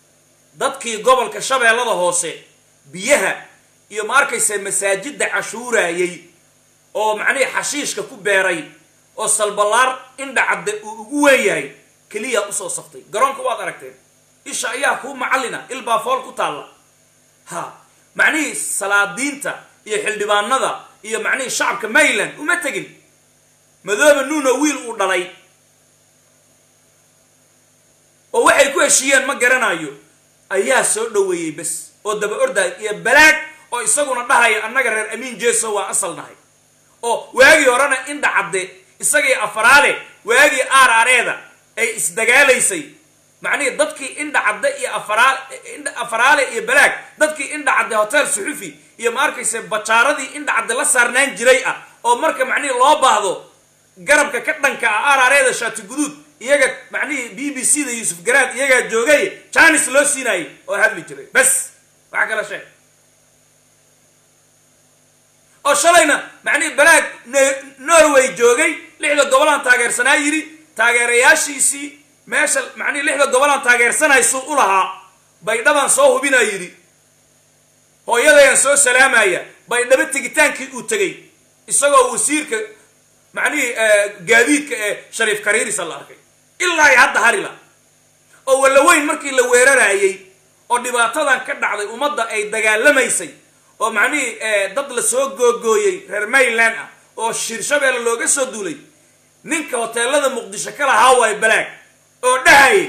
dadkii gobolka shabeellada hoose biyaha iyo ma arkaysa masaajidda cashuurayay oo macnihii xashiishka ku beeray oo salballaar indhacadde uu ugu weyn yahay keliya usoo saftay garoonka waad aragteen isha ayaa kuu macallina ilbaa fool ku taalla ha macnihii salaadiinta iyo xildhibaanada iyo macnihii shacabka mayland uma tegin madoobe nuuno wiil uu dhalay oo waxay ku heshiiyeen ma garanayo ayaa soo dhoweeyey bes oo daba ordaaya iyo balaag oo isaguna dhahaya annaga reer amiin jeso waa asal nahay oo waagii horena indha cadde isagii afaraale waagii aaraareeda ay isdagaalaysay macnihii dadkii indha cadde iyo afaraal indha afaraale iyo balaag dadkii indha cadde hotel suxufi iyo ma arkaysa bajaaradii indha cadde la saarnaan jiray ah oo marka macnihii loo baahdo garabka ka dhanka ah aaraareeda shaati guduud iyaga macnihii b b c da yuusuf garaad iyagaa joogay janis loo siinayay oo hadli jiray bes waxa kala sheeg oo shalayna macnihii balaag norway joogay lixda gobolaan taageersanaa yidhi taageerayaashiisii meesha macnihii lixda gobolaan taageersanaysuu u lahaa baydhabaan soo hubinaa yidhi hooyadayaan soo salaamaya baydhabo tegitaankii uu tegey isagoo wasiirka macnihii gaadiidka ee shariif kariirisa la arkay ilaa i hadda harila oo wallaweyn markii la weeraraayey oo dhibaatadan ka dhacday ummadda ay dagaalamaysay oo macnihii dad la soo googooyey reer mayland ah oo shirshabeelle looga soo duulay ninka hoteelada muqdisho ka lahaa waay balaag oo dhahayay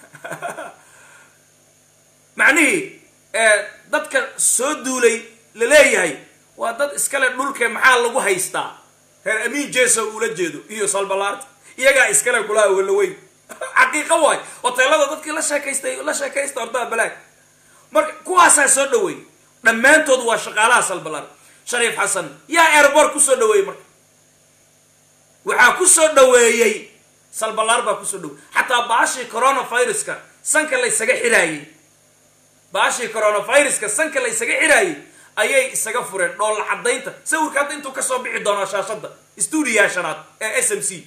macnihii dadka soo duulay la leeyahay waa dad iskale dhulke maxaa lagu haystaa reer amiin jeso uula jeedo iyo salbalaarta iyagaa iskale kulaha wallaweyn xaqiiqo waay hoteelada dadkii la sheekaystay la sheekaysta hortaa balaag marka kuwaasaa soo dhaweeyey dhammaantood waa shaqaalaha salbalaar shariif xasan yaa airboort kusoo dhaweeyey marka waxaa kusoo dhaweeyey salbalaar baa kusoo dhaweeyey xataa baashii coronaviruska sanka laysaga xiraayey baashii coronaviruska sanka laysaga xiraayey ayay isaga fureen dhoolla caddaynta sawirka hadda intuu kasoo bixi doonaa shaashadda stuudiyaa shanaad ee s m c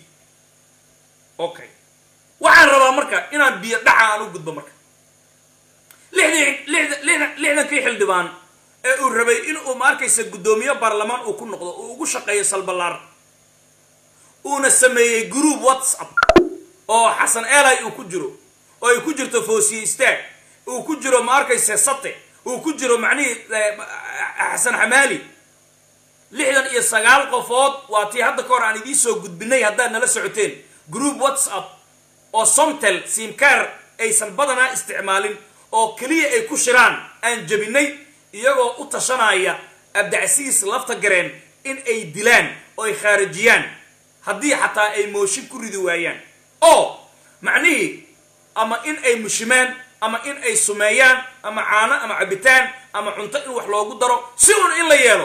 okay waxaan rabaa marka inaan biyo dhaca aan u gudbo marka lixdii lixda lixdankii xildhibaan ee uu rabay in uu ma arkaysa guddoomiye baarlamaan uu ku noqdo uu ugu shaqeeyo salbalaar uuna sameeyey group whatsapp oo xasan eli uu ku jiro oo ay ku jirto foosiye istaag uu ku jiro ma arkaysa sate uu ku jiro macnihii xasan xamaali lixdan iyo sagaal qofood waa tii hadda ka hor aan idiin soo gudbinay haddaad nala socoteen group whatsapp oo somtel simkaar aysan badanaa isticmaalin oo keliya ay ku shiraan aan jebinay iyagoo u tashanaya abdacsiis lafta gareen in ay dilaan oo ay khaarijiyaan haddii xataa ay mooshin ku ridi waayaan oo macnihii ama in ay mushimaan ama in ay sumeeyaan ama caano ama cabitaan ama cunto in wax loogu daro si un in la yeelo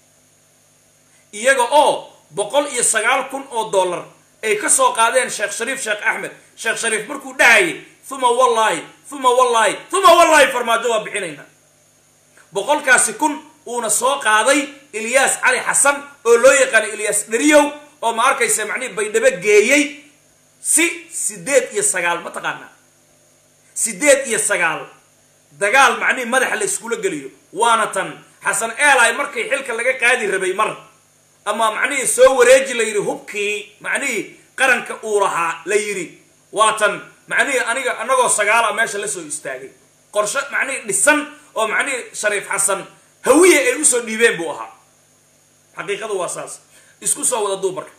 iyaga oo boqol iyo sagaal kun oo dollar ay ka soo qaadeen sheekh shariif sheekh axmed sheekh shariif markuu dhahayay uma wallaahi uma wallaahi uma wallaahi farmaajo waa bixinayna boqolkaasi kun uuna soo qaaday ilyaas cali xasan oo loo yaqaano ilyaas dheriyow oo ma arkaysa macnihi baydhabo geeyey si sideed iyo sagaal ma taqaanaa sideed iyo sagaal dagaal macnihii madaxa la iskula geliyo waana tan xasan eli markii xilka laga qaadi rabay mar ama macnihii soo wareeji la yidhi hubkii macnihii qaranka uu lahaa la yidhi waa tan macnihii aniga anagoo sagaala meesha la soo istaagay qorshe macnihii dhisan oo macnihii shariif xasan hawiye ay usoo dhiibeen buu ahaa xaqiiqadu waa saas isku soo wada duub marka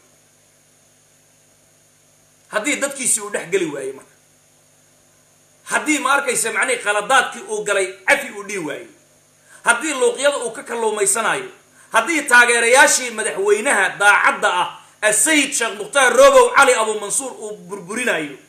haddii dadkiisii uu dhex geli waayey marka haddii ma arkaysa macnihii qaladaadkii uu galay cafi uu dhihi waayey haddii luuqyada uu ka kalluumaysanaayo haddii taageerayaashii madaxweynaha daacadda ah asayid sheekh mukhtaar robow cali abu mansuur uu burburinayo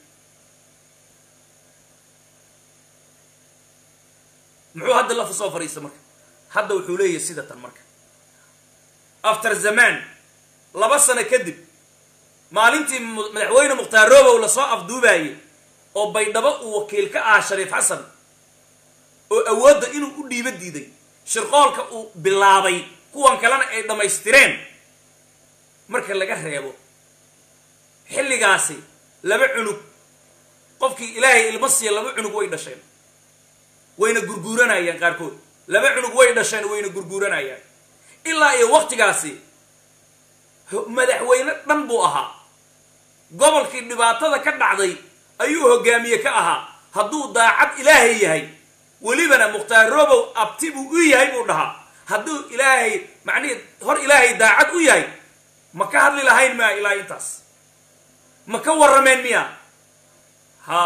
muxuu hadda lafa soo fadhiista marka hadda wuxuu leeyahay sida tan marka after zaman laba sano kadib maalintii madaxweyne mukhtaar robow lasoo afduubaayey oo baydhabo uu wakiil ka ahaa shariif xasan oo awoodda inuu u dhiibo diiday shirqoolka uu bilaabay kuwan kalena ay dhammaystireen marka laga reebo xilligaasi laba cunug qofkii ilaahay ilma siiya laba cunug way dhasheen wayna gurguuranayaan qaarkood laba cunug way dhasheen wayna gurguuranayaan ilaa iyo waktigaasi madaxweyne dhan buu ahaa gobolkii dhibaatada ka dhacday ayuu hogaamiye ka ahaa hadduu daacad ilaahay yahay welibana mukhtaar robow abti buu u yahay buu dhahaa hadduu ilaahay macnihi hor ilaahay daacad u yahay ma ka hadli lahayn miya ilaa intaas ma ka warrameen miya ha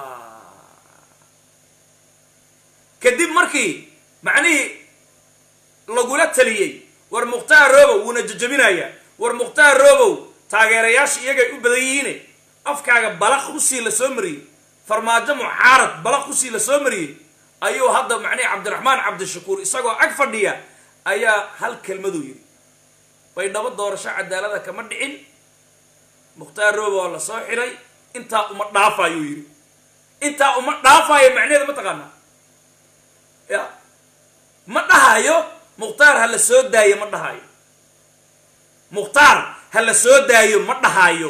kadib markii macnihii lagula taliyey war mukhtaar robow wuuna jajabinayaa war mukhtaar robow taageerayaasha iyagay u badan yihiine afkaaga balaq usii la soo mariyey farmaajo mucaarad balaq usii la soo mariyey ayuu hadda macnihi cabdiraxmaan cabdishakuur isagoo ag fadhiya ayaa hal kelmaduu yidhi baydhabo doorasho cadaalada kama dhicin mukhtaar robow waa la soo xiray intaa uma dhaafayuu yidhi intaa uma dhaafayo macnaheeda ma taqaanaa ya ma dhahayo mukhtaar ha la soo daayo ma dhahayo mukhtaar ha la soo daayo ma dhahayo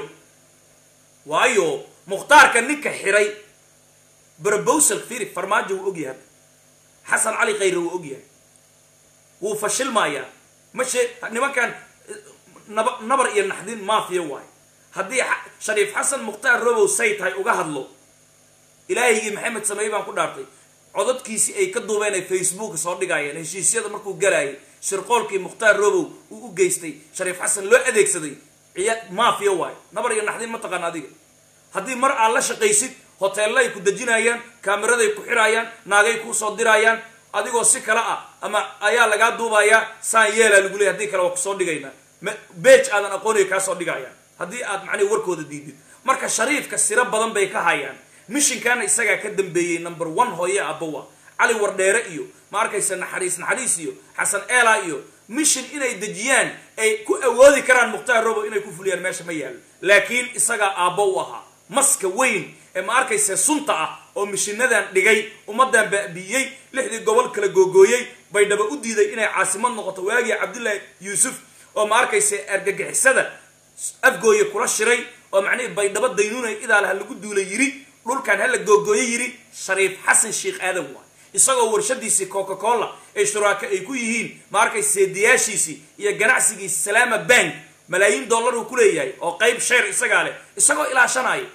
waayo mukhtaarka ninka xiray brobosal firi farmaajo wuu ogyahay xasan cali khayre wuu ogyahay wuu fashilmayaa ma shee nimankan naba nabar iyo naxdin maafiya waayo haddii shariif xasan mukhtaar robow say tahay uga hadlo ilaahigii maxamed sameey baan ku dhaartay codadkiisii ay ka duubeen ay facebook soo dhigayeen heshiisyada markuu galaayay shirqoolkii mukhtaar robow uu u geystay shariif xasan loo adeegsaday ciya maafiya waayo nabar iyo naxdin ma taqaan adiga haddii mar aad la shaqaysid hoteellay ku dejinayaan kaamiraday ku xirayaan naagay kuu soo dirayaan adigoo si kale ah ama ayaa lagaa duubayaa saan yeelaa lagu leeyay haddii kale waa kusoo dhigaynaa beej aadan aqooniga kaa soo dhigayaan haddii aad macnihi warkooda diidid marka shariifka siro badan bay ka hayaan mishinkaana isagaa ka dambeeyey number one hooye abawa cali wardheere iyo ma arkaysa naxariis naxariis iyo xasan eela iyo mishin inay dejiyaan ay ku awoodi karaan mukhtaar robow inay ku fuliyaan meesha ma yaalo laakiin isagaa aabbo u ahaa maska weyn ee ma arkaysa sunta ah oo mishinadan dhigay ummadan baabi'iyey lixdii gobol kala googooyey baydhaba u diiday inay caasimad noqoto waagii cabdullaahi yuusuf oo ma arkaysa argagixisada afgooye kula shiray oo macnihii baydhabo daynuunay idaal ha lagu duulay yiri dhulkan hala googooye yiri shariif xasan sheikh aadan waa isagoo warshadiisii coca cola ay shuraaka ay ku yihiin ma arkaysa seediyaashiisii iyo ganacsigiisi salaama bank malaayiin dollar uu ku leeyahay oo qayb sheer isagaa leh isagoo ilaashanaya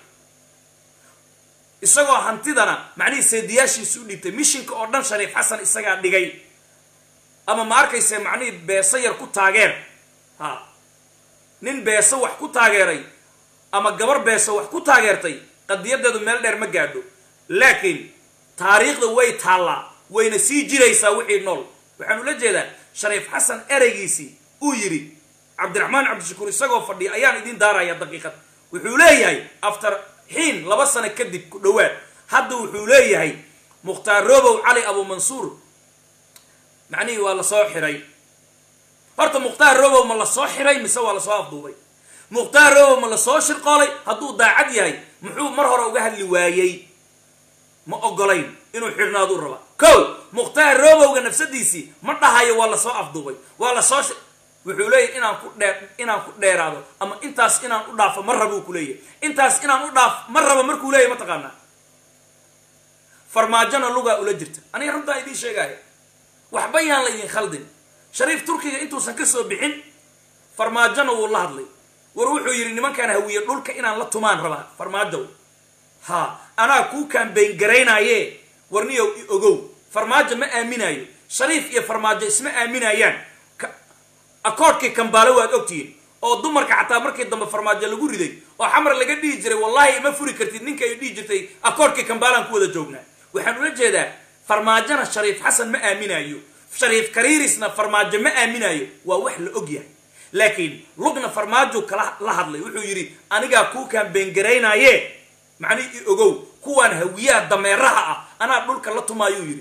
isagoo hantidana macnihii seediyaashiisi u dhiibtay mishinka oo dhan shariif xasan isagaa dhigay ama ma arkaysa macnihii beeso yar ku taageer ha nin beeso wax ku taageeray ama gabar beeso wax ku taageertay qadiyadeedu meel dheer ma gaadho laakiin taariikhda way taallaa wayna sii jiraysaa wixii nool waxaan ula jeedaa shariif xasan ereygiisii uu yidhi cabdiraxmaan cabdishakuur isagoo fadhiya ayaan idiin daaraya daqiiqad wuxuu leeyahay after xiin laba sano kadib ku dhowaad hadda wuxuu leeyahay mukhtaar robow cali abumansuur macnihii waa lasoo xiray horta mukhtaar robow ma lasoo xiray mise waa lasoo afduubay mukhtaar robow ma lasoo shirqoolay hadduu daacad yahay muxuu mar hore uga hadli waayey ma ogolayn inuu xidhnaaduu rabaa ko mukhtaar robowga nafsadiisii ma dhahayo waa lasoo afduubay waa lasoo wuxuu leeyahy inaan ku dheer inaan ku dheeraado ama intaas inaan u dhaafo ma rabuu ku leeyahy intaas inaan u dhaaf ma rabo markuu leeyahy ma taqaanaa farmaajona lugaa ula jirta aniga runtaa idiin sheegaya waxba yaan la idin khaldin shariif turkiga intuusan ka soo bixin farmaajona wuu la hadlay war wuxuu yidhi nimankaan hawiye dhulka inaan la tumaan rabaa farmaajow ha anaa kuu kaambayn garaynaaye warniyow i ogow farmaajo ma aaminaayo shariif iyo farmaajo isma aaminayaan akoodhkii kambaale waad ogtihiin oo dumarka xataa markii dambe farmaajo lagu riday oo xamar laga dhihi jiray wallahi ima furi kartid ninka ay dhihi jirtay akoodhkii kambaalaan ku wada joognaa waxaan ula jeedaa farmaajona shariif xasan ma aaminaayo shariif kariirisna farmaajo ma aaminaayo waa wax la og yahay laakiin lugna farmaajo kala la hadlay wuxuu yidhi anigaa kuu kaambeengaraynaaye macnihi i ogow kuwaan hawiyaha dameeraha ah anaa dhulka la tumaayuu yidhi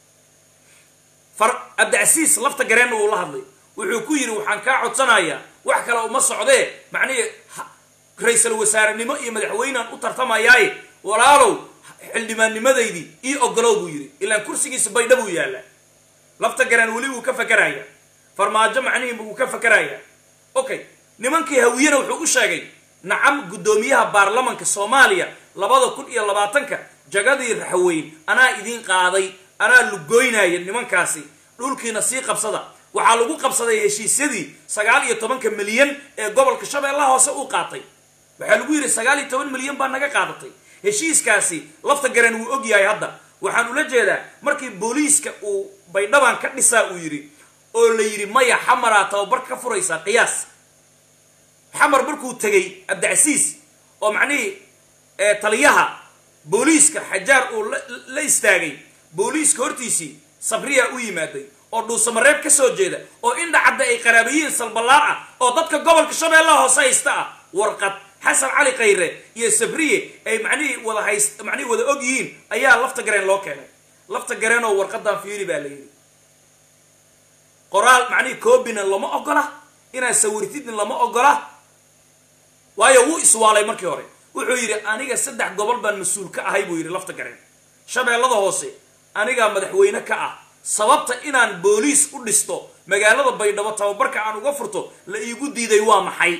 abdicasiis lafta gareenna wuu la hadlay wuxuu ku yidhi waxaan kaa codsanayaa wax kale uma socdee macnihii ra-iisal wasaarenimo iyo madaxweynaan u tartamayaaye walaalow xildhibaannimadaydii ii ogolow buu yidhi ilaan kursigiisa baydha buu yaallaa lafta gareen weli wuu ka fakaraya farmaajo macnihii wuu ka fakaraya okay nimankii hawiyena wuxuu u sheegay nacam guddoomiyaha baarlamanka soomaaliya labada kun iyo labaatanka jagadii raxweyn anaa idiin qaaday anaa lugoynaya nimankaasi dhulkiina sii qabsada waxaa lagu qabsaday heshiisyadii sagaal iyo tobanka milyan ee gobolka shabeellaha hoose uu qaatay waxaa lagu yidhi sagaal iyo toban milyan baa naga qaadatay heshiiskaasi lafta garan wuu og yahay hadda waxaan ula jeedaa markii booliiska uu baydhaban ka dhisaa uu yidhi oo la yidhi maya xamaraa tababar ka furaysaa qiyaas xamar markuu tegey abdicasiis oo macnihii taliyaha booliiska xajaar uu la istaagay booliiska hortiisii sabriya u yimaaday oo dhuusamareeb ka soo jeeda oo indhacadda ay qaraabayiin salballaar ah oo dadka gobolka shabeellaha hoose haysta ah warqad xasan cali khayre iyo sabriye ay macnihii wada hayst macnihii wada og yihiin ayaa lafta gareen loo keenay lafta gareen oo warqadan fiiri baa la yidhi qoraal macnihii koobina lama ogola inaad sawirtidna lama ogola waayo wuu iswaalay markii hore wuxuu yidhi aniga saddex gobol baan mas-uul ka ahay buu yidhi lafta gareen shabeellada hoose anigaa madaxweyne ka ah sababta inaan booliis u dhisto magaalada baydhabo tababarka aan uga furto la iigu diiday waa maxay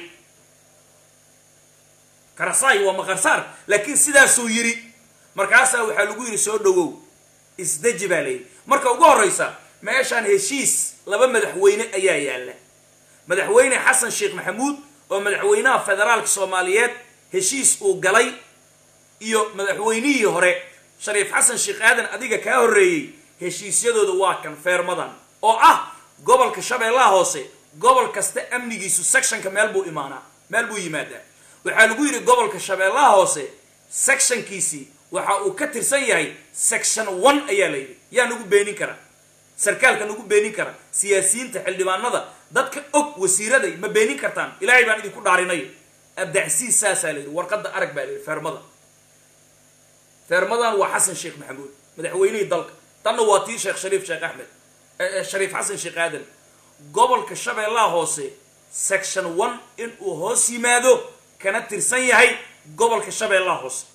karasaay waa maqarsaar laakiin sidaasuu yidhi markaasaa waxaa lagu yidhi soo dhowow isdeji baa layidhi marka ugu horraysa meeshaan heshiis laba madaxweyne ayaa yaalla madaxweyne xasan sheekh maxamuud oo madaxweynaha federaalka soomaaliyeed heshiis uu galay iyo madaxweynihii hore shariif xasan sheekh aadan adiga kaa horreeyey heshiisyadooda waa kan feermadan oo ah gobolka shabeellaha hoose gobol kasta amnigiisu sectionka meel buu imaanaa meel buu yimaadaa waxaa lagu yidhi gobolka shabeellaha hoose sectionkiisii waxa uu ka tirsan yahay section one ayaa la yidhi yaa nagu beenin kara sarkaalka nagu beenin kara siyaasiyiinta xildhibaanada dadka og wasiiraday ma beenin kartaan ilaahay baan idinku dhaarinay abdacsiis saasaa la yidhi warqadda arag baa la yidhi feermada feermadan waa xasan sheekh maxamuud madaxweynihii dalka tanna waa tii sheekh shariif sheekh axmed shariif xasan sheekh aadan gobolka shabeellaha hoose section one inuu hoos yimaado kana tirsan yahay gobolka shabeellaha hoose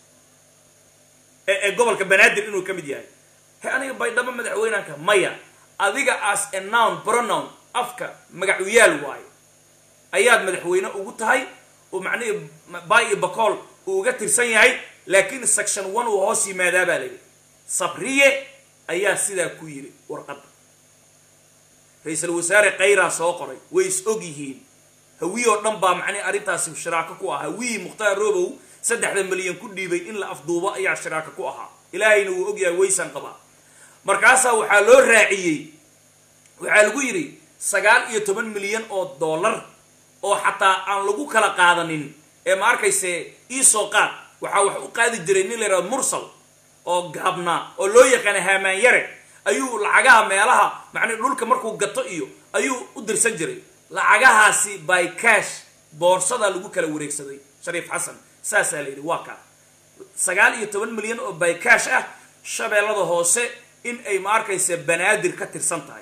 ee gobolka banaadir inuu ka mid yahay he aniga baydhabo madaxweynaanka maya adiga as a noun pronoun afka magacuyaal waayo ayaad madaxweyne ugu tahay oo macnihii bay iyo bacool uu uga tirsan yahay laakiin section one uu hoos yimaadaa baa layidhi sabriye ayaa sidaa ku yidhi warqadda ra-iisul wasaare khayraa soo qoray way is og yihiin hawiye oo dhan baa macnihi arrintaasi shiraako ku ah hawiyii mukhtaar robow saddexda milyan ku dhiibay in la afduubo ayaa shiraako ku ahaa ilaahayna wuu ogyahay waysan qabaa markaasaa waxaa loo raaciyey waxaa lagu yidhi sagaal iyo toban milyan oo dollar oo xataa aan lagu kala qaadanin ee ma arkayse iisoo qaad waxaa wax u qaadi jiray nin la yidhahdo mursal oo gaabnaa oo loo yaqaana haamaan yare ayuu lacagaha meelaha macnii dhulka markuu gato iyo ayuu u dirsan jiray lacagahaasi by cash boorsadaa lagu kala wareegsaday shariif xasan saasaa la yidhi waa kaa sagaal iyo toban milyan oo by cash ah shabeellada hoose in ay ma arkaysa banaadir ka tirsan tahay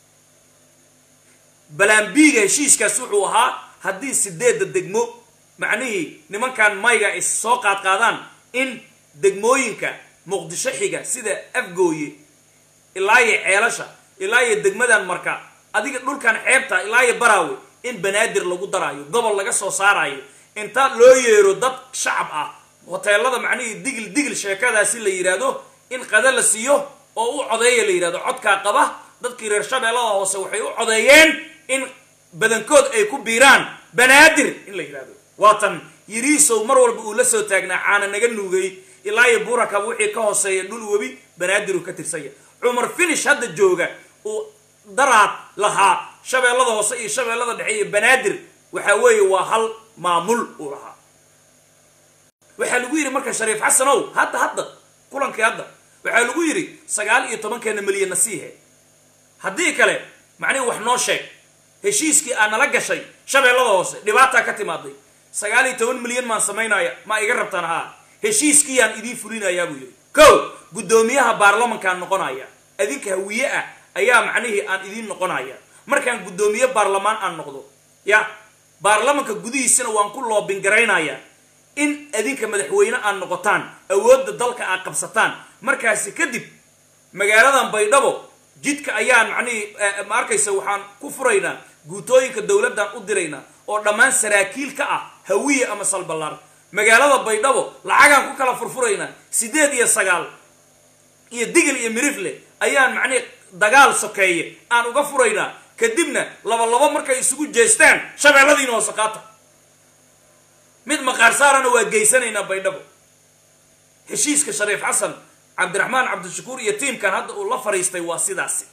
balaambiiga heshiiskaas wuxuu ahaa haddii sideedda degmo macnihii nimankan mayga ay soo qaadqaadaan in degmooyinka muqdisho xiga sida afgooye ilaayo ceelasha ilaayo degmadan marka adiga dhulkan xeebta ilaayo baraawe in banaadir lagu daraayo gobol laga soo saarayo inta loo yeero dad shacab ah hoteelada macnihii digil digil sheekadaasi la yidhaahdo in qada la siiyo oo u codeeya la yidhahdo codkaa qaba dadkii reer shabeellada hoose waxay u codeeyeen in badankood ay ku biiraan banaadir in la yidhahdo waatan yiriisow mar walba uu la soo taagnaa caana naga nuugay ilaa iyo buurakaba wixii ka hooseeya dhul webi banaadir uu ka tirsanya cumar finish hadda jooga uu daraad lahaa shabeellada hoose iyo shabeellada dhexe iyo banaadir waxa weeye waa hal maamul uu lahaa waxaa lagu yidhi marka shariif xasanow hadda hadda kulankii hadda waxaa lagu yidhi sagaal iyo tobankeena milyanna siihe haddii kale macnihi wax noo sheeg heshiiskii aa nala gashay shabeellada hoose dhibaataa ka timaaday sagaal iyo toban milyan maan samaynaya ma iga rabtaan haa heshiiskiiyaan idiin fulinayaa buu yidhi ko guddoomiyaha baarlamankaan noqonaya adinka hawiye ah ayaa macnihii aan idiin noqonaya markaan guddoomiye baarlamaan aan noqdo ya baarlamanka gudihiisana waan ku loobingaraynaya in adinka madaxweyne aad noqotaan awoodda dalka aad qabsataan markaasi kadib magaaladan baydhabo jidka ayaan macnihii ma arkaysa waxaan ku furaynaa guutooyinka dowladdan u diraynaa oo dhammaan saraakiil ka ah hawiye ama salballaar magaalada baydhabo lacagaan ku kala furfuraynaa siddeed iyo sagaal iyo digil iyo mirifle ayaan macnihi dagaal sokeeye aan uga furaynaa kadibna laba labo markay isugu jeestaan shabeelladiina hoose qaata mid maqaar saarana waa geysanaynaa baydhabo heshiiska shariif xasan cabdiraxmaan cabdishakuur iyo tiimkan hadda uu la fariistay waa sidaasi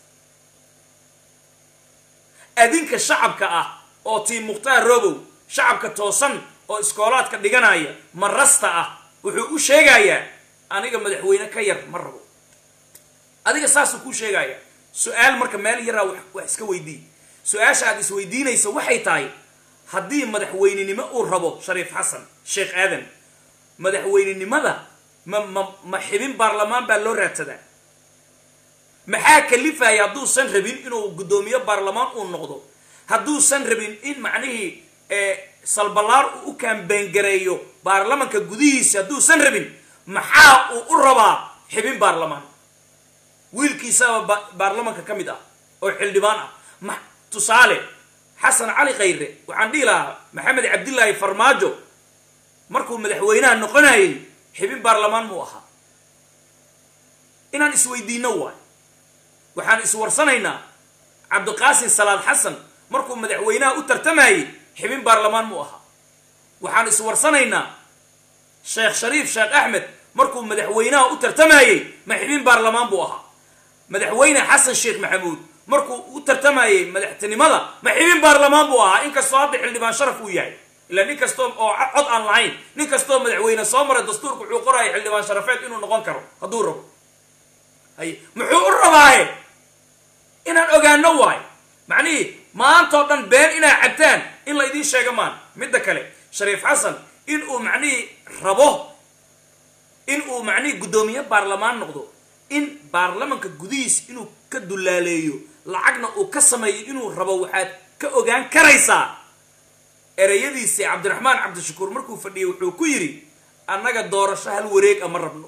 adinka shacabka ah oo tiim mukhtaar robow shacabka toosan oo iskoolaadka dhiganaya marasta ah wuxuu u sheegayaa aniga madaxweyne ka yar ma rabo adiga saasuu kuu sheegaya su-aal marka meel yaraa wax iska weydii su-aasha aad isweydiinaysa waxay tahay haddii madaxweynenimo uu rabo shariif xasan sheekh aadan madaxweynenimada ma ma ma xibin baarlamaan baa loo raadsadaa maxaa kalifaya hadduusan rabin inuu guddoomiye baarlamaan uu noqdo hadduusan rabin in macnihii salbalaar uu u kaambaangareeyo baarlamanka gudihiisa hadduusan rabin maxaa uu u rabaa xibin baarlamaan wiilkiisaba baarlamanka ka mid ah oo xildhibaan ah ma tusaale xasan cali khayre waxaan dhihi lahaa maxamed cabdillaahi farmaajo markuu madaxweynaha noqonayay xibin baarlamaan muu ahaa inaan isweydiino waay waxaan iswarsanaynaa cabdiqaasim salaad xasan markuu madaxweynaha u tartamayay xibin baarlamaan muu ahaa waxaan iswarsanaynaa sheekh shariif sheekh axmed markuu madaxweynaha u tartamayay ma xibin baarlamaan buu ahaa madaxweyne xasan sheekh maxamuud markuu u tartamayay madaxtinimada ma xibin baarlamaan buu ahaa inkastoo hadda xildhibaan sharaf uu yahay ilaa nin kastoo oo cod aan lahayn nin kastoo madaxweyne soo maray dastuurka wuxuu qoraya xildhibaan sharafeed inuu noqon karo hadduu rabo hay muxuu u rabaaye inaan ogaano waayo macnihii maantao dhan been inaa cabtaan in la idiin sheega maan midda kale shariif xasan in uu macnihii rabo in uu macnihii guddoomiye baarlamaan noqdo in baarlamanka gudihiis inuu ka dullaaleeyo lacagna uu ka sameeyo inuu rabo waxaad ka ogaan karaysaa ereyadiisii cabdiraxmaan cabdishakuur markuu fadhiyay wuxuu ku yidhi annaga doorasho hal wareeg a ma rabno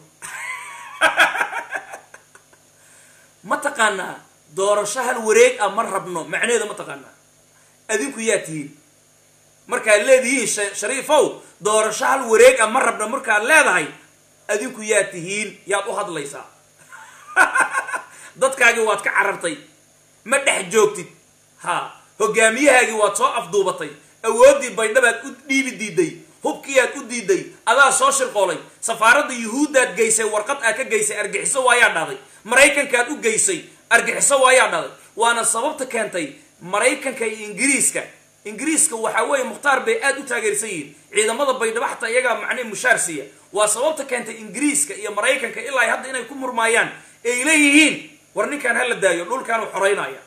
ma taqaanaa doorasho hal wareeg ah ma rabno macnaheeda ma taqaanaa adinku yaa tihiin markaad leedihiin shariifow doorasho hal wareeg ah ma rabno markaad leedahay adinku yaa tihiin yaad u hadlaysaa dadkaagii waad ka carartay ma dhex joogtid ha hogaamiyahaagii waad soo afduubatay awooddii baydhabaad u dhiibi diiday hubkiiaad u diiday adaa soo shirqoolay safaaradda yuhuuddaad geysay warqad aad ka geysay argixiso waayaa dhahday maraykankaad u geysay argixiso waayaa dhahday waana sababta keentay maraykanka iyo ingiriiska ingiriiska waxaa weeye mukhtaar bay aad u taageersan yihiin ciidamada baydhabo xataa iyagaa macnihi mushaar siiya waa sababta keentay ingiriiska iyo maraykanka ilaa hadda inay ku murmaayaan ay leeyihiin war ninkaan hala daayo dhulkaanu xoraynaya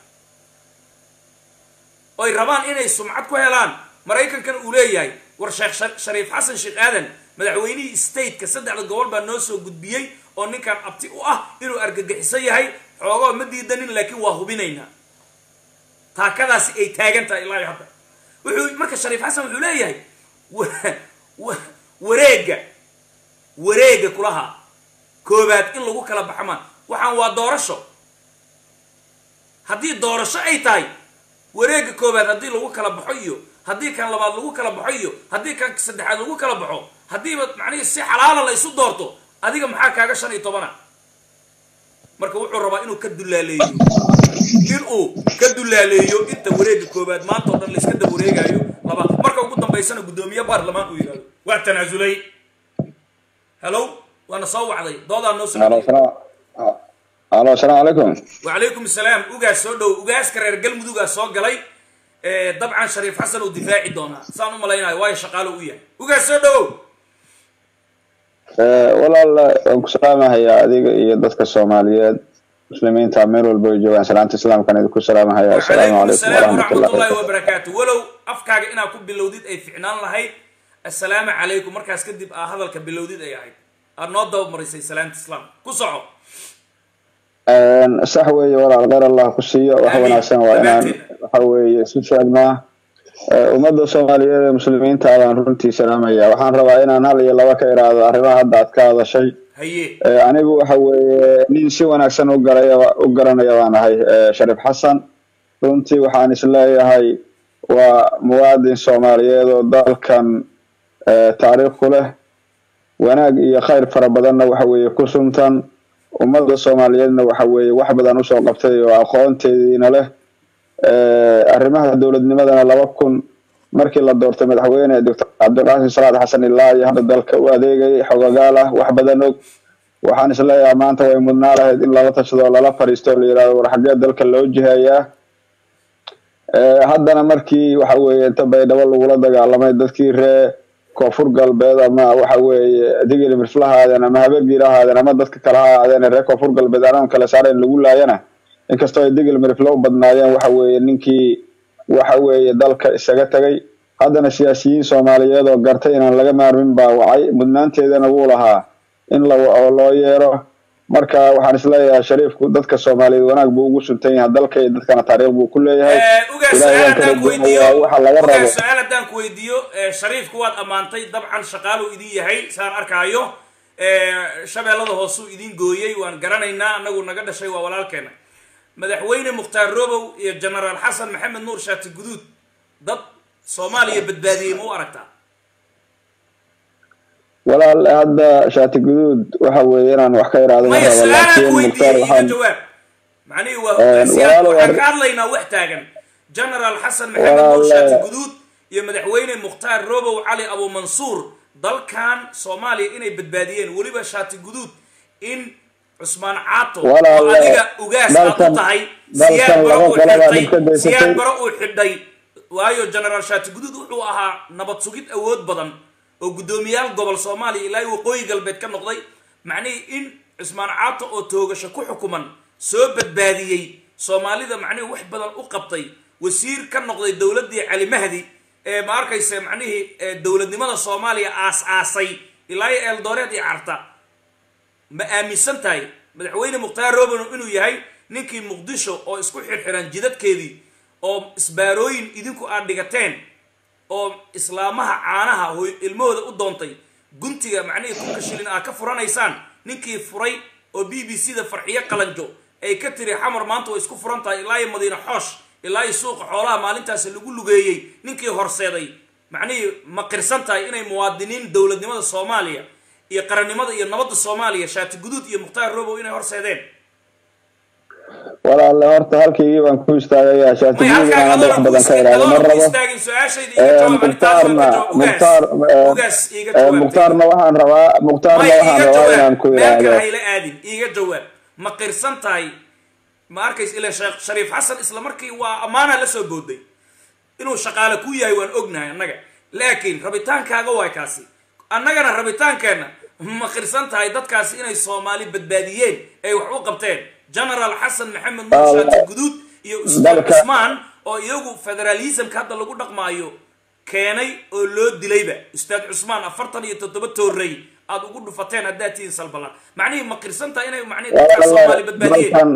oy rabaan inay sumcad ku helaan maraykankana uu leeyahay war sheekh shariif xasan sheekh aadan madaxweynihii stateka saddexda gobol baa noo soo gudbiyey oo ninkan abti u ah inuu argagixiso yahay xoogoo ma diidanin laakiin waa hubinaynaa taakadaasi ay taagan tahay ilaa hadda wuxuu marka shariif xasan wuxuu leeyahay wareega wareega kulahaa koobaad in lagu kala baxmaan waxaan waa doorasho haddii doorasho ay tahay wareega koobaad haddii lagu kala baxo iyo haddii kan labaad lagu kala baxo iyo haddii kan saddexaad lagu kala baxo haddiiba macnihii si xalaala la ysu doorto adiga maxaa kaaga shan iyo tobana marka wuxuu rabaa inuu ka dullaaleeyo inuu ka dullaaleeyo inta wareega koobaad maanta o dhan la iska dab wareegaayo labaad marka ugu dambaysana guddoomiye baarlamaan uu yidhahdo waa tanaasulay hallow waana soo wacday doodaa noo soo alo asalaamu calaykum wacalaykum asalaam ugaas soo dhow ugaaska reer galmudugaa soo galay dabcan shariif xasan uu difaaci doonaa saan u malaynayo waayo shaqaalo u yahay ugaas soo dhowow walaal waan ku salaamahayaa adiga iyo dadka soomaaliyeed muslimiinta meel walba ay joogaan salaanta islaamkan idinku salaamahaya assalaamu calaykum asalaam waraxmatullahi waraxmatullahi wabarakaatu walow afkaaga inaad ku bilowdid ay ficnaan lahayd assalaamu calaykum markaas kadib aa hadalka bilowdid ay ahayd aad noo dabamarisay salaanta islaamka ku soco sax weeye walaal kheyr allah ku siiyo wax Amiin. wanaagsan waa inaan Dhammaantiin. waxa weeye isu sheegnaa ummadda soomaaliyeed ee muslimiinta baan runtii salaamaya waxaan rabaa inaan hal iyo laba ka iraahdo arrimaha hadda aad ka hadashay haye Eh, anigu waxa weeye nin si wanaagsan u garaya u garanaya baan ahay eh, shariif xasan runtii waxaan isleeyahay waa muwaadin soomaaliyeed oo dalkan eh, taariikh ku leh wanaag iyo khayr fara badanna waxa weeye ku suntan ummadda soomaaliyeedna waxa weeye wax badan usoo qabtay oo aqoonteediina leh arrimaha dowladnimadana laba kun markii la doortay madaxweyne doctor cabdiqaasim salaad xasan ilaa iyo hadda dalka u adeegayay xogagaal ah wax badan og waxaan isleeyahay maanta way mudnaa lahayd in lala tashado oo lala fadhiisto oo la yidhahdo war xaggee dalka loo jihayaa haddana markii waxa weeye inta baydhabo lagula dagaalamay dadkii ree koonfur galbeed ama waxa weeye digili mirfla haadeen ama habeergiila haadeen ama dadka kale ha ahaadeen ree koonfur galbeed anaan kale saarayn lagu laayana inkastoo ay digil mirfla u badnaayeen waxa weeye ninkii waxa weeye dalka isaga tegay haddana siyaasiyiin soomaaliyeed oo gartay inaan laga maarmin baa wacay mudnaanteedana wuu lahaa in la oo loo yeero marka waxaan isleeyahay shariifku dadka soomaaliyeed wanaag buu ugu suntan yahay dalka iyo dadkana taariikh buu ku leeyahay ugaas ilaahay su-aal waan kala haddaan ku duwan weydiiyo waa waxa laga rabo ugaas su-aal haddaan ku weydiiyo eh, shariifku waad ammaantay dabcan shaqaaluu idin yahay saan arkaayo Eh, shabeellada hoosuu idin gooyey waan garanaynaa anagu naga dhashay waa walaalkeena madaxweyne mukhtaar robow iyo genaraal xasan maxamed nuur shaati guduud dad soomaaliya badbaadiyey ma u aragtaa walaal hadda shaati guduud waxa weeye inaan wax ka iraado ma maya rabo su-aalaan laakiin ku mukhtaar weydiiyey iga waxaan jawaab macnihii waa Eh, hogaasiyaad walaal, waxaan war- ka hadlaynaa wax taagan genaraal xasan maxamed Walaal, nuur shaati eh, guduud iyo madaxweyne mukhtaar robow cali abu mansuur dalkan soomaaliya inay badbaadiyeen weliba shaati guduud in cusmaan caato Walaal, oo eh, adiga ugaas aad u dalkan- tahay dalkan siyaad baro laba uu qolobaa xidhay dhibka geysatay. siyaad baro uu xidhay waayo genaraal shaati guduud wuxuu ahaa nabad sugid awood badan oo guddoomiyaal gobol soomaaliya ilaa iyo waqooyi galbeed ka noqday macnihii in cusmaan caato oo toogasho ku xukuman soo badbaadiyey soomaalida macnihii wax badan u qabtay wasiir ka noqday dowladdii cali mahdi ee ma arkaysa macnihii ee dowladnimada soomaaliya aas-aasay ilaa iyo eeldooreed iyo carta ma aaminsan tahay madaxweyne mukhtaar robano inuu yahay ninkii muqdisho oo isku xirxiran jidadkeedii oo isbaarooyin idinku aad dhigateen oo islaamaha caanaha hooy ilmahooda u doontay guntiga macnihii kunka shilin aad ka furanaysaan ninkii furay oo b b c da farxiyo qalanjo ay ka tiri xamar maanta way isku furan tahay ilaa iyo madiine xoosh ilaa iyo suuqa xoolaha maalintaasi lagu lugeeyey ninkii horseeday macnihii ma qirsan tahay inay muwaadiniin dowladnimada soomaaliya iyo qarannimada iyo nabadda soomaaliya shaati guduud iyo mukhtaar robow inay horseedeen walaalle horta halkaygii baan ku istaagayaa shaati may guduud halkaan inaan wax adoona ku badan ka iraado ma adoona ku rabo istaagin su-aashayda iga jawaab mukhtaarna mukhtaar ugaas iga jawaab mukhtaarna waxaan rabaa mukhtaarna may waxaan iga rabaa inaan jawaab ku meel kale iraahdo hayla aadin iga jawaab ma qirsan tahay ma arkays ila sheekh shariif xasan isla markii waa ammaana la soo booday inuu shaqaale ku yahay waan ognahay annaga laakiin rabitaankaaga waay kaasi annagana rabitaankeenna ma qirsan tahay dadkaasi inay soomaali badbaadiyeen ay wax u qabteen genaraal xasan maxamed nuur Wal- shaati guduud iyo ustaad dalka- cusmaan oo iyagu federalismka hadda lagu dhaqmaayo keenay oo loo dilayba ustaad cusmaan afartan iyo toddoba toorey aad ugu dhufateen haddaad tihiin salbala macnihii ma qirsan tahay inay macnihii dadkaas soomaali badbaadiyeen dalkan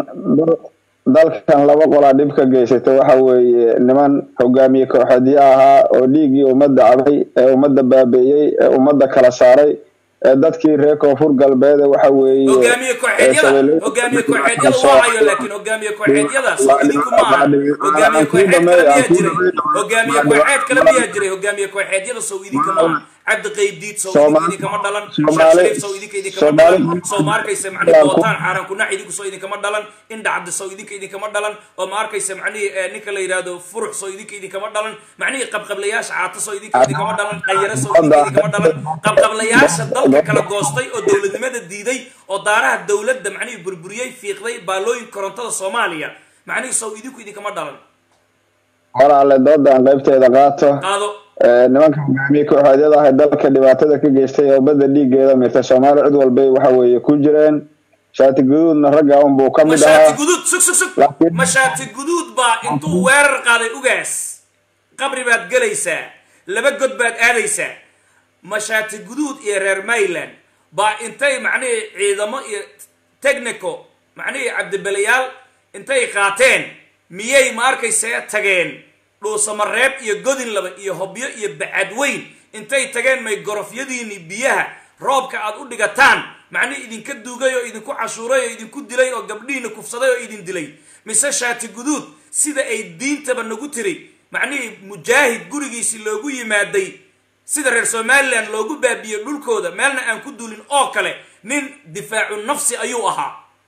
dalkan laba qolaa dhib ka geysata waxa weeye niman hogaamiye kooxeedyo ahaa oo dhiiggii ummadda cabay ee ummadda baabeeyey ee ummadda kala saaray ee dadkii reer koonfur galbeed ee waxa weeye hogaamiye kooxeedyada hogaamiye kooxeedyada waa hayo laakiin hogaamiye kooxeedyada soo idinku ma aha hogaamiye kooxeed kale miyaa jiray hogaamiye kooxeed kale miyaa jiray hogaamiye kooxeedyada soo idinka ma aha cabdi qaybdiid soo idinka idinkama dhalan sheekh shariif soo idinka idinkama dhalan soo ma arkaysa macnihi bootaan xaaran kunax idinku soo idinkama dhalan indhacdi soo idinka idinkama dhalan oo ma arkaysa macnihii eh, ninka la yidhaahdo furux soo idinka idinkama dhalan macnihii qabqablayaasha caato soo idinka idinkama dhalan qayare soo idinka idinkama dhalan qabqablayaasha dalka kala goostay oo dowladnimada diiday oo daaraha dowladda macnihii burburiyey fiiqday baalooyin korontada soomaaliya macnihii soo idinku idinkama dhalan walaalle doodan qaybteeda qaato qaado Ee, nimanka hogaamiye kooxeedyada ah ee dalka dhibaatada ka geystay ee ummadda dhiiggeeda mirta soomaali cid walbay waxa weeye ku jireen shaati guduudna ragga unbuu ka mid mashaati ahaa guduud sug sug sug Laakiin- mashaati guduud baa intuu weerar qaaday ugaas qabri baad gelaysaa laba god baad aadaysaa mashaati guduud iyo reer mayland baa intay macnihii ciidamo iyo technico macnihii cabdibelayaal intay qaateen miyay ma arkaysaa tageen dhuusamareeb iyo godin laba iyo hobyo iyo bacadweyn intay tageen may gorofyadiini biyaha roobka aad u dhigataan macnihii idinka duugay oo idinku cashuuray oo idinku dilay oo gabdhihiina kufsaday oo idin dilay mise shaati guduud sida ay diintaba nagu tiri macnihii mujaahid gurigiisii loogu yimaaday sida reer somalilan loogu baabiyey dhulkooda meelna aan ku duulin oo kale nin difaacu nafsi ayuu ahaa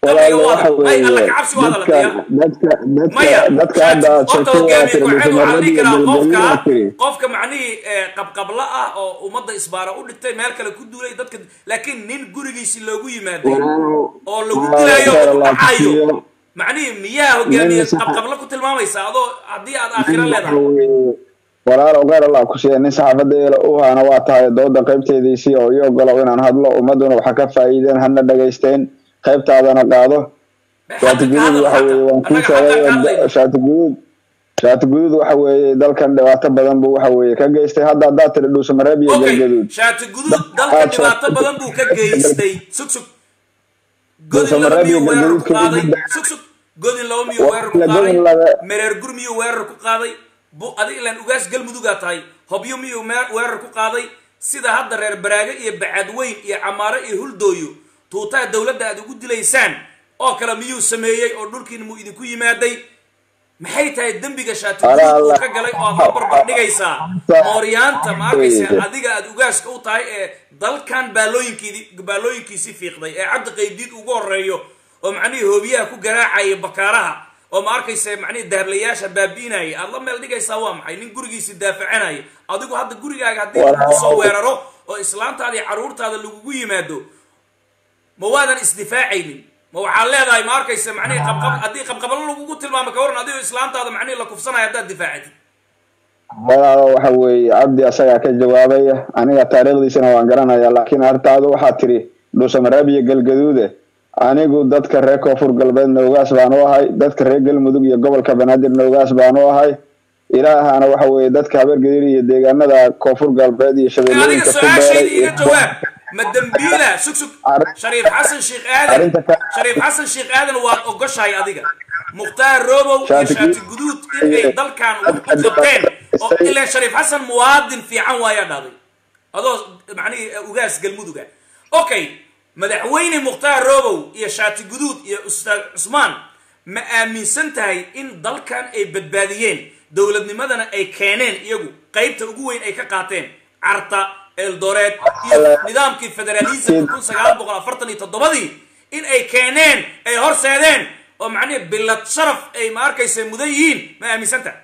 qabriga walaalo waxa wada ay alla weeye kacabsi waa dadka hadalaya dadka maya dadka dadka hadda aad horta sheegtay waa hogaamiye tiri ku-xigeenka waxaa la dhihi karaa qofka galgalina tiri qofka macnihii eh, qabqabla ah oo ummadda isbaara u dhigtay meel kale ku duulay dadka laakiin nin gurigiisi loogu yimaaday walaalo oo lagu walaalo dilayo khayr oo allah ku dhacayo siiyo macnihii miyaa hogaamiye nin sax qabqabla ku tilmaamaysa adoo haddii aad aakhiro nin waxa leedahay weeye walaalo khayr allah ku siiya nin saxaafadda eela u haana waa tahay dooda qaybteediisii oo ii ogolow inaan hadlo ummaduna waxa ka faa'iideen hana dhagaysteen qaybtaadana qaado shaati xaqa guduud ka hadal waxa xaqa weeye waan kuu annaga xaqaan ka hadlayno sheegay shaati guduud shaati guduud waxa weeye dalkan dhibaato badan buu waxa weeye ka geystay hadda haddaad tiri dhuusamareeb iyo okay galgaduud shaati guduud dalka aad dhibaato sheegtay badan buu ka geystay sug sug godin laba dhuusamareeb iyo miyuu weerar ku galgaduud qaaday kadib sug sug godin laba miyuu weerar ku la qaaday godin laga mereer gur miyuu weerar ku qaaday bu adig ilaan ugaas galmudugaa tahay hobyo miyuu meer- weerar ku qaaday sida hadda reer baraago iyo bacadweyn iyo camaaro iyo huldooyo tuutaha dowladda aad ugu dilaysaan oo kale miyuu sameeyey oo dhulkiina muu idinku yimaaday maxay tahay dembiga shaati ala guduud uu allah ka galay oo aad la barbar dhigaysaa mooryaanta ma arkaysa adiga aad ugaaska u tahay ee dalkan baalooyinkiidi baalooyinkiisii fiiqday ee cabdi qaydiid ugu horeeyo oo macnihii hoobiyaha ku garaacaya bakaaraha oo ma arkaysa macnihii dahablayaasha baabi'inaya aad la meel dhigaysaa waa maxay nin gurigiisi daafacanaya adigu hadda gurigaaga haddii lagu soo weeraro oo islaantaada iyo carruurtaada lagugu yimaado ma waadan isdifaacaynin ma waxaad leedahay ma arkaysa macnihii qabqab haddii qabqabalo lagugu tilmaamo ka waran adigoo islaantaada macnihii la kufsanaya haddaad difaacatid walaalo waxa weeye cabdi asagaa ka jawaabaya aniga taariikhdiisana waan garanaya laakiin artaadu waxaad tiri dhuusamareeb iyo galgaduude anigu dadka reer koonfur galbeed noogaas baan u ahay dadka reer galmudug iyo gobolka banaadir noogaas baan u ahay ilaahana waxa weeye dadka habeergadir iyo deegaanada koonfur galbeed iyo adiga shabeellooyinka ku su-aashayda beeray iga jawaab ma dembiila sug sug Arrin- shariif xasan sheekh aadan arrinta ka shariif xasan sheekh aadan waad ogoshahay adiga mukhtaar robow iyo Shaati shaati guduud. guduud in ay dalkan wax u qabteen oo ilaan shariif xasan muwaadin fiican waayaa dhahday adoo macnihii ugaas galmuduga okay madaxweyne mukhtaar robow iyo shaati guduud iyo ustaad cusmaan ma aaminsan tahay in dalkan ay badbaadiyeen dowladnimadana ay keeneen iyagu qaybta ugu weyn ay ka qaateen carta eldoreed iyo nidaamkii federalismka kun sagaal boqol afartan iyo toddobadii in ay keeneen ay horseedeen oo macnihi bilad sharaf ay ma arkaysa mudan yihiin ma aaminsan tahay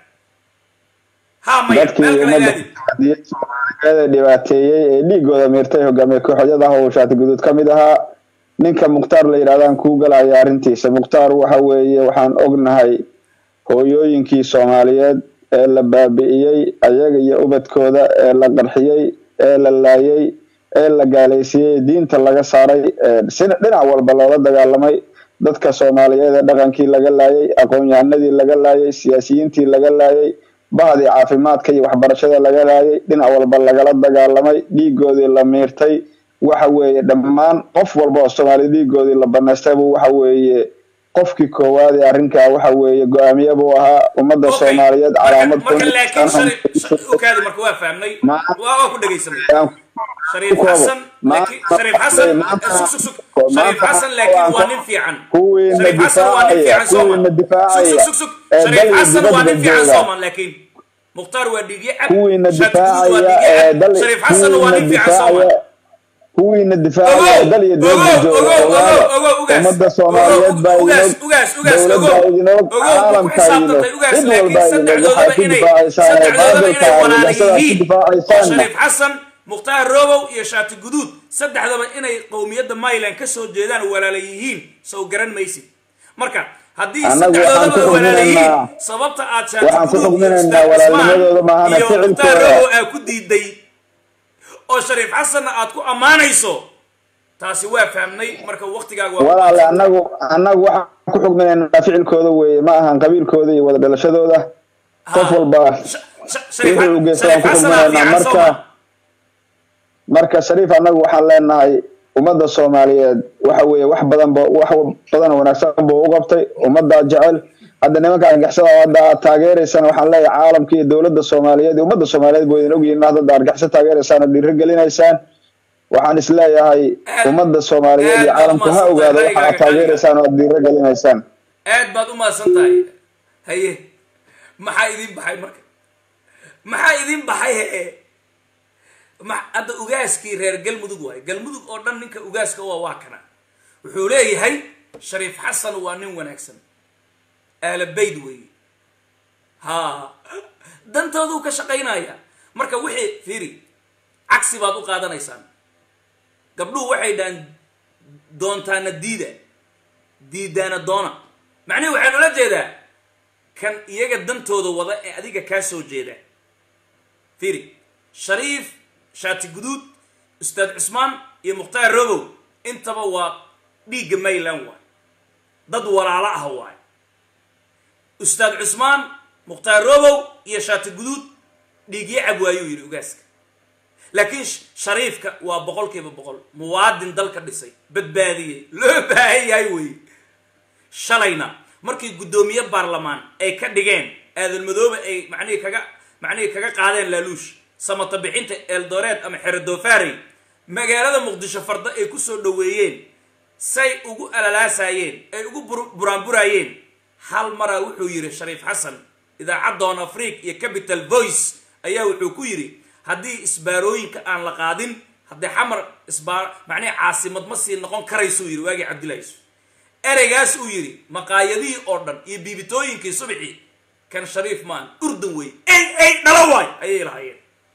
ha maya dadkii meel kale ummadda ilaadi soomaaliyeed soomaaliyeed ee dhibaateeyey ee dhiigooda miirtay hogaamiye kooxyadaha uu shaati guduud ka mid ahaa ninka mukhtaar la yidhahdaan kuu galaya arrintiisa mukhtaar waxa weeye waxaan ognahay hooyooyinkii soomaaliyeed ee la baabi'iyey ayaga iyo ubadkooda ee la qarxiyey ee la laayay ee la gaalaysiiyey diinta laga saaray ee sina- dhinac walba loola dagaalamay dadka soomaaliyeed ee dhaqankii laga laayay aqoon-yahanadii laga laayay siyaasiyiintii laga laayay bahdii caafimaadka iyo waxbarashada laga laayay dhinac walba lagala dagaalamay dhiigoodii la miirtay waxa weeye dhammaan qof walba oo soomaali dhiigoodii la banaystay buu waxa weeye qofkii koowaad ee arrinkaa waxa weeye go-aamiye buu ahaa ummadda Okay. soomaaliyeed Marka- calaamad marka kun- laakiin aan shari- shari- okaadi marka waa fahmnay Ma- waa waa ku dhegaysanay aan shariif ku xasan Ma- laakiin shariif xasan maanta- sug sug sug shariif maanta- xasan laakiin waa nin fiican kuwiina shariif xasan waa nin difaacaya fiican sooman kuwiina difaacaya sug sug sug ee shariif dal iyo xasan waa nin dibadda fiican jooga sooman laakiin mukhtaar waa dhiigye cab kuwiina shaati guduud waa difaacaya dhiigye ee cab dal shariif xasan waa kuwiina nin fiican sooman difaacaya kuwiina difaacaya ee dal iyo dibadda jooga ogaada ummadda soomaaliyeed baa idin og dowladda idin og caalamka idin og cid walba idin og waxaad ku difaacaysaan ee baadilka argagixisadaad ku difaacaysaan shariif xasan mukhtaar robow iyo shaati guduud saddexdaba inay qowmiyadda myland ka soo jeedaan walaala yihiin sow garan maysid marka haddii Annagu waxaan ku saddexdoodaba walaala yihiin xukminaynaa- sababta aad shaati waxaan ku guduud iyo xukminaynaa ustaad cusmaan walaalnimadooda maahane iyo mukhtaar ficilkooda. robow aa ku diiday oo shariif xasanna aad ku ammaanayso taasi waa fahmnay marka waktigaaga waa walaale annagu annagu waxaan ku xukminaynaa ficilkooda weeye ma ahan qabiilkooda iyo wada dhalashadooda qof walba Sh- sh- Shariif- wixii uu geysta waan Shariif ku Xasan aa xukminaynaa fiican soo marka ma? marka shariif annagu waxaan leenahay ummadda soomaaliyeed waxa weeye wax badan ba wax badan oo wanaagsan buu u qabtay ummaddaa jecel hadda nimanka argixisada oo hadda aad taageeraysaan waxaan leeyahay caalamka iyo dowladda soomaaliyeed iyo ummadda soomaaliyeed buu idin ogyihiin inaad hadda argixisa taageeraysaan oo dhiirigelinaysaan waxaan isleeyahay ummadda soomaaliyeed iyo aad caalamku ha umahadsan ogaado tahay, waxa aad ra'yigaaga taageeraysaan oo aad dhiirigelinaysaan aad baad u mahadsan tahay haye maxaa idin baxay marka maxaa idin baxay hee ma- hadda ugaaskii reer galmudug waaye galmudug oo dhan ninka ugaaska waa waa kana wuxuu leeyahay shariif xasan waa nin wanaagsan ahla bayd weeye ha dantooduu ka shaqaynaya marka wixii fiiri cagsi baad u qaadanaysaan gabdhuhu waxay dhahaan doontaana diida diidaana doona macnihi waxaan ula jeedaa kan iyaga dantooda wada ee adiga kaa soo jeeda fiiri shariif shaati guduud ustaad cusmaan iyo mukhtaar robow intaba waa dhiigga mayland waay dad walaalo ah waay ustaad cusmaan mukhtaar robow iyo shaati guduud dhiigyo cab waayuu yidhi ugaaska laakiin shariifka waa boqol kiiba boqol muwaadin dalka dhisay badbaadiyey loo baahan yahay weeye shalayna markii guddoomiye baarlamaan ay ka dhigeen aadan madoobe ay macnihii kaga macnihii kaga qaadeen laaluush samata bixinta eldoreed ama xerodofarey magaalada muqdisho farda ay kusoo dhoweeyeen say ugu alalaasayeen ay ugu buraanburaayeen hal maraa wuxuu yidhi shariif xasan idaacaddoon afrique iyo capital voice ayaa wuxuu ku yidhi haddii isbaarooyinka aan la qaadin haddii xamar isbaar macnihi caasimad ma sii noqon karaysuu yidhi waagii cabdillahiis ereygaas uu yidhi maqaayadihii oo dhan iyo biibitooyinkii subxii kan shariif maan urdun wey ey ey dhalo waay ayay lahaayeen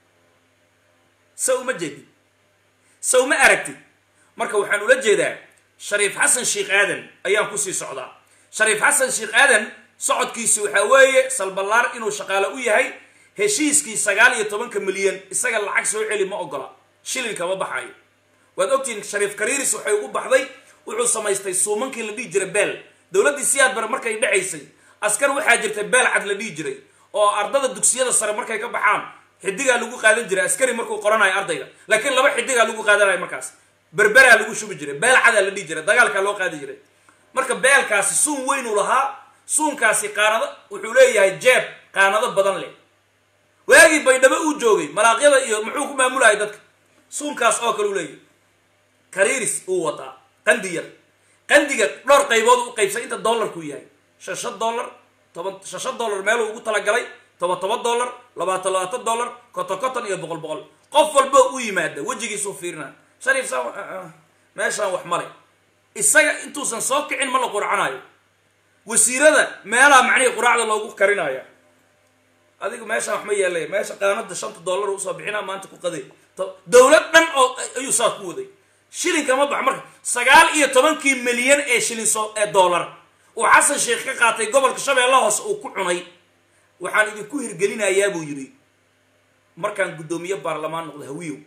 sa uma jeedid sa uma aragtid marka waxaan ula jeedaa shariif xasan sheikh aadan ayaan kusii socdaa shariif xasan sheikh aadan socodkiisi waxaa weeye salballaar inuu shaqaale u yahay heshiiskii sagaal iyo tobanka milyan isaga lacag soo celi ma ogola shilinka ma baxayo waad ogtihiin shariif kariiris waxay ugu baxday wuxuu samaystay suumankii la dhihi jiray beel dowladdii siyaad bare markay dhacaysay askar waxaa jirtay beel cad la dhihi jiray oo ardada dugsiyada sare markay ka baxaan xidigaa lagu qaadan jiray askari markuu qoranayo ardayga laakiin laba xidigaa lagu qaadanayo markaas berberaa lagu shubi jiray beel cadaa la dhihi jiray dagaalkaa loo qaadi jiray marka beelkaasi suun weynuu lahaa suunkaasi qaanado wuxuu leeyahay jeeb qaanado badan leh waagii baydhabo uu joogay malaaqyada iyo muxuu ku maamulaya dadka suunkaas oo kale u leeyahay kariiris uu wataa qandi yar qandiga dhowr qaybood u qaybsay inta dollarku yahay shan shan dollar toban shan shan dollar meeluu ugu talagalay toban toban dollar labaatan labaatan dollar konton konton iyo boqol boqol qof walbo u yimaada wejigiisuu fiirina shariif saa meeshaan wax male isaga intuusan soo kicin ma la qurcanayo wasiirada meelaha macnihii quraacda loogu karinaya adigu meeshaan wax ma yeelaya meesha qaanada shanta dollar usoo bixinaa maanta ku qaday dowlad dhan oo ayuu saa ku waday shilinka ma bax marka sagaal iyo tobankii milyan ee shilin soo ee dollar uu xasan sheekh ka qaatay gobolka shabeelle hoose uu ku cunay waxaan idinku hirgelinayaa buu yidhi markaan guddoomiye baarlamaan noqdo hawiyow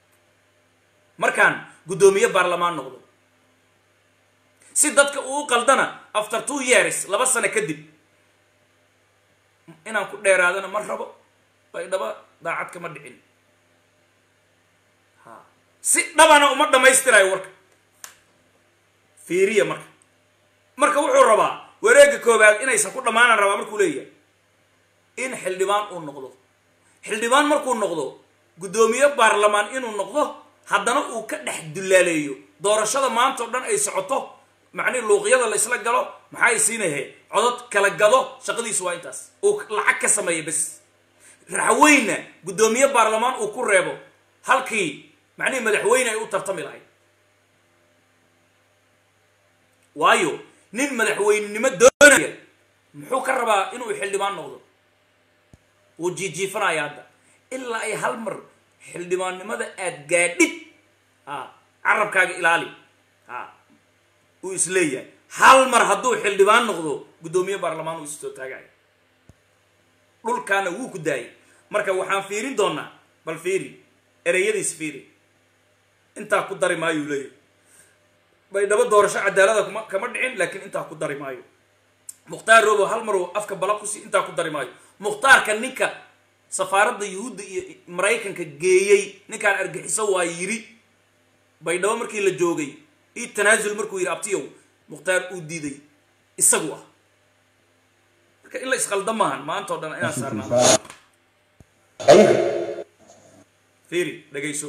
markaan guddoomiye baarlamaan noqdo si dadka uu qaldana after two years laba sano kadib inaan ku dheeraadana ma rabo baydhaba daacad kama dhicin ha si dhabana uma dhammaystirayo warka fiiriya marka marka wuxuu rabaa wareegga koobaad inaysan ku dhammaanaan rabaa markuu leeyahay in xildhibaan uu noqdo xildhibaan markuu noqdo guddoomiye baarlamaan inuu noqdo haddana uu ka dhex dullaaleeyo doorashada maanta o dhan ay socoto macnihi luuqyada la isla galo maxay siinahe codod kala gado shaqadiisu waa intaas uu lacag ka sameeya bes raxweynna guddoomiye baarlamaan uu ku reebo halkii macnihi madaxweyne ay u tartami lahayd waayo nin madaxweynenimo doonaya muxuu ka rabaa inuu xildhibaan noqdo wuu jiijiifanaya hadda ilaa ay hal mar xildhibaannimada aad gaadhid a carabkaaga ilaali a uu isleeyahay hal mar hadduu xildhibaan noqdo guddoomiye baarlamaan uu istoo taagayo dhulkaana wuu ku daayay marka waxaan fiirin doonaa bal fiiri ereyadiis fiiri intaa ku dari maayuu leeyahay baydhabo doorasho cadaalada kuma kama dhicin laakiin intaa ku dari maayo mukhtaar robo hal mar uu afka bala kusi intaa ku dari maayo mukhtaarka ninka safaaradda yuhuudda iyo maraykanka geeyey ninkaan argixiso waa yidhi baydhabo markii la joogay io tanaasul markuu yidhi abtiyow mukhtaar uu diiday isagu ah marka in la isqalda maahan maanta o dhan inaan saarnaa fiiri dhegayso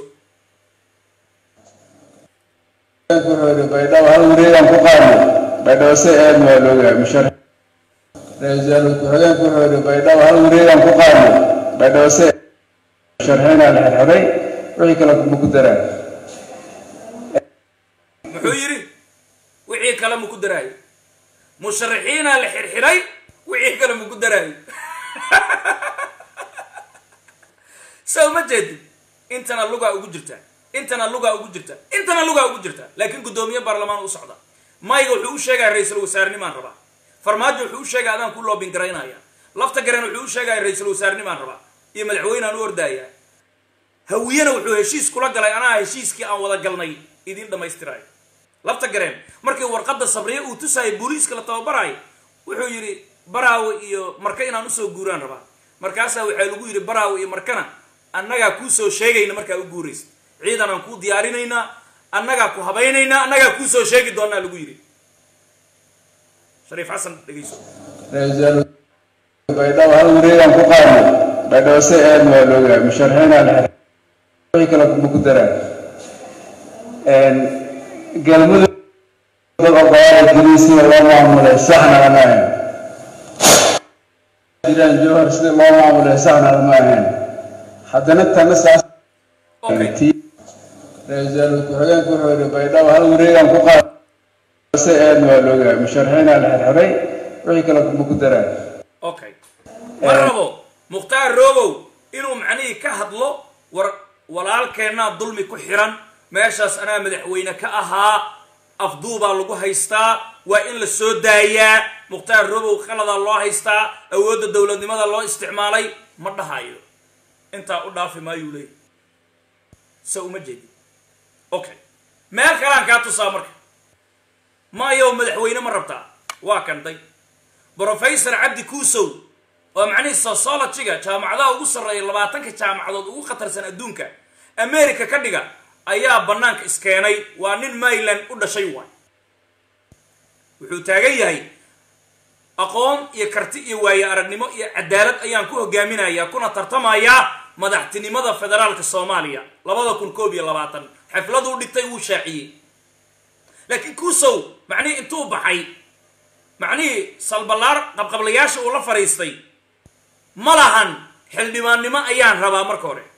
baydhabo hal wareegaan ku qaadnay baydhabo se aad waa loogahay mushar ra-iisul ku-xigeenku wuxuu yidhi baydhabo hal wareegaan ku qaadnay baydhabo se sharxeynaa la xirxiray wixii kale kuma ku daraan muxuu yidhi wixii wixii kale maku daraayo musharaxiinaa la xirxiray wixii kale maku daraayo so ma jeedid intana lugaa ugu jirtaa intana lugaa ugu jirtaa intana lugaa ugu jirtaa laakiin guddoomiye baarlamaan u socda mayga wuxuu u sheegaya ra-iisul wasaarenimaan rabaa farmaajo wuxuu u sheegaya adaan ku loobin garaynaya lafta garen wuxuu u sheegaya ra-iisul wasaarenimaan rabaa iyo madaxweyneaan u ordaayaa hawiyena wuxuu heshiis kula galay anaa heshiiskii aan wada galnay idiin dhammaystiraayo lafta gareen markii warqadda sabriye uu tusayay booliiska la tababarayo wuxuu yidhi baraawe iyo marka inaan usoo guuraan rabaa markaasaa waxaa lagu yidhi baraawe iyo markana annagaa kuusoo sheegayna markaa u guuraysa ciidan aan kuu diyaarinaynaa annagaa ku habaynaynaa annagaa kuusoo sheegi doonaa lagu yidhi shariif xasan dhegeyso baydhabo hal wareegaan ku qaadnay baydhabo si aadna waa loogaa musharaxiinaa la xirxiray wixii kale kuma ku daraan galmudug dad ogoaala jirin sida loo maamulay saxna lama ahayn jiraan jowhar sida loo maamulay saxna lama ahayn haddana tana saas okay ra-iisul ku-xigeenku wuxuu yidhi baydhabo hal wareegaan ku qaadnay si aadna waa loogaa musharaxiinaa la xirxiray wixii kale kuma ku daraan okay ma rabo mukhtaar roobow inuu macnihii ka hadlo war walaalkeennaa dulmi ku xiran meeshaas anaa madaxweyne ka ahaa afduubaa lagu haystaa waa in la soo daayaa mukhtaar roobow qaladaa loo haystaa awoodda dowladnimada loo isticmaalay ma dhahayo intaa u dhaafi maayuu leeyahy se uma jeedin okay meel kalaan kaa tusaa marka maayow madaxweyne ma rabtaa waa kanday brofesor cabdi kuusow oo macnihii sociologyga jaamacadaha ugu sarreeya labaatanka jaamacadood ugu khatarsan adduunka america ka dhiga ayaa bannaanka iskeenay waa nin mayland u dhashay waay wuxuu taagan yahay aqoon iyo karti iyo waaye aragnimo iyo cadaalad ayaan ku hogaaminayaa kuna tartamayaa madaxtinimada federaalka soomaaliya labada kun koob iyo labaatan xafladuu dhigtay wuu shaaciyey laakiin kuusow macnihii intuu baxay macnihii salballaar qabqablayaasha uu la fadhiistay ma lahan xildhibaannimo ayaan rabaa marka hore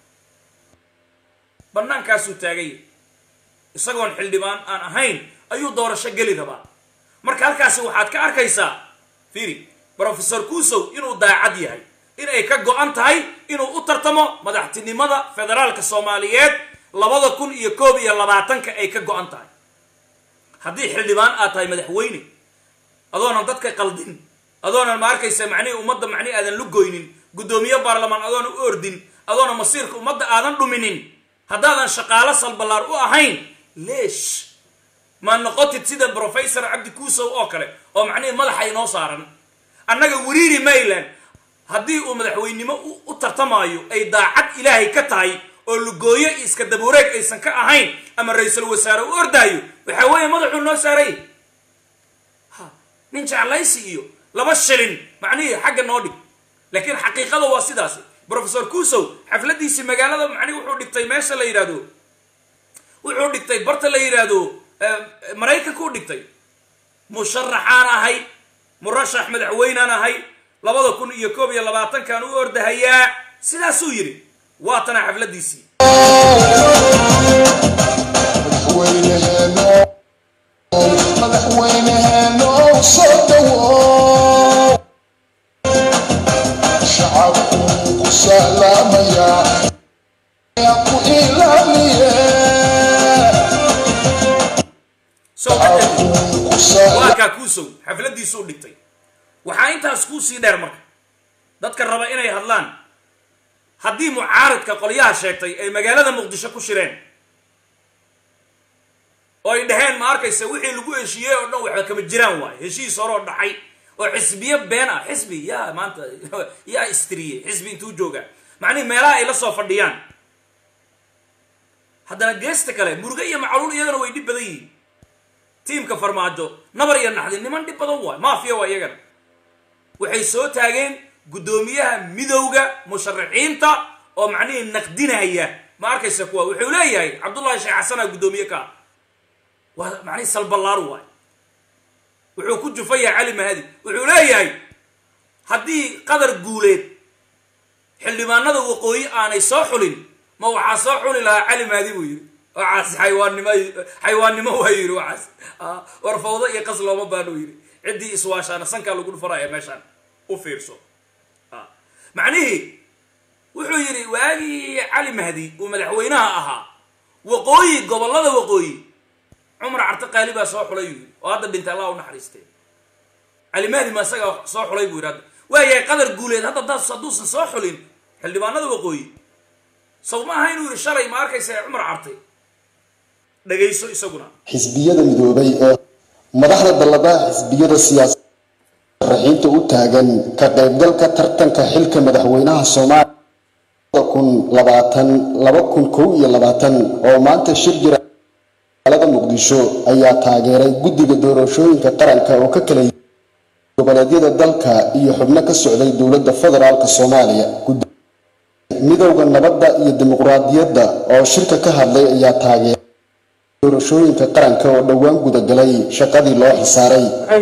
bannaankaasuu taagay isagoon xildhibaan aan ahayn ayuu doorasho geli rabaa marka halkaasi waxaad ka arkaysaa fiiri brofesor kuusow inuu daacad yahay in ay ka go-an tahay inuu u tartamo madaxtinimada federaalka soomaaliyeed labada kun iyo koob iyo labaatanka ay ka go-an tahay haddii xildhibaan aad tahay madaxweyne adoonan dadka qaldin adoonan ma arkaysa macnihii ummadda macnihi aadan lugoynin guddoomiye baarlamaan adoonan u ordin adoona masiirka ummadda aadan dhuminin haddaadan shaqaalo salballaar u ahayn leesh ma noqotid sida brofesor cabdi kuusow oo kale oo macnihii madaxa inoo saaran annaga weriiri mayland haddii uu madaxweynimo u tartamaayo ay daacad ilaahay ka tahay oo lugooyo iyo iska dabuureeg aysan ka ahayn ama ra-iisul wasaare u ordaayo waxaa weeye madaxuu noo saaray nin jeclaysi iyo laba shilin macnihii xagga noo dhig laakiin xaqiiqada waa sidaasi brofesor kuusow xafladiisii magaalada macnihi wuxuu dhigtay meesha la yidhahdo wuxuu dhigtay barta la yidhaahdo maraykanka u dhigtay musharaxaan ahay murashax madaxweynaan ahay labada kun iyo koob iyo labaatankan u ordahayaa sidaasuu yidhi waatana xafladiisii madaxweyneheeno soo dhawow shacabku ku salaamayaa ku ilaaliye soo kadib ku salaam waakaa kuusow xafladiisuu dhigtay waxaa intaas kuu sii dheer marka dadka raba inay hadlaan haddii mucaaradka qolyaha sheegtay ay magaalada muqdisho ku shireen oo ay dhaheen ma arkaysa wixii lagu heshiiyey oo dhan waxba kama jiraan waayo heshiis horoo dhacay oo xisbiyo been ah xisbi yaa maanta yaa istriyey xisbi intuu joogaa macnihi meelaha ay la soo fadhiyaan haddana geesta kale muruge iyo macluul iyagana way dhib badan yihiin tiimka farmaajo nabar iyo naxdi niman dhib badan waay maafiya waa iyagana waxay soo taageen guddoomiyaha midowga musharaxiinta oo macnihii naqdinaya ma arkaysa kuwa wuxuu leeyahay cabdullahi sheekh xasana guddoomiye ka ah waa macnihii salballaar waay wuxuu ku jufaya cali mahadi wuxuu leeyahay haddii qadar guuleed xildhibaanada waqooyi aanay soo xulin ma waxaa soo xuli lahaa cali mahadi buu yidhi waxaas xayawaannimo xayawaannimo waa yidhi waxaas Ah, war fawdo iyo qas looma baano yidhi ciddii iswaashaana sankaa lagu dhufanaya meeshaan u fiirso Ah. macnihii wuxuu yidhi waagii cali mahdi uu madaxweynaha ahaa waqooyi gobollada waqooyi cumar carte qaali baa soo xulay yuu yidhi oo hadda dhintay allah u naxariistay cali mahdi ma isagaa soo xulay buu yidhi hadda waayahay qadar guuleed hadda daas hadduusan soo xulin xildhibaanada waqooyi saw ma aha inuu yidhi shalay ma arkaysa cumar carte dhagayso isaguna xisbiyada midoobay ee madaxda dalladaha xisbiyada siyaasada raxiinta u taagan ka qaybgalka tartanka xilka madaxweynaha soomaaliya kun labaatan laba kun kow iyo labaatan oo maanta shir jira magaalada muqdisho ayaa taageeray guddiga doorashooyinka qaranka oo ka kala yimid goboleedyada dalka iyo xubno ka socday dowladda federaalk soomaaliya Guddi- midowda nabadda iyo dimuqraadiyadda oo shirka ka hadlay ayaa taageeray doorashooyinka qaranka oo dhowaan gudagalay shaqadii loo xisaaray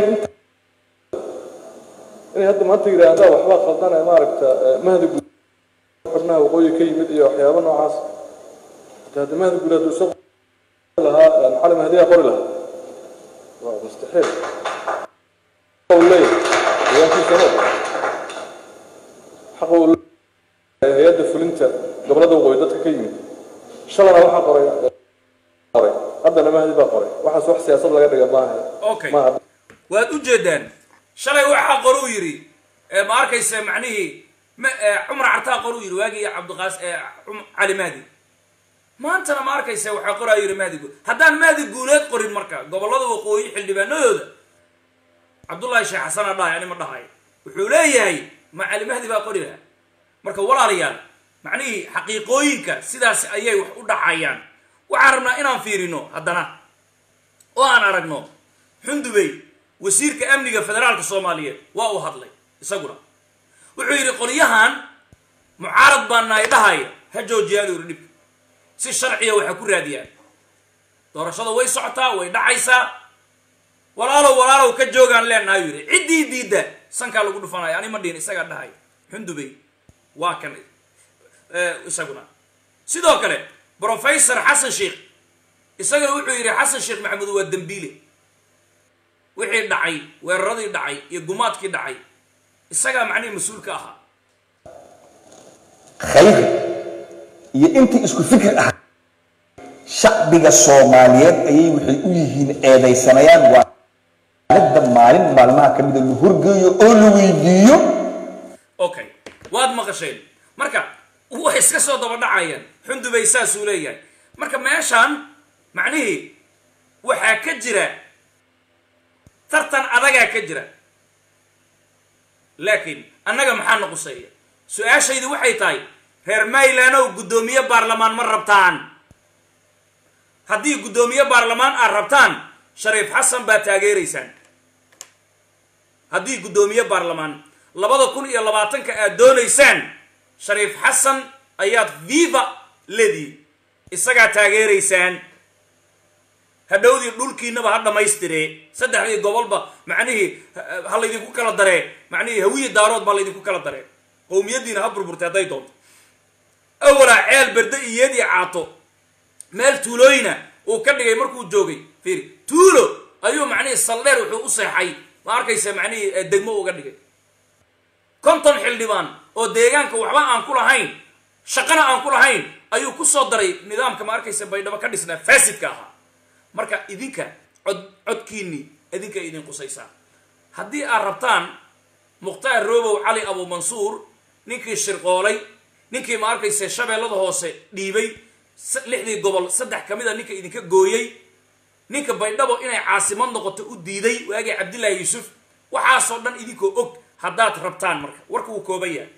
inay hadda maanta yidhaahdaa waxbaa qaldanaya maaragta eh, mahdi guud xubnaha waqooyi ka yimid iyo waxyaabo noocaas hata hadda mahdi guud hadduu soo qori lahaa eh, cali mahdiyaa qori lahaa waa mustaxiil xaqa uu leeyahay deegaankiisa ma ogola xaqa uu leeyahay hay-adda fulinta gobolada waqooyi dadka ka yimid shalana waxaa qoray eh, qoray haddana mahdi baa qoray waxaas wax siyaasad laga dhiga maaha Okay. maaha waad u jeedaan shalay waxaa qoruu yidhi ee ma arkaysa macnihii ma ee, cumar cartaa qoruu yidhi waagii cabdiqaas ee cum- cali mahdi maantana ma arkaysa waxaa qoraa yidhi mahdi guud haddaan mahdi guuleed qorin marka gobollada waqooyi xildhibaanadooda cabdullaahi sheekh xasana dhahay ani ma dhahay wuxuu leeyahay ma cali mahdi baa qori lahaa marka walaalayaal macnihii xaqiiqooyinka sidaas ayay wax u dhacayaan waxaan rabnaa inaan fiirino haddana oo aan aragno xundubey wasiirka amniga federaalka soomaaliyeed waa uu hadlay isaguna wuxuu yidhi qolyahan mucaarad baa nahay dhahaya ha joojiyaan uu yidhi dhibka si sharciya waxa ku raadiyaan doorashada way socotaa way dhacaysaa walaalow walaalow ka joogaan leenahay yidhi ciddii diidda sankaa lagu dhufanaya ani ma dhihin isagaa dhahay xundubey waa kan eh, isaguna sidoo kale professor xasan sheikh isagana wuxuu yidhi xasan sheekh maxamuud waa dembiile wixii dhacay weeraradii dhacay iyo gumaadkii dhacay isagaa macnihii mas-uulka ahaa khayr iyo intii isku fikir ah shacbiga soomaaliyeed ayay waxay u yihiin eedaysanayaan waa aalada maalin maalmaha ka mida la horgeeyo oo la weydiiyo okay waad maqasheen marka way iska soo daba dhacayaan xundubay saasuu leeyahay marka meeshaan macnihii waxaa ka jira tartan adagaa ka jira laakiin annaga maxaa na quseeya su-aashaydu waxay tahay reer maylandow guddoomiye baarlamaan ma rabtaan haddii guddoomiye baarlamaan aad rabtaan shariif xasan baa taageeraysaan haddii guddoomiye baarlamaan labada kun iyo labaatanka aad doonaysaan shariif xasan ayaad viva lediin isagaa taageeraysaan hadhowdii dhulkiinaba ha dhammaystiree saddexdii gobolba macnihii ha- ha laydinku kala daree macnihii hawiyi daarood baa laydinku kala daree qowmiyaddiina ha burburtay hadday doonto awalaa ceel berde iyeed iyo caato meel tuulooyina uu ka dhigay markuu joogay fiiri tuulo ayuu macnihii saldheer wuxuu u seexay ma arkaysa macnihii eh, degmo uga dhigay konton xildhibaan oo deegaanka waxba aan ku lahayn shaqana aan ku lahayn ayuu ku soo daray nidaamka ma arkaysa baydhabo ka dhisnaa faasidka ahaa marka idinka cod codkiinni idinka idin qusaysaa haddii aad rabtaan mukhtaar roobow cali abu mansuur ninkii shirqoolay ninkii ma arkaysa shabeellada hoose dhiibay s- lixdii gobol saddex ka mid a ninka idinka gooyey ninka baydhabo inay caasimad noqoto u diiday waagii cabdillaahi yuusuf waxaasoo dhan idinkoo og haddaad rabtaan marka warka wuu kooban yahay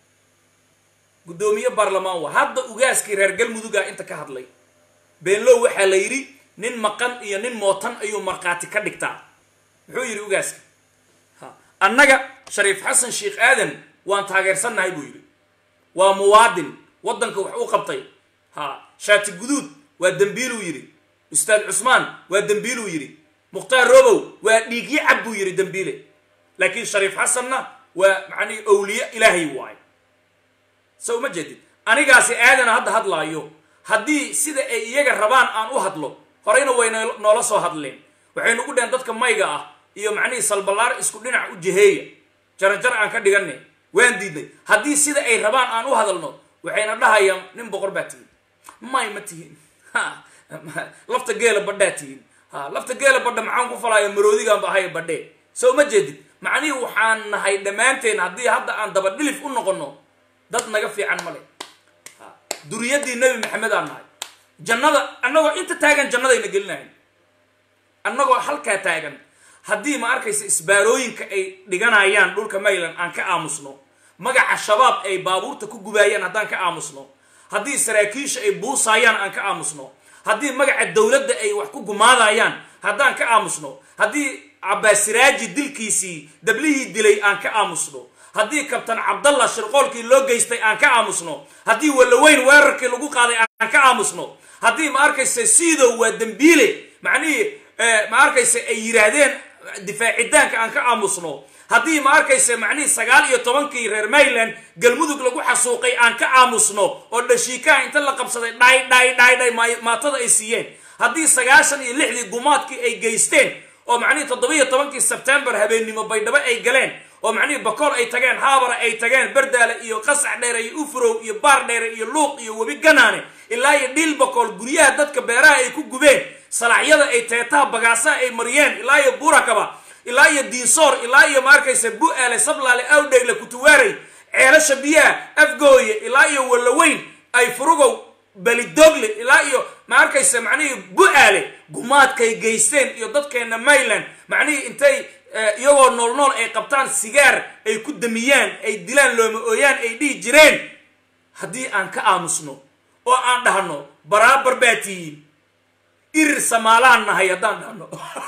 guddoomiye baarlamaan waa hadda ugaaskii reer galmuduga inta ka hadlay beenlow waxaa la yidhi nin maqan iyo nin mootan ayuu markhaati ka dhigtaa muxuu yidhi ugaaska ha annaga shariif xasan sheekh aadan waan taageersannahay buu yidhi waa muwaadin waddanka wax u qabtay ha shaati guduud waa dembiiluu yidhi ustaad cusmaan waa dembiiluu yidhi mukhtaar robow waa dhiigyi cab buu yidhi dembiile laakiin shariif xasanna waa macnihi owliye ilaahay waaye so uma jeedid anigaasi aadana hadda hadlaayo haddii sida ay iyaga rabaan aan u hadlo horeyna way noo- noola soo hadleen waxay nagu dheheen dadka mayga ah iyo macnihii salballaar isku dhinac u jiheeya jarajar aan ka dhiganay waan diidnay haddii sida ay rabaan aan u hadalno waxayna dhahayaan nin boqor baa tihiin may ma tihiin Ha, lafta geela badhaa tihiin ha lafta geela badha maxaan ku falaya maroodigaan ba ahay badhee soo ma jeedid macnihii waxaan nahay dhammaanteen haddii hadda aan dabadhilif u noqono dad naga fiican ma le duriyadii nebi maxamed aan nahay jannada annagoo inta taagan jannadayna gelinahayn annagoo halkaa taagan haddii ma arkaysa isbaarooyinka ay dhiganayaan dhulka mayland aan ka aamusno magaca shabaab ay baabuurta ku gubaayaan haddaan ka aamusno haddii saraakiisha ay buusaayaan aan ka aamusno haddii magaca dowladda ay wax ku gumaadayaan haddaan ka aamusno haddii cabbaasiraaji dilkiisii dablihii dilay aan ka aamusno haddii kabtan cabdallah shirqoolkii loo geystay aan ka aamusno haddii walaweyn weerarkii lagu qaaday aan ka aamusno haddii ma arkaysa siidow waa dembiile macnihii eh, ma arkaysa ay yidhaahdeen difaacidaanka aan ka aamusno haddii ma arkaysa macnihii sagaal iyo tobankii reer mayland galmudug lagu xasuuqay aan ka aamusno oo dhashiikaha inta la qabsaday dhay dhay dhay dhay maay- maatada ay siiyeen haddii sagaashan iyo lixdii gumaadkii ay geysteen oo macnihii toddobiyo tobankii sebtembar habeennimo baydhabo ay galeen oo macnihii bakool ay tageen haabara ay tageen bardaale iyo qasax dheere iyo ufrow iyo baar dheere iyo luuq iyo webi ganaane ilaa iyo dhiil bakool guryaha dadka beeraha ay ku gubeen salaaxyada ay teetaha bagaasaha ay mariyeen ilaa iyo burakaba ilaa iyo diinsoor ilaa iyo ma arkaysa bu-aale sablaale awdhegle kutuwaaray ceelasha biyaha afgooye ilaa iyo wallaweyn ay furugow belidogle ilaa iyo ma arkaysa macnihii bu-aale gumaadkay geysteen iyo dadkeena mayland macnihii intay eh, iyagoo nool nool ay qabtaan sigaar ay ku damiyaan ay dilaan looma ooyaan ay dhihi jireen haddii aan ka aamusno oo aan dhahno baraabar baa tihiin irir samaalaan nahay haddaan dhahno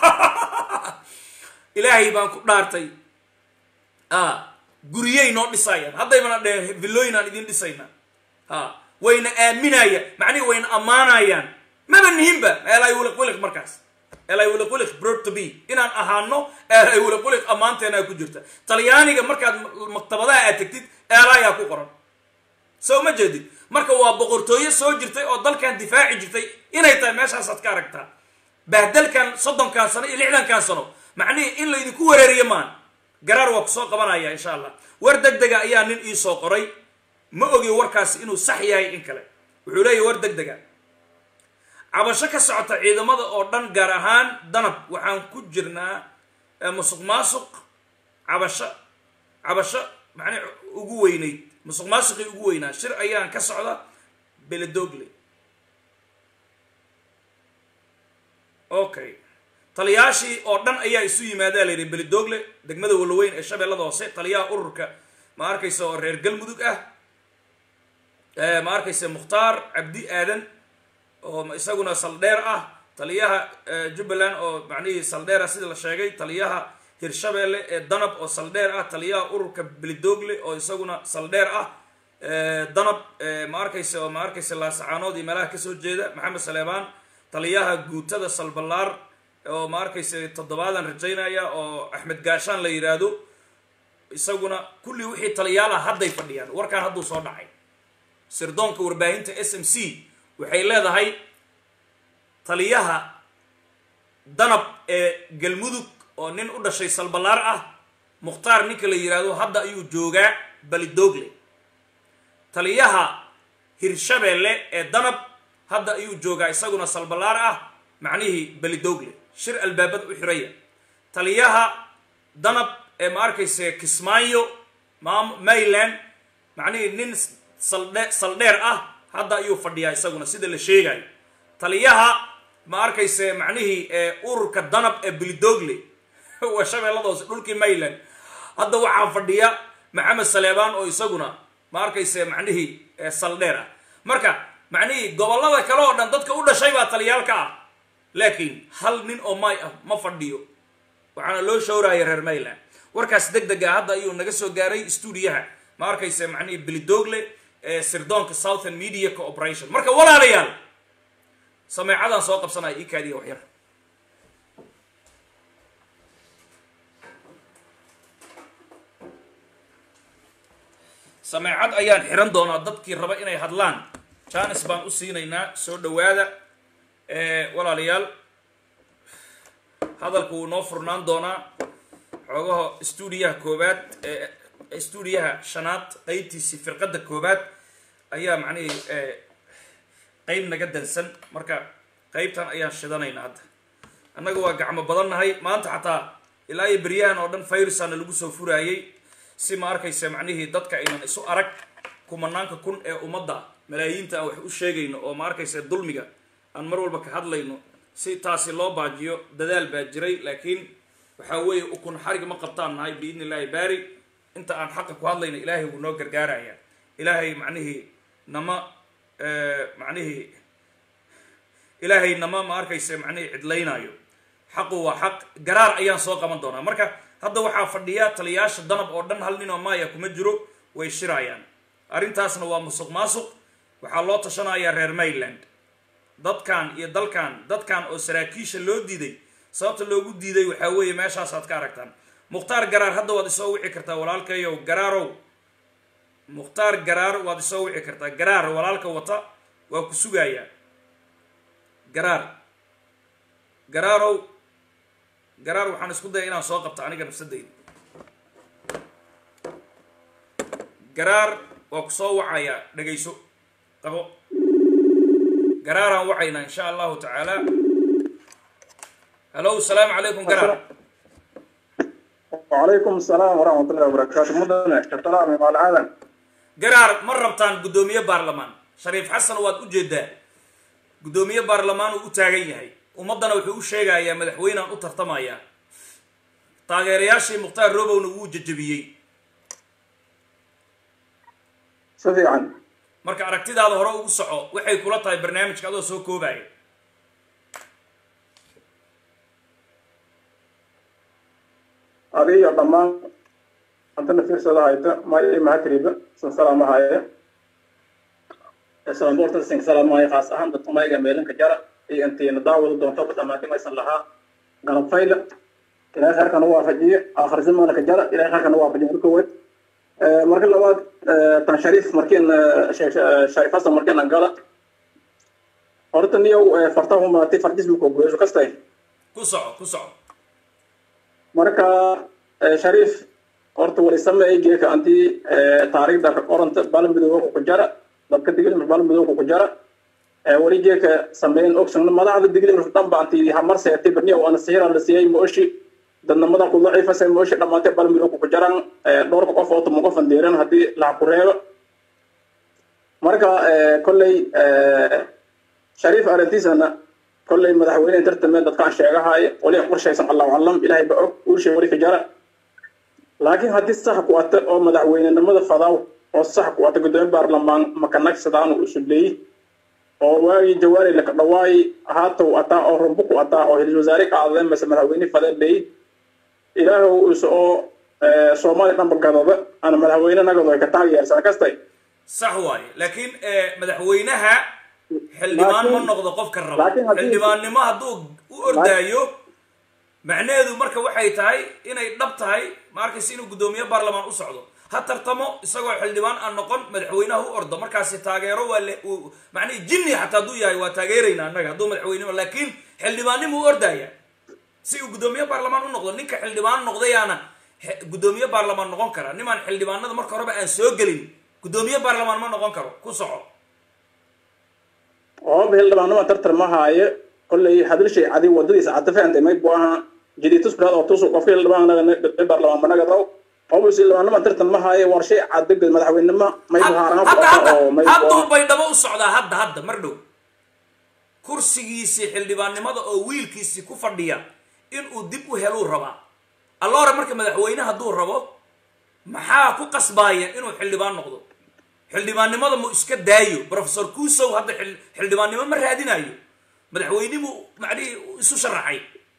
ilaahay baan ku dhaartay a guryay noo dhisayaan haddaymana dheheen villooyin aan idin dhisayna ha wayna aaminaya macnihi wayna ammaanayaan maba nihinba eelay wiliq wiliq markaas eelay wiliq wiliq broad to be inaan ahaano eelay wiliq wiliq ammaanteenaa ku jirta talyaaniga markaad maktabadaha aad tegtid eelayaa ku qoran soo ma jeedid marka waa boqortooyo soo jirtay oo dalkan difaaci jirtay inay tahay meeshaasaad ka aragtaa bahdalkan soddonkan sano iyo lixdankan sano macnihii in laydinku wareeriyo maan garaar waa kusoo qabanaya insha allah war deg dega ayaa nin ii soo qoray ma ogi warkaasi inuu sax yahay in kale wuxuu leeyahy war deg dega cabasho ka socota ciidamada oo dhan gaar ahaan danab waxaan ku jirnaa eh, musuq maasuq cabasho cabasho macnii ugu weynayd musuq maasuqii ugu weynaa shir ayaan ka socda beledogle okay taliyaashii oo dhan ayaa isu yimaadaa layidhi belidogle degmada walaweyn ee shabeellada hoose taliyaha ururka ma arkaysa oo reer galmudug ah Eh, ma arkaysa mukhtaar cabdi aadan oo isaguna saldheer ah taliyaha eh, jubbaland oo macnihii saldheer ah sida la sheegay taliyaha hirshabeelle ee danab oo saldheer ah taliyaha ururka belidogle oo isaguna saldheer ah Eh, danab eh, ma arkaysa oo ma arkaysa laasacaanood iyo meelaha kasoo jeeda maxamed saleebaan taliyaha guutada salballaar oo ma arkaysa toddobaadan rajaynaya oo axmed gaashaan la yidhaahdo isaguna kulli wixii taliyaalaha hadday fadhiyaan warkaan hadduu soo dhacay sirdoonka warbaahinta s m c waxay leedahay taliyaha danab ee galmudug oo nin u dhashay salballaar ah mukhtaar ninka la yidhaahdo hadda ayuu joogaa balidogle taliyaha hirshabeelle ee danab hadda ayuu joogaa isaguna salballaar ah macnihii belidogle shir albaabada u xiraya taliyaha danab ee ma arkayse kismaayo maam mayland macnihii nin saldhe saldheer ah hadda ayuu fadhiyaa isaguna sida la sheegayo taliyaha ma arkayse macnihii ee ururka danab ee belidogle waa shabeellada hoose dhulkii mayland hadda waxaa fadhiya maxamed saleebaan oo isaguna ma arkayse macnihii ee saldheer ah marka macnihii gobollada kale oo dhan dadka u dhashay baa taliyaalka ah laakiin hal nin oo may ah ma fadhiyo waxaana loo showraya reer mayland warkaas deg deg ah hadda ayuu naga soo gaaray stuudiyaha ma arkayse macnihii belidogle ee sirdoonka southern media cooperation marka walaalayaal sameecadaan soo qabsanaya ii kaadiya waxyar sameecad ayaan xiran doonaa dadkii raba inay hadlaan janis baan u siinaynaa soo dhowaada walaalayaal hadalku wuu noo furnaan doonaa xoogaha stuudiyaha koobaad stuudiyaha shanaad qeybtiisii firqadda koobaad ayaa macnihii qeyb naga dansan marka qeybtan ayaan shidanaynaa hadda annaga waa gacmo badan nahay maanta xataa ilaa iyo beryahan oo dhan virusaana lagu soo furaayey si ma arkaysa macnihii dadka aynan isu arag kumanaanka kun ee ummadda malaayiinta aan wax u sheegayno oo ma arkaysa dulmiga aan mar walba ka hadlayno si taasi loo baajiyo dadaal baa jiray laakiin waxaa weeye ukun xarig ma qabtaan nahay biidni illaahi baari inta aan xaqa ku hadlayno ilaahay wuu noo gargaaraya ilaahay macnihii nama macnihii ilaahay nama ma arkaysa macnihii cidlaynaayo xaqu waa xaq garaar ayaan soo qaban doonaa marka hadda waxaa fadhiya taliyaasha danab oo dhan hal nin oo maaya kuma jiro way shirayaan arrintaasna waa musuq maasuq waxaa loo tashanayaa reer mayland dadkan iyo dalkan dadkan oo saraakiisha loo diiday sababta loogu diiday waxaa weeye meeshaasaad ka aragtaan mukhtaar garaar hadda waad isoo wici kartaa walaalkayow garaarow mukhtaar garaar waad isoo wici kartaa garaar walaalka wata waa ku sugayaa garaar garaarow garaar waxaan isku daya inaan soo qabto aniga nafsadayda garaar waa ku soo wacayaa dhegayso qabo garaaraan wacaynaa insha allahu tacaala hallo asalaamu calaykum garaar وعليكم السلام ورحمة الله وبركاته مدن كسلام مع العالم garaar ma rabtaan guddoomiye baarlamaan shariif xasan waad u jeedaa guddoomiye baarlamaan uu u taagan yahay ummaddana wuxuu u sheegayaa madaxweynaan u tartamayaa taageerayaashii mukhtaar robowna wuu jajabiyey سفيعا marka aragtidaada hore ugu soco waxay kula tahay barnaamijka adoo soo koobaya أبي ضمان أنت نفير سودا هايتا ما إيه ما تريبا سلام هاي السلام بورتن سين سلام هاي خاص أهم دكتور ما يجمعين كجرا إيه أنت نداول دون توك تماكي ما يصلحها قلب فايلة إلى آخر كان وافجية آخر زمان كجرا إلى آخر كان وافجية الكويت marka labaad tan shariif markiin shariif hasan markiin aan gala horta niyow fartahu maatay fardis buu kogoyso kastay ku soco ku soco marka shariif horta wali sameey geeka antii taariikhda qoranta balmidooga ku jara dadka digilmir balmidooga ku jara wali geeka sameyn ogsan madaxda digilmir dhanba antii hamar seetay barniya waana siira la siiyay mooshi dadnimada ku daciifasay mooshi dhammaantay balmidooga ku jaraan dhowrka qof oo tumo qofan deeran haddii laha ku reebo marka kolley shariif arrintiisana kolley madaxweyne tartame dadkaan sheegahaye wali qorshaysan allahu aclam ilaahay ba og uushay wali ka jara laakiin haddii sax ku ata oo madaxweynenimada fadaw oo sax ku ata gudoomiye baarlamaan makanagsadaan uu suleeyey oo waagii jawaari laka dhawaayi haatow ataa oo rumbu ku ataa oo hil wasaare ka adadeen mase madaxweyne fadee leeyey ilaahow is oo soomaaliya dhanba gadada ana madaxweyne nagado ay ka taageersan kastay sax waaye laakiin madaxweynaha xildhibaan ma noqdo qofka raba laakiin haddii- xildhibaannimo hadduu u ordaayo macnaheedu marka waxay tahay inay dhab tahay ma arkaysa inuu guddoomiye baarlamaan u socdo ha tartamo isagoo xildhibaan aan noqon madaxweynaha u ordo markaasi taageero waa le uu- macnihi jinni xataa hadduu yahay waa taageerayna annaga hadduu madaxweynimo laakiin xildhibaannimo u ordaya si uu guddoomiye baarlamaan u noqdo ninka xildhibaan noqdayaana he- guddoomiye baarlamaan noqon kara nimaan xildhibaanada marka horeba aan soo gelin guddoomiye baarlamaan ma noqon karo ku soco oo xildhibaanima tartar ma haaye kolley hadalshay cadi wadadiisa cata fahantay may bu aha jiditus bilaad oo tusu qofka xildhibaan naga baarlamaan managadaw oo xildhibaanima tartar ma haaye war shay cadagad madaxweynenimo may bu haaranga hadda hadda oo may hadduu baydhabo u socdaa hadda hadda mar dhow kursigiisii xildhibaannimada oo wiilkiisii ku fadhiya inuu dib u heluu rabaa alloore marka madaxweyne hadduu rabo maxaa ku qasbaaya inuu xildhibaan noqdo xildhibaannimada mu iska daayo professor kusow hadda xil- xildhibaannimo ma raadinayo madaxweynimuu macnihii isu sharaxay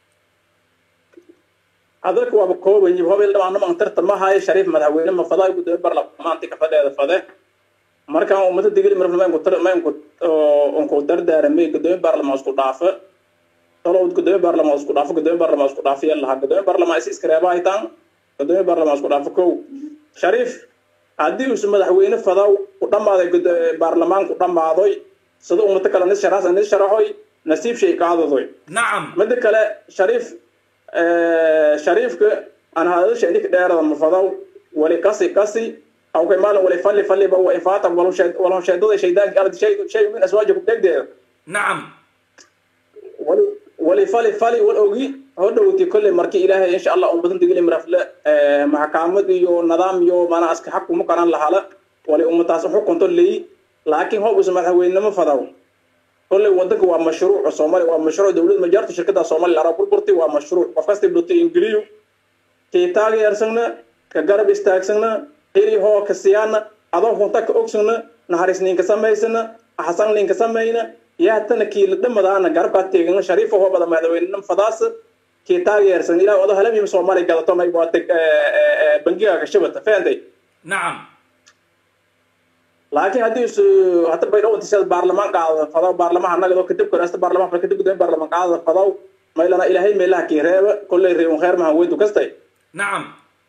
hadalka waaba kooban yihi hob xildhibaanima tartar ma haaye shariif madaxweyne ma fadaa gudoomiye baarlamaanti ka fadheeda fade markaan ummada digili marfil maynku tar maynku onku dardaaramay gudoomiye baarlamaan isku dhaafe tolo gudoomiye baarlamaan isku dhaafo gudoomiye baarlamaan isku dhaafe yal lahaa gudoomiye baarlamaan is iskareeba haytaan gudoomiye baarlamaan isku dhaafo kow shariif haddii uusu madaxweyne fadaa ku dhammaaday gud- baarlamaanku dhammaadoy sida ummado kale nis sharaas nis sharaxoy nasiib shay qaadadoy nacam midda kale shariif shariifka aan hadasha inik dheerada mafadaw wali qasi qasi aw kay maalin wali falli falliba wa ifaata walhosheedada shaydaanka ardi shay shay min aswaaja ku dhegdeeda nacam wali wali fali fali wal ogi hodhowti kolley markii ilaahay insha allah ummadan digili mirafle maxkamad iyo nidaam iyo mana aska xaq kuma qaran lahala wali ummataas xukunto leeyi laakiin hoob isu madaxweynenimo fadaw kolley wadanka waa mashruuc soomaaliya waa mashruuc dowlad majaarta shirkada soomaaliya arab burburti waa mashruuc qof kasta dhutay ingiliyu kii taageersagna ka garab istaagsagna hili hoo ka siyaana adoo hunta ka ogsagna naxariis ninka samaysana axsan ninka samayna yaatana kii la dhamadaana garabkaa teegana shariifa hoo bada madaxweynenimo fadaas kii taageersan ilaah odo halamiima soomaaliya gadato may waa bangigaaga shabata fahanday nacam laakiin haddii isu hata baydhaw intisada baarlamaan qaadada fadaw baarlamaha nagado kadib korasta baarlamaan kadib gudayn baarlamaan qaadada fadaw maylana ilaahay meelaha kii reeba kolley reebun kheer mahan weyntu kastay nacam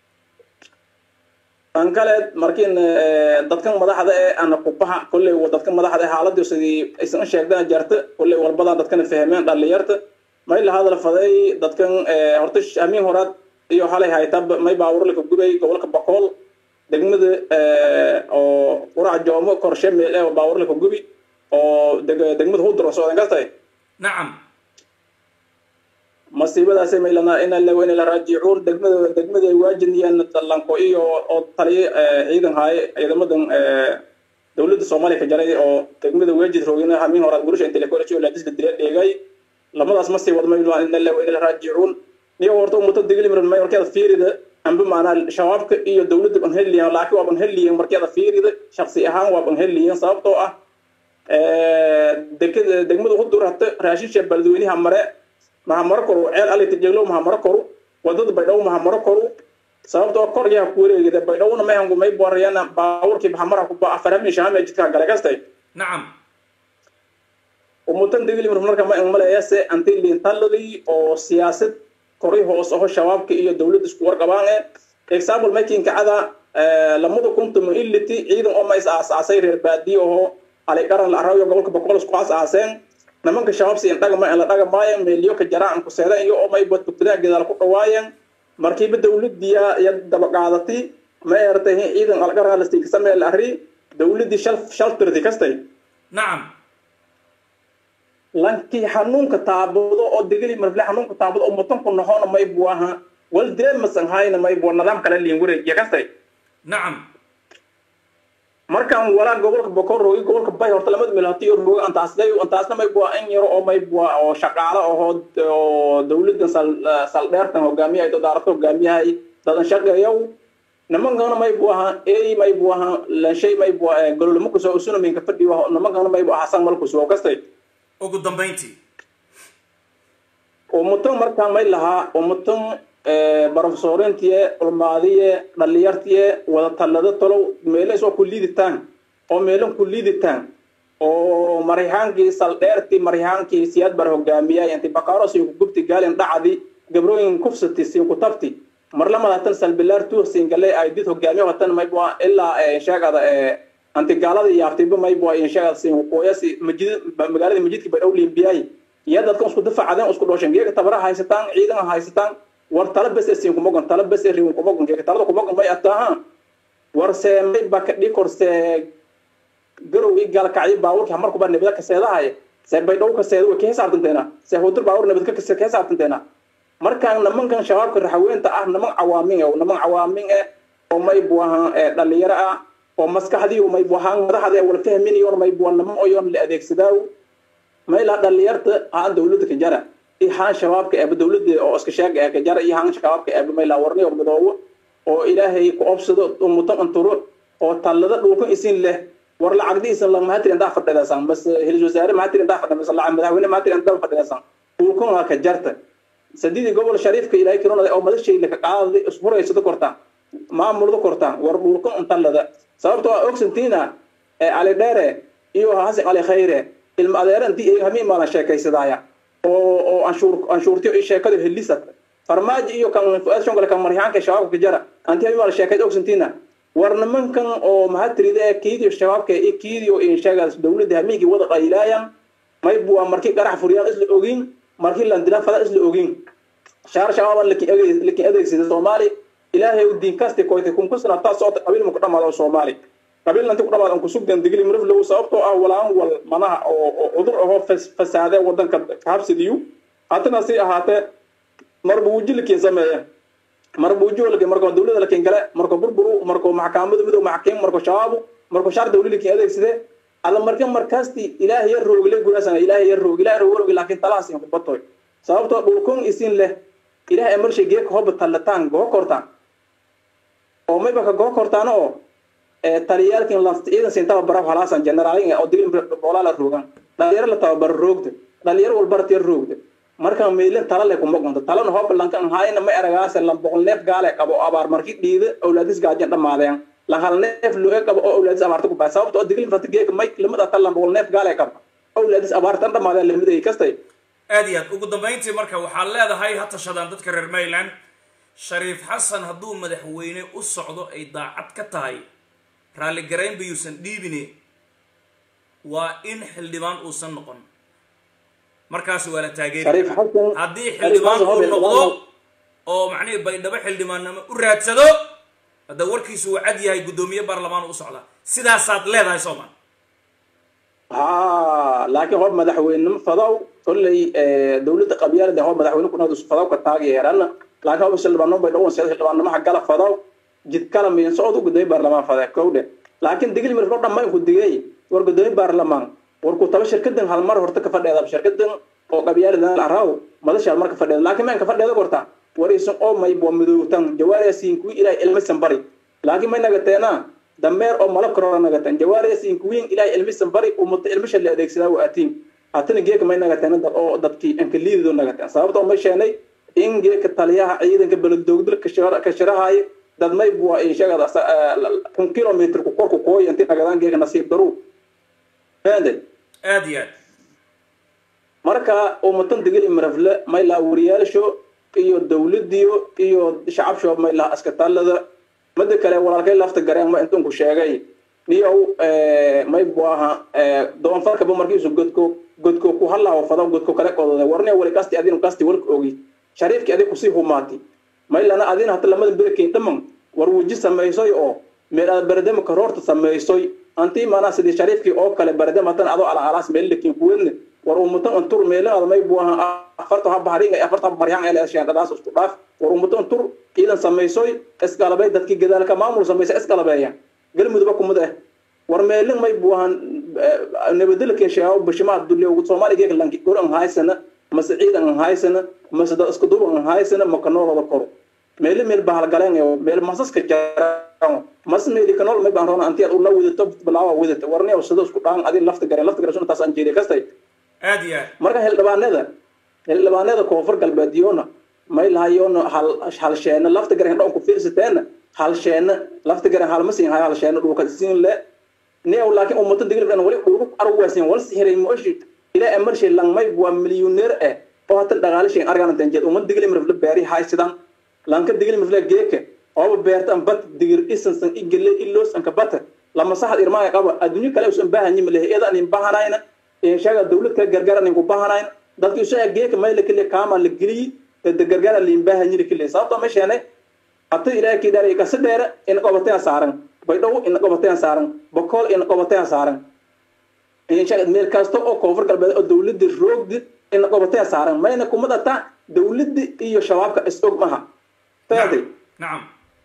tan kale markiin dadkan madaxda ee ana kubaha kolley dadkan madaxda ee xaaladii sidii aysan u sheegdana jarta kolley walbadan dadkana fahmeen dhalinyarta may la hadal faday dadkan horta amiin horaad iyo halay haytab may baawurlaka gubay gobolka bakool degmada oo qurac joomo korshe meel ee baawurlaka gubi oo degmada hudro soodan kastay nacam masiibadaasay maylana ina la ina la raajicuun degmada degmada ay waajinayaan dallanko iyo oo taliye ciidan haaye ciidamadan dowladda soomaaliya ka jaray oo degmada waajid roogina hamiin horaad gurisha intellectual oo laadisla dila dheegay lamadaas ma sii wad mayla ina la ina la raajicuun niyo horta ummato diglimran may markeeda fiirida amba maanaa shabaabka iyo dowladda ban heliyan laakiin waa ban heliyan markeeda fiirida shaksi ahaan waa ban heliyan sababtoo ah dekada degmada hudur hata raashinsha baladweynaha mare mahamaro koru ceel alita jeglo mahamaro koru wadada baydhaw mahamaro koru sababtoo kor yaa ku wareegida baydhawna mahangu may borayana baawurkii mahamara kuba afarami shahame jidka gale kastay nacam umutan digilimr marka ma maleeyase anti liintaladii oo siyaasad kori hoos aho shabaabka iyo dowladda isku warqabaan e example makinka cada lamada kuntuma iliti ciidan oo ma is aasaasay reer baadiye aho aligaran la arayo gobolka boqol isku aasaaseen nimanka shabaab siin dhagma la dhagamaayan meeliyo ka jaraan ku seedan iyo oo may badbugtadaan gadaal ku dhawaayeen markiiba dowladiya ya daba qaadatay ma eertay ciidan algaran la siinka samee la arri dowladii shal shaltirdi kastay nacam lankii xanuunka taabado oo digili marfle xanuunka taabado oo mutanku noxona may buaha wal deemasan hayna may bua nidaam kale liin wareegiya kastay nacam markaan walaa gobolka bokor roogi gobolka bay horta lamada meel hatiyo roogi antaasday antaasna may bua in yaro oo may bua oo shaqaalo ahoo oo dowladan sal saldheertan hogaamiyahay dodaarato hogaamiyahay dadan shaqeeyow nimankana may buaha ey may buaha lanshay may bua gololamo kusoo usunaminka fadhiyo nimankana may bua hasan mal kusoo kastay ugu dambayntii umutan markaan may lahaa umutan barofesoorintiye ulmaadiye dhalinyartiye wada tallado tolow meeles oo ku liiditaan oo meelan ku liiditaan oo marihaankii saldheerti marihaankii siyaad bar hogaamiyay inti bakaaro siin ku gubti gaalin dhacdi gabrooyin kufsati siin ku tabti mar lamadatan salbilaar tuursiin gale ay did hogaamiyo watan maybua ilaa sheegada anti gaalada yaabtiba maybua sheegada siin kuqooyasi majid magaalada majidka bay dhow liimbiyay iyo dadkan isku dafacadeen isku dhooshan geega tabara haysataan ciidan haysataan war tala bes siin kumogon tala bes riwin kumogon geega talada kumogon may ataaha war se may ba ka dhikorse garow i gaalkacyo baawurki hamarku baa nabada kaseedahay se bay dhow kaseeda way ka xisaabtanteena se hudur baawur nabad ka xisaabtanteena markaan nimankan shabaabka raxaweynta ah niman cawaamin e niman cawaamin e oo may buahan dhalinyaro ah oo maskaxdii may buahaan madaxda wala fahminayoon may bua niman oyoon la adeegsadaaw maylaa dhalinyarta haan dowladda ka jara iyo haan shabaabka eeba dowladda oo iska sheega ee ka jara iyo haan shabaabka eeba maylaa warniyo midoobo oo ilaahay ku obsado umutan anturo oo tallada dhulkan isin leh war lacagdiisan la mahatir intaa fadhidasan bas hilis wasaare mahatir intaa fadhidan bas lacag madaxweyne mahatir intaa fadhidasan dhulkan waa ka jarta sadidii gobol shariifka ilaahay kironada oo madashayla ka qaaday isfuraysada kortaan maamulda kortaan war dhulkan untallada sababtoo ah ogsantiina cali dheere iyo hasan cali khayre ilma adeera intii ay hamiin maalan sheekaysadaaya oo oo anshuur anshuurtiyo iyo sheekadu helisat farmaajo iyo kan fuaad shongole kan maryaanka shabaabka ka jara antii hamiin maalan sheekayd ogsantiina war nimankan oo mahatirida ee kiidiyo shabaabka iyo kiidiyo insheegaas dowladda hamiigii wada qaylaayan may bua markii qarax furyaan isla ogin markii landila fada isla ogin shaar shabaaba lakin adeegsada soomaali ilaahay u diin kasti koyte kunkusna taa socota qabiil muku dhamaado soomaali qabiil nanti ku dhamaad an kusugdan digli miriflow sababtoo ah walaan wal manaha oo cudur ahoo fasaade wadanka habsidiyu haddana si ahaatee marba wuji lakin sameeya marba wuji lakin markoo dowlada lakin gale markoo burburu markoo maxkamada midow maxkim markoo shabaabu markoo shaar dowli lakin adeegsade alla marka markaasti ilaahay yar roogle gurasana ilaahay yar roog ilaahay roog laakiin talahaas in kubatoy sababtoo dhulkun isin leh ilaahay amarshay geeka hoba tallataan goo kortaan oo mayba ka goo kortaan oo taliyaalkin ciidan siin tababara halaasan generaalin oo digil boolaa la roogan dhalinyaro la tababaro roogda dhalinyaro walbaratiya roogda marka meelin tala le kuma gunta talana hooba lanka haayna ma eragaase lan boqol neef gaale qabo abaar markii dhiida awlaadis gaajan dhamaadeen lan hal neef loo qabo oo awlaadis abaarta ku baa sababta oo digil fata geeka may lamada tan lan boqol neef gaale qabo awlaadis abaartan dhamaadeen lamiday kastay aad iyo aad ugu dambayntii marka waxaad leedahay ha tashadaan dadka reer mayland shariif xasan hadduu madaxweyne u socdo ay daacad ka tahay raalligarayn bayuusan dhiibine waa in xildhibaan uusan noqon markaas waa la taageeri haddii xildhibaan uu noqdo oo macnihii baydhabo xildhibaannimo u raadsado hadda warkiisu uu cad yahay guddoomiye baarlamaan u socdaa sidaasaad leedahay soomaa ha laakiin hoob madaxweynenimo fadaw kolley dowladda qabyaalada hoob madaxweyne kunaad fadaw ka taageerana laakiin hoob xildhibaanimo bay dhawan seeda xildhibaannimaha gala fadaw jid kala miin socod u gudoomiye baarlamaan fadee kowdhe laakiin digil mirko dhammaan ku digay war gudoomiye baarlamaan war ku talo shirkadan hal mar horta ka fadheeda shirkadan oo qabyaaladan araw madashaal marka fadheeda laakiin maan ka fadheeda gorta war isan oo may bo midowtan jawaariyaasiin kuwi ilaahay ilmisan bari laakiin may nagateena dameer oo malo korora nagatan jawaariyaasiin kuwiin ilaahay ilmisan bari umata ilmisha la adeegsadaa waa atiin hatana geeka may nagateena dad oo dadkii anka liidido nagateen sababta oo may sheenay in geeka taliyaha ciidanka beledogdil ka shirahaaya dad may bua inshagada kun kilomitr ku korku kooy inti nagadaan geeka nasiib daru fahantay aad iyo aad marka umatan digil imrafle may laha wariyaalsho iyo dowladiyo iyo shacabsho may laha askataalada mada kale walaalkay lafta gareen ma intunku sheegay niyow may bu aha doonfarkaba markiisu godko godko ku halaho fadaw godko kale qodode warne wali kasti adin kasti walka ogi shariifki adig kusii humaati may lana adin hata lamada berkeyn dhaman war wuji samaysoy oo meel aad baradema karoorta samaysoy anti maanaa sidii shariifkii oo kale baradema hatan adoo alaalaas meel lakin kuwedne war umutan antur meelaada may bu aha afarta ha bahrin afarta ha baryan ele sheendhadaas isku dhaaf war umutan antur ciidan samaysoy isgalabay dadkii gadaalka maamul samaysa isgalabeeya galmudugba kumid ah war meelin may bu ahan nabadilka sheego bashimaa dulle soomaaliya geeka lanki gor an haysana mase ciidan an haysana mase dad isku duub an haysana makanoolada koro meeli meel bahalgaleen meel masaska jaraan mas meeli kanool may baan roona antiyaad ula wadato bilaawa wadata warni sida isku dhaan adin lafta gareen lafta gareen taas aan jeediya kastay aad iyo aad marka xildhibaanada xildhibaanada koonfur galbeedyoona may lahayoona hal hal sheena lafta gareen dhoon ku fiirsateena hal sheena lafta gareen hal masiin hay hal sheena dhulka siin le neew laakiin ummatan digil dhan wali ugu arwaasin wal sihiray mooshi ila emarshi lang may waa milyuneer eh oo hatan dhaqaalishin argan tanjeed ummad digil mirfle beeri haysidan lanka digil mirfle geeke oo beertan bat digir isansan igile ilos anka bata lama saxad irmaa qaba adduunyo kale usan baahanyi male iyada aan baahanayna ee shaga dawlad ka gargaran ku baahanayna dadku isaga geeka may la kile kaama la geliyi dad gargaran liin baahanyi la kile sababta ma sheene hata ilaahay kii dharay ka sadeera in qobateen saaran baydhow in qobateen saaran bokool in qobateen saaran in shaga meel kasta oo koonfur galbeed oo dawladda roogdi in qobateen saaran mayna kuma data dawladda iyo shabaabka is og maha fahantay nacam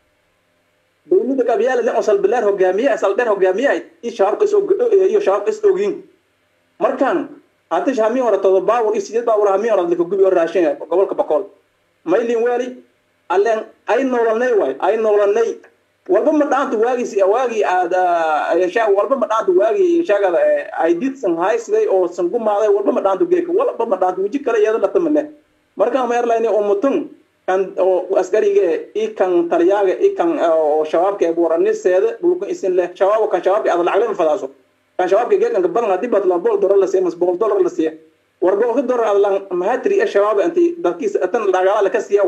dawladda qabyaalada oo salbileer hogaamiye saldheer hogaamiye iyo shabaabka is iyo shabaabka is ogin markaan hata hami hore todo baawur iyo sideed baawur hami hore laka gubi oo raashin gobolka bokool maylin weeli allen ay noolanay waay ay noolanay walba ma dhaanta waagiis waagii aad shaa walba ma dhaanta waagii shaagada ay did san haysiday oo san gumaaday walba ma dhaanta geeka walba ma dhaanta weji kale iyada latamale markaan ma airline oo mutun kan oo askariga i kan taliyaaga i kan oo shabaabka ee buuraniseeda dhulka isin leh shabaab kan shabaabka aad lacag lama fadaaso kan shabaabka geedkan badan hadii baad laba dollar la siiyo mas boqol dollar la siiyo war boqol dollar aad lan mahatri ee shabaab anti dadkiisa tan dhagaala la ka siiyo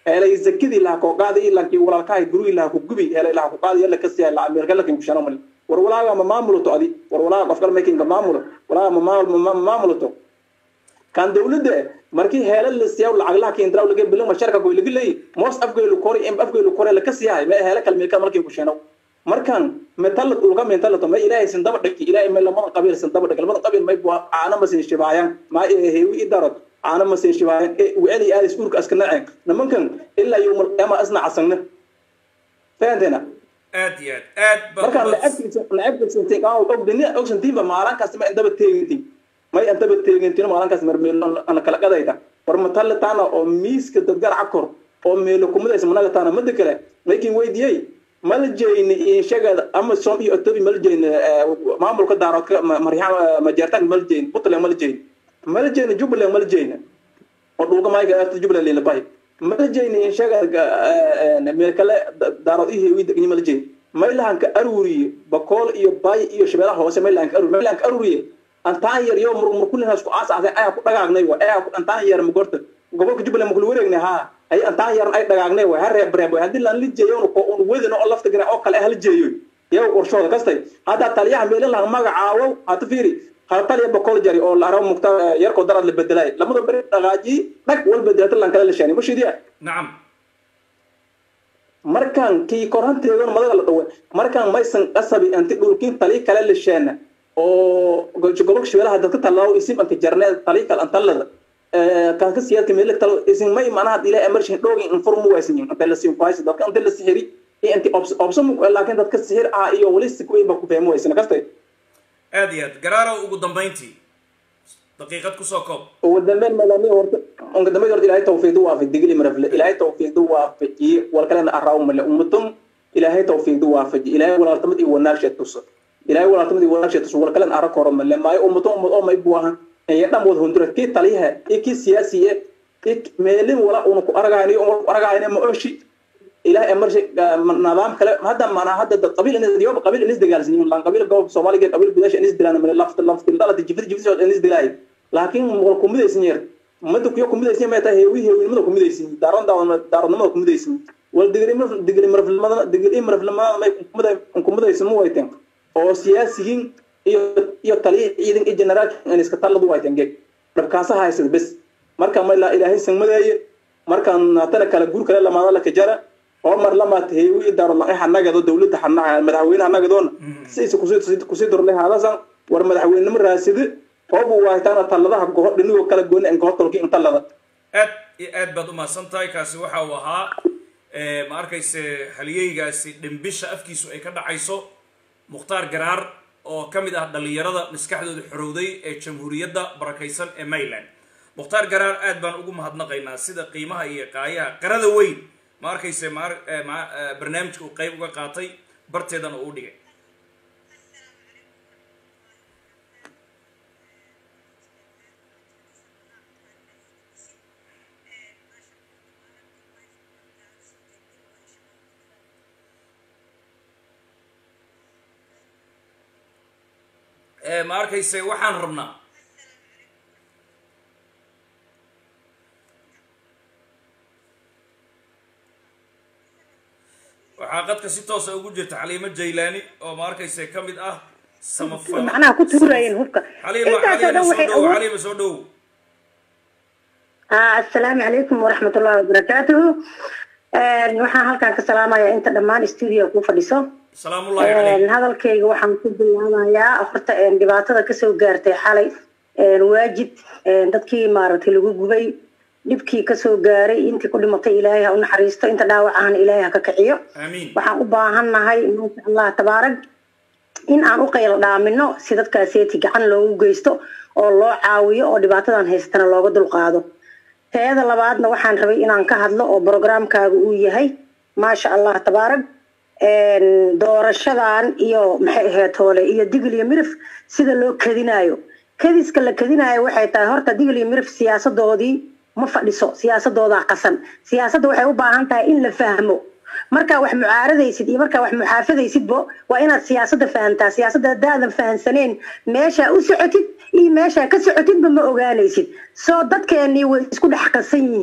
eelay zakidii laha koo qaadi lankii walaalkahay gurigii laha ku gubi eelay laha ku qaadi yalla kasi la ameerka lakin ku shano mal war walaaga ma maamulato adi war walaaga qof kale making maamulo walaaga ma maamul ma maamulato kan dawladda markii heela la siiyaa lacag laha keen draw laga bilan masharka goy laga leey moos afgeelu kori em afgeelu kori la kasi yahay ma heela kalmeeka markii ku shano markan metal ulga metal to ma ilaahay sin daba dhigi ilaahay ma lama qabiil sin daba dhigi lama qabiil may bua aana ma sin shibaayan ma heewi idarad aana ma sin shibaayan weli aad iskuurka aska naceen nimankan ilaa yawmal qiyaama asna casagna fahanteena aad iyo aad aad baad markaan umads- lacagtiisa lacagtiisa intii aan ogdini ogsantiinba maalin kasta ma indaba teegintiin may indaba teegintiin maalin kasta marmeelo ana kala qadayta war matalle taana oo miiska dadgar cakor oo meelo kumidaysa managa taana mada kale laakiin weydiyey mala jeyni inshageeda amazon iyo otobi mala jeyni maamulka daaroodka maryaam majeertaanka mala jeyni puntland mala jeyni mala jeyni jubbaland mala jeyni oo dhulka mayga aata jubbaland lilabahay mala jeyni inshageeda meel kale daarood iyo heewi degni mala jeyni maylahanka aruriye bakool iyo bay iyo shabeelaha hoose maylahanka aruriye maylahanka aruriye antaan yar yo murkulinaas ku aasaasay ayaa ku dhagaagnay wa ayaa antaan yar magorta gobolka jubbaland makula wareegnay ha ay antaan yar ay dhagaagnay wa ha reeb reeb haddii laan la jeeyo ko un wedin oo lafta gana oo kale hal jeeyo yow qorshooda kastay hadda taliyaha meelin laha magacaawo hata fiiri hal taliya bakool jari oo la arabo mugta yarkoo daraad la bedelay lamada beri dhaqaaji dhag wal bedelata laan kala la sheeni mashiidiya nacam markaan kii koranteedan madaga la dhawe markaan maysan qasabi anti dhulkin tali kale la sheena oo gobolka shabeelaha dadka talaawo isim anka jarneed tali kale antalada kan ka siyaadka meele talo isin may manaha ila emerging dhoogi informu waysan yin anta la siin kuhaysa dadka anta la sixiri iyo anti option laakiin dadka sixir ah iyo wali si kuweyn ba ku fahmo waysan kastay aad iyo aad garaarow ugu dambayntii daqiiqad kusoo koob ugu dambeyn malami horta ugu dambeyn horta ilaahay tawfiiqdu waafi digli marafle ilaahay tawfiiqdu waafaji wal kalena araaw male ummatum ilaahay tawfiiqdu waafaji ilaahay walaaltamad iyo wanaagsha tuso ilaahay walaaltamad iyo wanaagsha tuso wal kalena ara koro male maayo ummatum ummad oo may buahan ee dhan wada hundura kii taliyaha iyo kii siyaasiye iyo meelin wala una ku aragayni una ku aragayni ma oshi ilaahay emarshi nidaam kale hadda mana hadda dad qabiil in yoba qabiil in isdagaalsan lan qabiil goob soomaaliga qabiil bidash in isdilaan male lafta lafta dhalata jifid jifid in isdilaay laakiin wal kumidaysan yar mada kuyo kumidaysan ma tahay heewi heewinimada kumidaysan daaron daaronnimada kumidaysan wal digri mar digri marfilmada digri marfilmada may kumiday kumidaysan mu wayteen oo siyaasiyiin iyo iyo taliya ciidan iyo generaal in iska taladu wayteen geeg dhabkaasa haysad bes marka ma ilaa ilaahay sanmadeeye markaan tana kala guur kale lamaada la kajara oo mar lamaad heewi daaro la xanagado dawladda xanaga madaxweynaha nagadoona siisa kusii kusii dorlay haadasan war madaxweynimo raasidi oobu waaytaana taladaha goho dhinigoo kala gooni en goho tolki intalada aad iyo aad baad umahadsan tahay kaasi waxa uu ahaa ma arkayse haliyeygaasi dhimbisha afkiisu ay ka dhacayso mukhtaar garaar oo ka mid ah dhallinyarada maskaxdooda xorowday ee jamhuuriyadda barakaysan ee mayland mukhtaar garaar aad baan ugu mahadnaqaynaa sida qiimaha iyo qaayaha qarada weyn ma arkayse ma ma barnaamijka uu qayb uga qaatay barteedana uu dhigay ma arkayse waxaan rabnaa waxaa qadka si toosa ugu jirta xaliimo jaylaani oo ma arkayse ka mid ah samafal macnaha ku tuurayeen hubka xaliimo intaasoo xaliimo dhan soo waxay dhow awood xaliimo soo dhow Ah, assalaamu calaykum waraxmat ullahi wabarakaatuhu waxaan halkan ka salaamayaa inta dhammaan stuudio ku fadhiso salaamullahi calayk hadalkayga waxaan ku bilaabayaa horta dhibaatada kasoo gaartay xalay waajid dadkii maaragtay lagu gubay dhibkii kasoo gaaray intii ku dhimatay ilaahay ha u naxariisto inta dhaawac ahana ilaahay ha ka kiciyo aamiin waxaan u baahannahay maasha allah tabaarag in aan u qaylo dhaamino si dadkaaseeti gacan loogu geysto oo loo caawiyo oo dhibaatadan haystana looga dulqaado teeda labaadna waxaan rabay inaan ka hadlo oo programkaaga uu yahay maasha allah tabaarag doorashadan iyo maxay ahayd hoole iyo digil iyo mirif sida loo kadinaayo kadiska la kadinaayo waxay tahay horta digil iyo mirif siyaasadoodii ma fadhiso siyaasadoodaa qasan siyaasadda waxay u baahan tahay in la fahmo markaa wax mucaaradaysid iyo markaa wax muxaafadaysidbo waa inaad siyaasadda fahantaa siyaasadda haddaadan fahansaneen meeshaa u socotid iyo meeshaa ka socotidba ma ogaanaysid soo dadkeenii way isku dhex qasan yihiin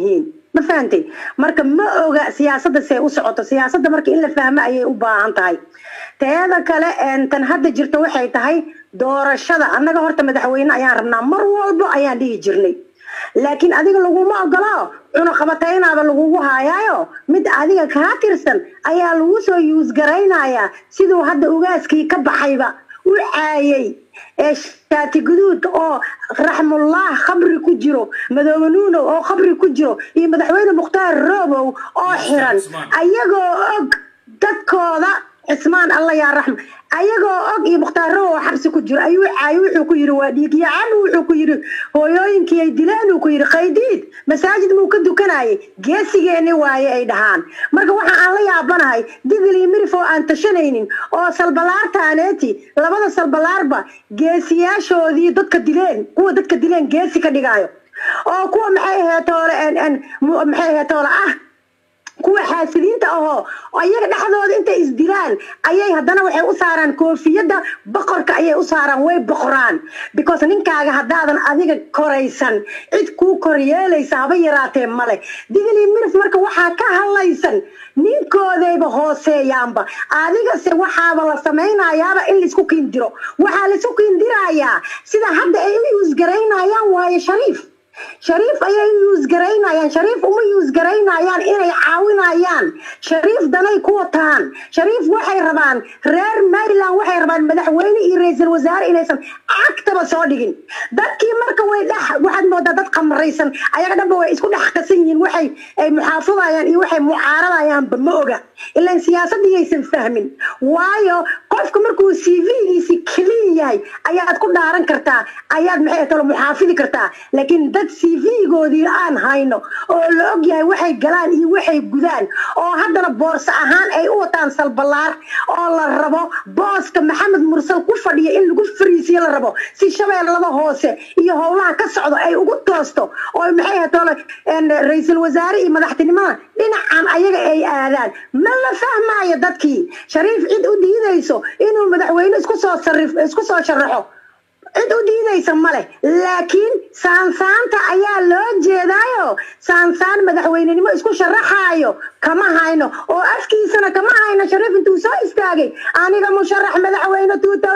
ma fahantay marka ma oga siyaasadda see u socoto siyaasadda marka in la fahmo ayay u baahan tahay teeda kale een, tan hadda jirta waxay tahay doorashada annaga horta madaxweyne ayaan rabnaa mar walbo ayaan dhihi jirnay laakiin adiga laguma ogolo cunaqabataynaaba lagugu haayaayo mid adiga kaa tirsan ayaa lagu soo yuusgaraynayaa siduu hadda ugaaskii ka baxayba u caayay ee shaati guduud oo raxmullah khabri ku jiro madoobe nuunow oo khabri ku jiro iyo madaxweyne mukhtaar roobow oo xiran ayagoo og dadkooda cismaan alla yaa raxma ayagoo og iyo mukhtaar roobow oo xabsi ku jiro ayuu caayay wuxuu ku yidhi waa dhiigyacan wuxuu ku yidhi hooyooyinkii ay dileen uu ku yidhi qaydiid masaajid muu ka dukanayay geesigeeni waaye ay dhahaan marka waxa aan la yaabanahay digil iyo mirif oo aan tashanaynin oo salbalaartaaneeti labada salbalaarba geesiyaashoodii dadka dileen kuwa dadka dileen geesi ka dhigaayo oo kuwa maxay ahayd toole en en mu- maxay ahayd toole ah kuwa xaasidiinta ahoo oo iyaga dhexdooda intay isdilaan ayay haddana waxay u saaraan koofiyadda boqorka ayay u saaraan way boqoraan because ninkaaga haddaadan adiga koraysan cid kuu koryeelaysa haba yaraatee male digli mirif marka waxaa ka hadlaysan ninkoodayba hooseeyaanba adigase waxaaba la samaynayaaba in laisku kiindiro waxaa laisku kiindirayaa sida hadda ay u yuusgaraynayaan waaye shariif shariif ayay u yuusgaraynayaan shariif uma yuusgaraynayaan inay caawinayaan shariif danay ku wataan shariif waxay rabaan reer maryland waxay rabaan madaxweyne iyo ra-iisul wasaare inaysan cagtaba soo dhigin dadkii marka way dhex waxaad moodaa dad qamaraysan ayaga dhanba way isku dhex qasan yihiin waxay ay muxaafadayaan iyo waxay mucaaradayaanba ma oga ilaan siyaasadiyaysan fahmin waayo qofka markuu c v-giisi clean yahay ayaad ku dhaaran kartaa ayaad maxay talo muxaafidi kartaa laakiin dad c v-goodii aan hayno oo la og yahay waxay galaan iyo waxay gudaan oo haddana boorso ahaan ay u wataan salbalaar oo la rabo booska maxamed mursal ku fadhiya in lagu fariisiyo la rabo si shabeellada hoose iyo howlaha ka socdo ay ugu toosto oo maxay tolo ra-iisul wasaare iyo madaxtinimada dhinacan ayaga ay aadaan ma la fahmaayo dadkii shariif cid u diidayso inuu madaxweyne isku soo sarif isku soo sharaxo cid u diidaysa male laakiin saansaanta ayaa loo jeedaayo saansaan madaxweynenimo isku sharaxaayo kama hayno oo afkiisana kama hayno shariif intuu soo istaagay aniga musharax madaxweyne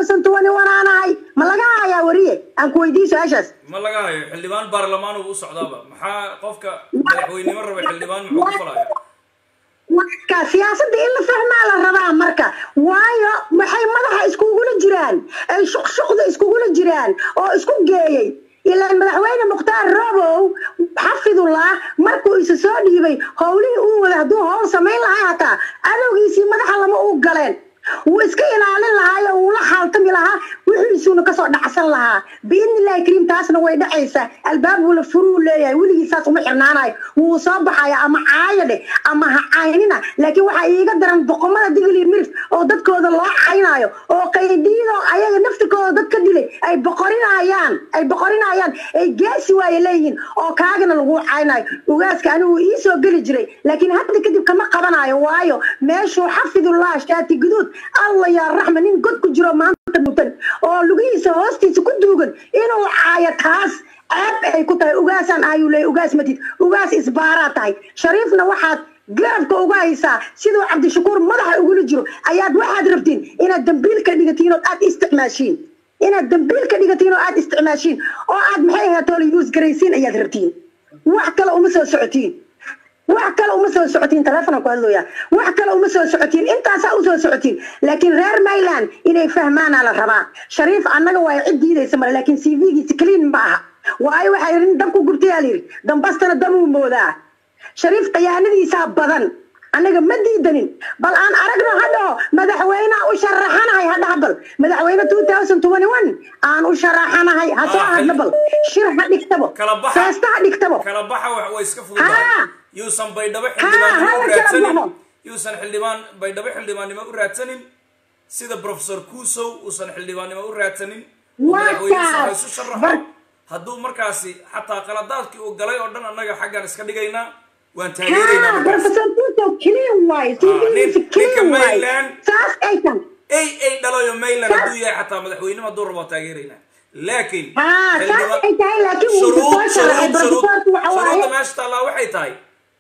aan ahay ma laga hayaa wariye aan ku weydiiyo su-aashaas ma laga hayo xildhibaan baarlamaan uu u socdaaba maxaa qofka madaxweynimo raba xildhibaan muxuu ku falaya marka siyaasadda in la fahmaa la rabaa marka waayo waxay madaxa iskugula jiraan ay shuqshuqda iskugula jiraan oo isku geeyey ilaan madaxweyne mukhtaar robow xafidullah markuu isa soo dhiibay howlihii uu wada hadduu howl samayn lahaa hataa adowgiisii madaxa lama uu galeen wuu iska ilaalin lahaayo wuu la xaaltami lahaa wixiisuuna kasoo dhacsan lahaa biidni illahi kariim taasna way dhacaysaa albaab wula furuu leeyahay weligii saas uma xirnaanayo wuu soo baxaya ama caayo dheh ama ha caynina laakiin waxaa iiga daran boqomada digli mirif oo dadkooda loo caynayo oo qaydiidoo ayaga naftikooda dad ka dilay ay boqorinayaan ay boqorinayaan ay geesi waaye leeyihiin oo kaagana lagu caynayo ugaaska anigu ii soo geli jiray laakiin hadda kadib kama qabanayo waayo meeshuu xafidullah shaati guduud allah yaa raxma nin god ku jiro maanta mutan oo lugihiisa hoostiisa ku duugan inuu caayo taas ceeb ay ku tahay ugaasaan ayuu leeyahy ugaas matid ugaas isbaaraa tahay shariifna waxaad garabka uga haysaa siduu cabdishakuur madaxa ugula jiro ayaad waxaad rabtiin inaad dambiil ka dhigatiin oo aad isticmaashiin inaad dambiil ka dhigatiin oo aad isticmaashiin oo aad maxay ahaatoola yuus garaysiin ayaad rabtiin wax kale uma soo socotiin wax kale uma soo socotiin telefonaan ku hadlooya wax kale uma soo socotiin intaasaa usoo socotiin laakiin reer mayland inay fahmaanaa la rabaa shariif annaga waa cid diidaysa male laakiin c v-giisa clean ma aha waayo waxaa yidhi nin dab ku gubtayaa layidhi dambastana damuu moodaa shariif khiyaanadiisaa badan annaga ma diidanin bal aan aragno hadhaho madaxweyneha u sharaxanahay hadhaha bal madaxweyne aan u sharaxanahay ha soo hadna bal shir ha dhigtabo kala baxa feesta ha dhigtabo kala baxa wax way iska Ha. fududahay yuusan baydhabo Ha, xildhibaannimo ha, u la kala raadsanin baxo. yuusan xildhibaan baydhabo xildhibaannimo u raadsanin sida professor kusow uusan xildhibaannimo u raadsanin oo Waa madaxweyne kaas. ha isu sharaxo Bar- hadduu markaasi xataa qaladaadkii uu galay oo dhan annaga xaggan iska dhigaynaa waan taageeraynaa ha markaas professor kuso clean waay Ah, nin- cv-giisa ninka clean waay Mayland. saas ay tan ay ay dhalayo mayland Saas- hadduu yahay xataa madaxweynimo hadduu rabo waa taageeraynaa laakiin Ha, saas xildhibaan- ay tahay, laakiin wuu shuruud- soo sharaxay, shuruud- shuruud- professorku waxa waaye- shuruudda meesha taallaa waxay tahay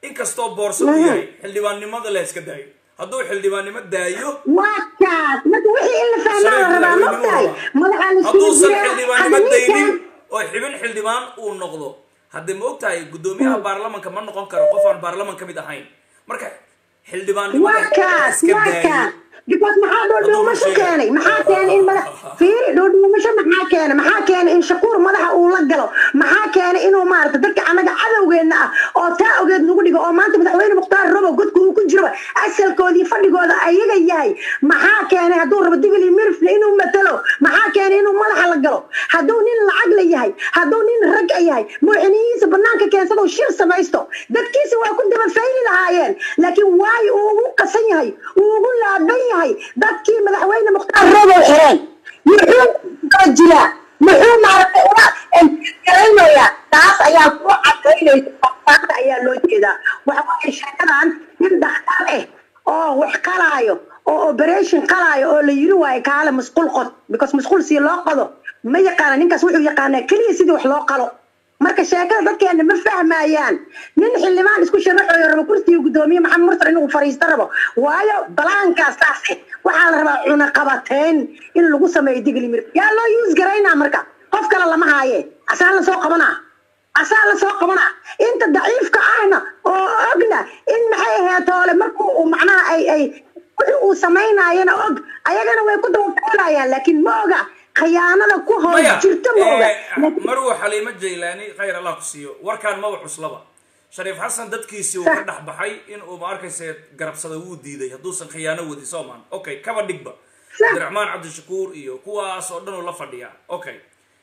inkastoo boorso uu yahay xildhibaannimada la iska daayo hadduu xildhibaannimo daayo waa kaas marka wixii in la fahmaa la shariif rabaa madaxweynuhu mogtahay rabaa madaxaa la hadduusan suujiyaa xildhibaannimo hadda daynin ninkan oo xibin xildhibaan uu noqdo haddii ma ogtahay guddoomiyaha baarlamanka ma noqon karo qof aan baarlaman ka mid ahayn marka waa xildhibaannimada kaas iska waa daayo kaas because maxaa dhoodhoomasho sheegay. keenay maxaa keenay in madax fiiri dhoodhoomasho maxaa keenay maxaa keenay in shakuur madaxa uu la galo maxaa keenay inuu maarata dadka annaga cadowgeenna ah oo taa ogeed nagu dhigo oo maanta madaxweyne mukhtaar robo godka uu ku jiro asalkoodii fadhigooda ayaga yahay maxaa keenay hadduu rabo digli mirifle inuu matalo maxaa keenay inuu madaxa la galo hadduu nin lacag la yahay hadduu nin rag a yahay madaxweynihiisa banaanka keensado shir samaysto dadkiisa waa ku daba fayli lahaayeen laakiin waayo uu ugu qasan yahay uu ugu laaban yahay dadkii madaxweyne mukhtaar robow xireen muxuu kala jiraa muxuu maaragtay uga garaynayaa taas ayaa ku cadaynaysa faaqfaaqda ayaa loo jeedaa waxa waaye sheekadan nin dhakhtar ah oo wax qalaayo oo operation qalaayo oo la yiri waayo kaale musqul qod because musqul si loo qodo ma yaqaana ninkaas wuxuu yaqaanaa keliya sidii wax loo qalo marka sheekada dadkeena ma fahmayaan nin xildhibaan isku sharaxooyo rabo kursiga guddoomiye maxamed murtar inuu fariisto rabo waayo balaankaas saas eh waxaa la rabaa cunaqabateyn in lagu sameeyo digli mir yaa loo yuus garaynaa marka qof kale lama haaye asaa la soo qabanaa asaa la soo qabanaa inta daciifka ahna oo ogna in maxay ahayd toole markuu uu macnaha ay ay wixii uu samaynaayana og ayagana way ku dawatoolayaan laakiin ma oga khiyaanada ku hoos maya jirta ma oga eh, maruu xaliimo jaylaani khayr allah ku siiyo warkaan maba cuslaba shariif xasan dadkiisii uu ka dhex baxay in uu ma arkayse garabsada wuu diiday hadduusan khiyaano wadi soomaan okay kaba dhigba abdiraxmaan cabdishakuur iyo kuwaas oo dhan uu la fadhiyaa okay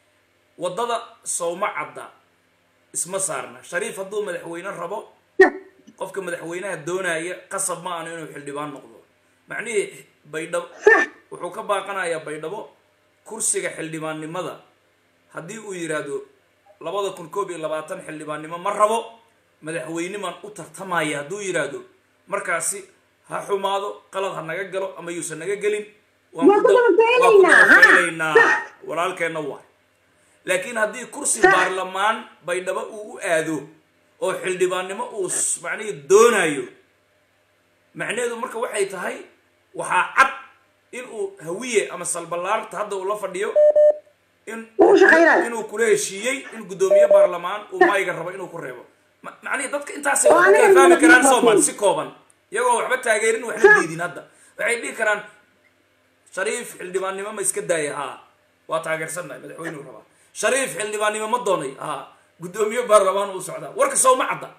waddada sowma cadda isma saarna shariif hadduu madaxweyne rabo qofka madaxweynaha doonaya qasab ma ahno inuu xildhibaan noqdo macnihii baydhabo wuxuu ka baaqanayaa baydhabo kursiga xildhibaannimada haddii uu yidhaahdo labada kun koob iyo labaatan xildhibaannimo ma rabo madaxweyniman u tartamaya hadduu yidhaahdo markaasi ha xumaado qalad ha naga galo ama yuusan naga gelin waan Waa ku ku dab- daba waan ku faylaynaa, daba ha? faylaynaa Sax. walaalkeenna waay laakiin haddii kursi Sax. baarlamaan baydhabo uu u aado oo xildhibaannimo uu s- macnihii doonayo macnaheedu marka waxay tahay waxaa cad in uu hawiye ama salballaarta hadda uu la fadhiyo in Uu shaqaynayo. inuu kula heshiiyey in guddoomiye baarlamaan uu mayga rabo inuu ku reebo Ma- macnihii dadka intaasay Oo wax aniga kala fahmi ma- karaan ma- soomaan si kooban iyagoo waxba taageerin waxna Sax. diidin hadda waxay dhihi karaan shariif xildhibaannimo ma iska daaya haa waa taageersannahay madaxweynuu rabaa shariif xildhibaannimo ma doonay haa guddoomiye baarlamaan uu socdaa warka soo ma cadda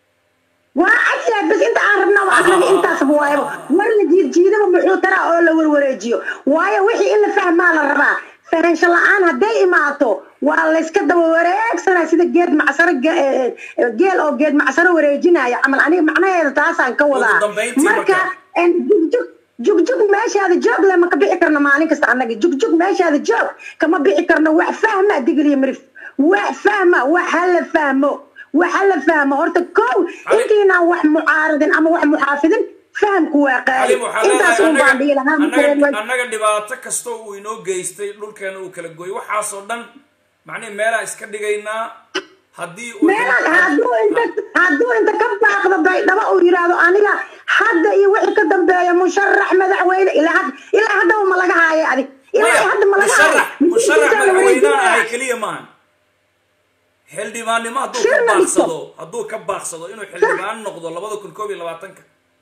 waa cadyahay bas inta aan rabna waa annaga intaasba waayaba war la jiidjiidaba muxuu taraa oo la warwareejiyo waayo wixii in la fahmaa la rabaa fahansho la-aan hadday imaato waa layska daba wareegsanaa sida geed macsaro ge- eh, eh, geel oo geed macsaro wareejinaya camal aniga macnaheeda taasaan ka wadaa Ugu dambayntii marka marka. en, jugjug jugjug meeshaada joog le ma ka bixi karno maalin kasta annaga jugjug meeshaada joog kama bixi karno wax fahma digiliyo mirif wax fahma wax hala fahmo waxa la fahmo horta kow Ali- intiinaan wax mucaaradin ama wax muxaafidin fahamku waa qaali xalim waxaa intaas leedahay un baan dhihi lahaa annaga marka annaga dhibaato kastoo uu inoo geystay dhulkeena uu kala gooyay waxaasoo dhan macnihi meelaa iska dhigaynaa haddii uu meelaan hadduu inta hadduu inta ka baaqdo baydhabo uu yidhaahdo aniga hadda iyo wixii ka dambeeya musharax madaxweyne ilaa had- ilaa haddaba ma laga haayo adig ilaa maya hadda ma laga haayo musharax musharax Miskiinka la madaxweynaha wareejinaya. ahay keliya maahan xildhibaannimo hadduu Shir ka la dhiso. baaqsado hadduu ka baaqsado inuu xildhibaan noqdo labada kun koob iyo labaatanka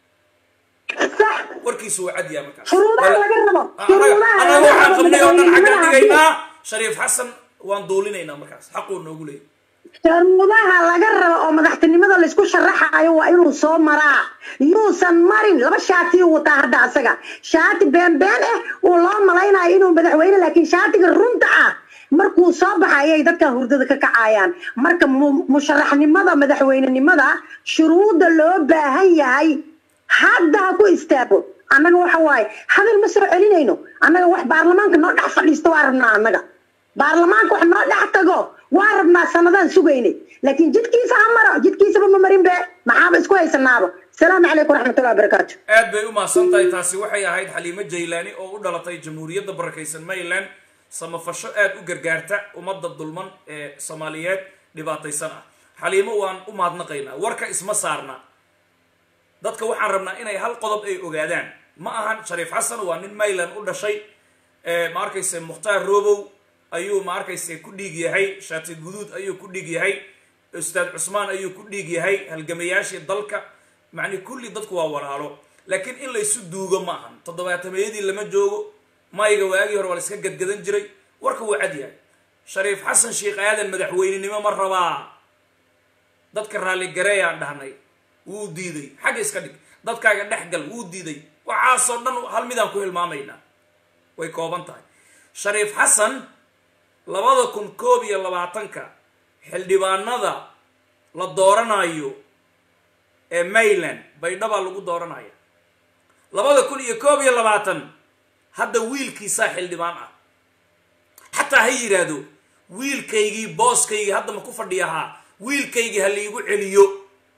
sax warkiisu waa cadyaa markaas Shuruudaha Wala- laga rabo. Ah, Shuruudaha anaga laga waxaan rabo qabnay oo dhan xaggaan madaxweynenimada dhigaynaa shariif xasan waan duulinaynaa markaas xaquu noogu leeyahy sharuudaha laga rabo oo madaxtinimada laysku sharaxayo waa inuu soo maraa yuusan marin laba shaati uu wataa hadda asaga shaati beenbeen ah uu loo malaynayo inuu madaxweyne laakiin shaatiga runta ah markuu soo baxa ayay dadka hurdada ka kacayaan marka mu- musharaxnimada madaxweynenimada shuruudda loo baahan yahay hadda ha ku istaago annaga waxa waaye hadal ma soo celinayno annaga wax baarlamaanka noo dhex fadhiisto waa rabnaa annaga baarlamaanka wax noo dhex tago waa rabnaa sanadaan sugaynay laakiin jidkiisa ha maro jidkiisaba ma marin be maxaaba isku haysanaaba asalaamu calaykum waraxmatullahi wabarakaatu aad bay u mahadsan tahay taasi waxay ahayd xaliimo jaylaani oo u dhalatay jamhuuriyadda barakaysan maryland samafasho aad u gargaarta ummadda dulman ee soomaaliyeed dhibaataysan ah xaliimo waan u mahadnaqaynaa warka isma saarna dadka waxaan rabnaa inay hal qodob ay ogaadaan ma ahan shariif xasan waa nin mayland u dhashay ma arkayse mukhtaar robow ayuu ma arkayse ku dhiig yahay shaati guduud ayuu ku dhiig yahay ustaad cusmaan ayuu ku dhiig yahay halgamayaashii dalka macni kulli dadku waa walaalo laakiin in laysu duugo ma ahan toddobaatameyadii lama joogo mayga waagii hore waa la iska gadgadan jiray warka wuu cad yahay shariif xasan sheekh aadan madaxweynenimo ma rabaa dadka raalligareeyaan dhahnay wuu diiday xagga iska dhig dadkaaga dhex gal wuu diiday waxaasoo dhan hal midaan ku hilmaamaynaa way kooban tahay shariif xasan labada kun koob iyo labaatanka xildhibaanada la dooranayo ee mayland baydhabaa lagu dooranaya labada kun iyo koob iyo labaatan hadda wiilkiisaa xildhibaan ah xataa ha yidhaahdo wiilkaygii booskaygii hadda ma ku fadhiyahaa wiilkaygii ha laigu celiyo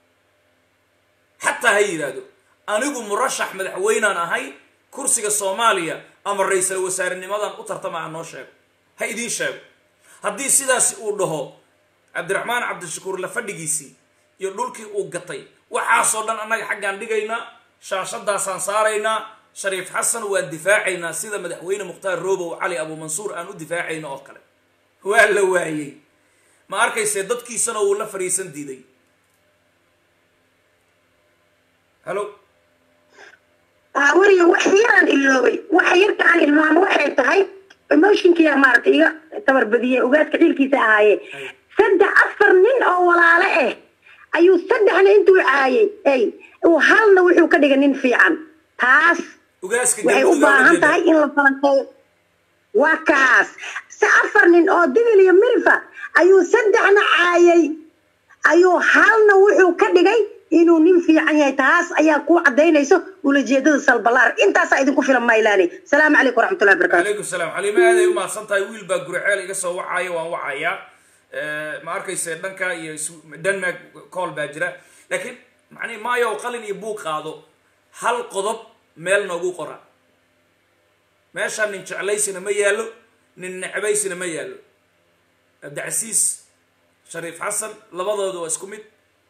xataa ha yidhaahdo anigu murashax madaxweynaan ahay kursiga soomaaliya ama ra-iisal wasaarenimadan u tartama ha noo sheego ha idiin sheego haddii sidaasi uu dhaho cabdiraxmaan cabdishakuur la fadhigiisii iyo dhulkii uu gatay waxaasoo dhan annaga xaggaan dhigaynaa shaashadaasaan saaraynaa shariif xasan waan difaacaynaa sida madaxweyne mukhtaar robow cali abuumansuur aan u difaacayno oo kale waa la waayey ma arkayse dadkiisana wuu la fariisan diiday halo wariga wax yaraan iloobay wax yarka aan ilmaamo waxay tahay emotionkiya maaragtay iga tabarbadiyey ogaadka ciilkiisa ahaaye saddex afar nin oo walaale ah ayuu saddexna intuu caayay ay uu halna wuxuu ka dhigay nin fiican taas waxay u baahan tahay in la falanqeeyo waa kaas si afar nin oo digil iyo mirifa ayuu saddexna caayay ayuu halna wuxuu ka dhigay inuu nin fiican yahay taas ayaa ku cadaynayso ulajeedada salbalaar intaasaa idinku filan maylaani salaamu calaykum waraxmatullahi barakatu calaykum salaam xaliimo aaday u mahadsan tahay wiil baa guriceel iga soo wacaayo waan wacayaa ma arkayse dhanka iyo denmark cool baa jira laakiin macnihi maayo qalin iyo buug qaado hal qodob meel noogu qora meeshaan nin jeclaysina ma yaallo nin necbaysina ma yaallo cabdicasiis shariif xasan labadooda waa isku mid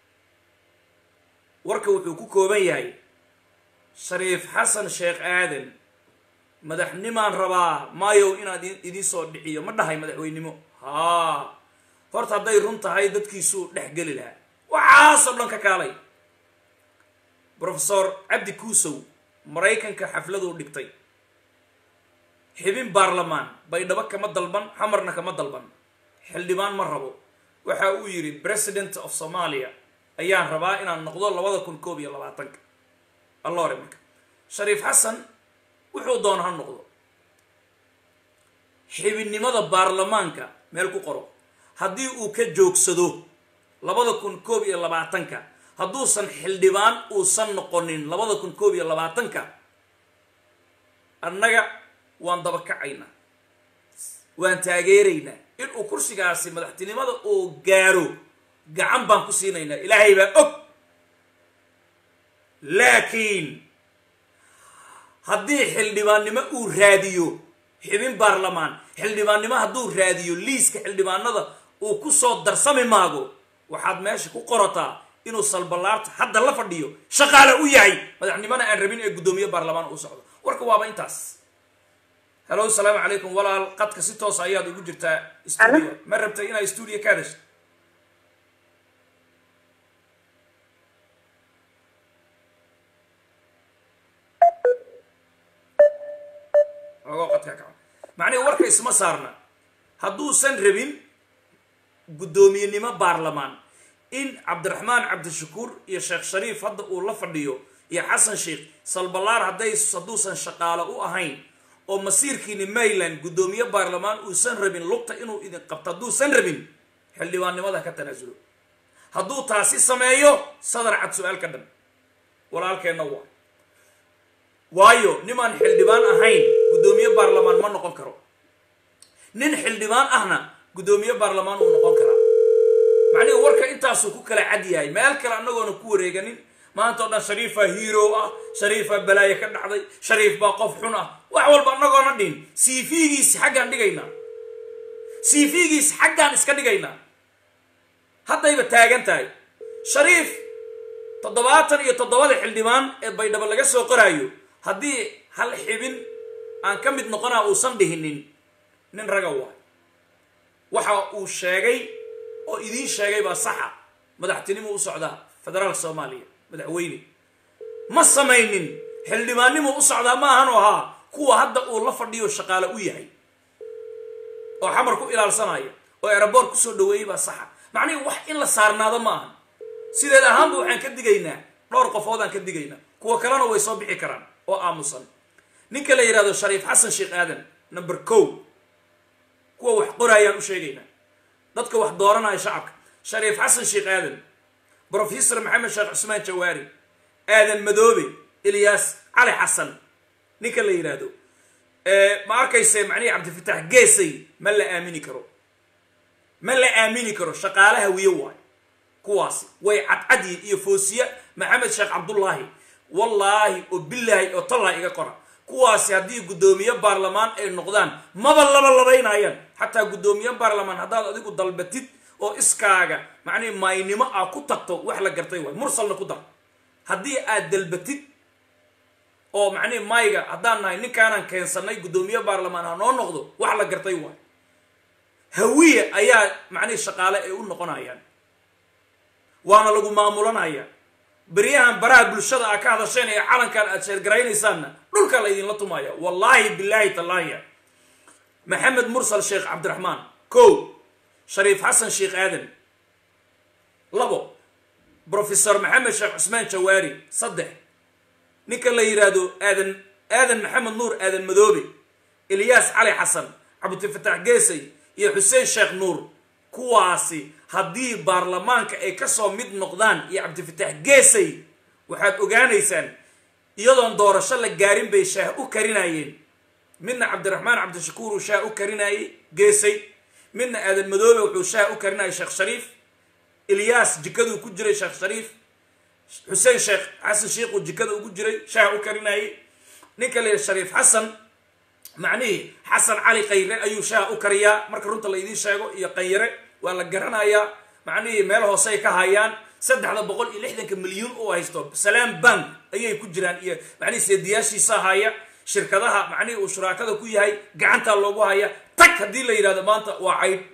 warka wuxuu ku kooban yahay shariif xasan sheekh aadan madaxnimaan rabaa maayow inaad idiin soo dhiciyo ma dhahay madaxweynimo haa horta hadday run tahay dadkiisuu dhex geli lahaa waxaasoo dhan ka kaalay brofesor cabdi kuusow maraykanka xafladuu dhigtay xibin baarlamaan baydhabo kama dalban xamarna kama dalban xildhibaan ma rabo waxa uu yidhi president of somalia ayaan rabaa inaan noqdo labada kun koob iyo labaatanka allore marka shariif xasan wuxuu doona ha noqdo xibinnimada baarlamaanka meel ku qoro haddii uu ka joogsado labada kun koob iyo labaatanka hadduusan xildhibaan uusan noqonin labada kun koob iyo labaatanka annaga waan dabakacaynaa waan taageeraynaa inuu kursigaasi madaxtinimada uu gaaro gacan baan ku siinaynaa ilaahay baa og laakiin haddii xildhibaannimo uu raadiyo xibin baarlamaan xildhibaannimo hadduu raadiyo liiska xildhibaanada uu ku soo darsami maago waxaad meesha ku qorataa inuu salballaarta hadda la fadhiyo shaqaale u yahay madaxnimona aan rabin ee guddoomiye baarlamaan u socdo warka waaba intaas halo asalaamu calaykum walaal qadka si toos ayaad ugu jirtaa stuudio ma rabtay inaad stuudio ka hadasha ogoo qadka kaco macnihi warka isma saarna hadduusan rabin guddoomiyenimo baarlamaan in cabdiraxmaan cabdishakuur iyo sheekh shariif hadda uu la fadhiyo iyo xasan sheikh salballaar hadday hadduusan shaqaalo u ahayn oo masiirkiini mayland guddoomiye baarlamaan uusan rabin lugta inuu idin qabto hadduusan rabin xildhibaannimada ka tanaasulo hadduu taasi sameeyo sadar cad su-aal ka dhan walaalkeenna waa waayo nimaan xildhibaan ahayn guddoomiye baarlamaan ma noqon karo nin xildhibaan ahna guddoomiye baarlamaan uu noqon karaa macnihi warka intaasuu ku kala cad yahay meel kale annagoona ku wareeganin maanta o dhan shariifaa hero ah shariifaa balaaye ka dhacday shariif baa qof xun ah wax walba annagoona dhin cv-giis xaggaan dhigaynaa cv-giis xaggaan iska dhigaynaa haddayba taagan tahay shariif toddobaatan iyo toddobada xildhibaan ee baydhabo laga soo qoraayo haddii hal xibin aan ka mid noqonaa uusan dhihinin nin raga waay waxa uu sheegay oo idiin sheegay baa saxa madaxtinimo u socdaa federaalka soomaaliya madaxweyne ma samaynin xildhibaannimo u socdaa ma ahan oo ahaa kuwa hadda uu la fadhiyo shaqaale u yahay oo xamar ku ilaalsanaya oo eraboor kusoo dhaweeyey baa saxa macnihii wax in la saarnaado ma ahan sideed ahaanba waxaan ka digaynaa dhowr qofoodaan ka digaynaa kuwa kalena way soo bixi karaan oo aamusan ninka la yidhahdo shariif xasan sheekh aadan number co kuwa wax qoraayaan u sheegaynaa dadka wax dooranaya shacabka shariif xasan sheekh aadan brofesor maxamed sheekh cusmaan jawaari aadan madoobe ilyaas cali xasan ninka la yidhaahdo ma arkayse macnihi cabdifatax geesay ma la aamini karo ma la aamini karo shaqaalaha wiyo waayo kuwaasi way cadcadyihin iyo foosiye maxamed sheekh cabdullaahi wallaahi oo bilaahi oo tallaahi iga qora kuwaasi haddii guddoomiye baarlamaan ay noqdaan maba laba labaynayaan xataa guddoomiye baarlamaan haddaad adigu dalbatid oo iskaaga macnihi maaynimo ah ku tagto wax la gartay waay mursalna ku dar haddii aad dalbatid oo macnihi mayga haddaan nahay ninkaanaan keensanay guddoomiye baarlamaan ha noo noqdo wax la gartay waay hawiye ayaa macnihi shaqaale ay u noqonayaan waana lagu maamulanaya beryahan baraha bulshada aa ka hadasheen ee calankan aad sheergaraynaysaanna dhulka la ydinla tumaya wallaahi bilaahi tallaahiya maxamed mursal sheekh cabdiraxmaan ko shariif xasan sheekh aadan labo brofesor maxamed sheekh cusmaan jawaari saddex ninka la yidhaahdo aadan aadan maxamed nuur aadan madoobe ilyaas cali xasan cabdifatax geesay iyo xuseen sheekh nuur kuwaasi haddii baarlamaanka ay kasoo mid noqdaan iyo cabdifatax geesay waxaad ogaanaysaan iyadoon doorasho la gaarin bay shaah u karinayeen midna cabdiraxmaan cabdishakuur uu shaah u karinayey geesay midna aadan madoobe wuxuu shaah u karinayay sheekh shariif ilyaas jikaduu ku jiray sheekh shariif xuseen sheekh xasan sheikhu jikada ugu jiray shaah u karinayey ninka la yidhi shariif xasan macnihii xasan cali kayre ayuu shaah u kariyaa marka runta la idiin sheego iyo kayre waa la garanayaa macnihii meel hoose ay ka hayaan saddexda boqol iyo lixdanka milyuun oo haysto salaam bank ayay ku jiraan iyo macnihii seediyaashiisa haya shirkadaha macnihii uu shuraakada ku yahay gacantaa loogu haya tag haddii la yidhahdo maanta waa caydh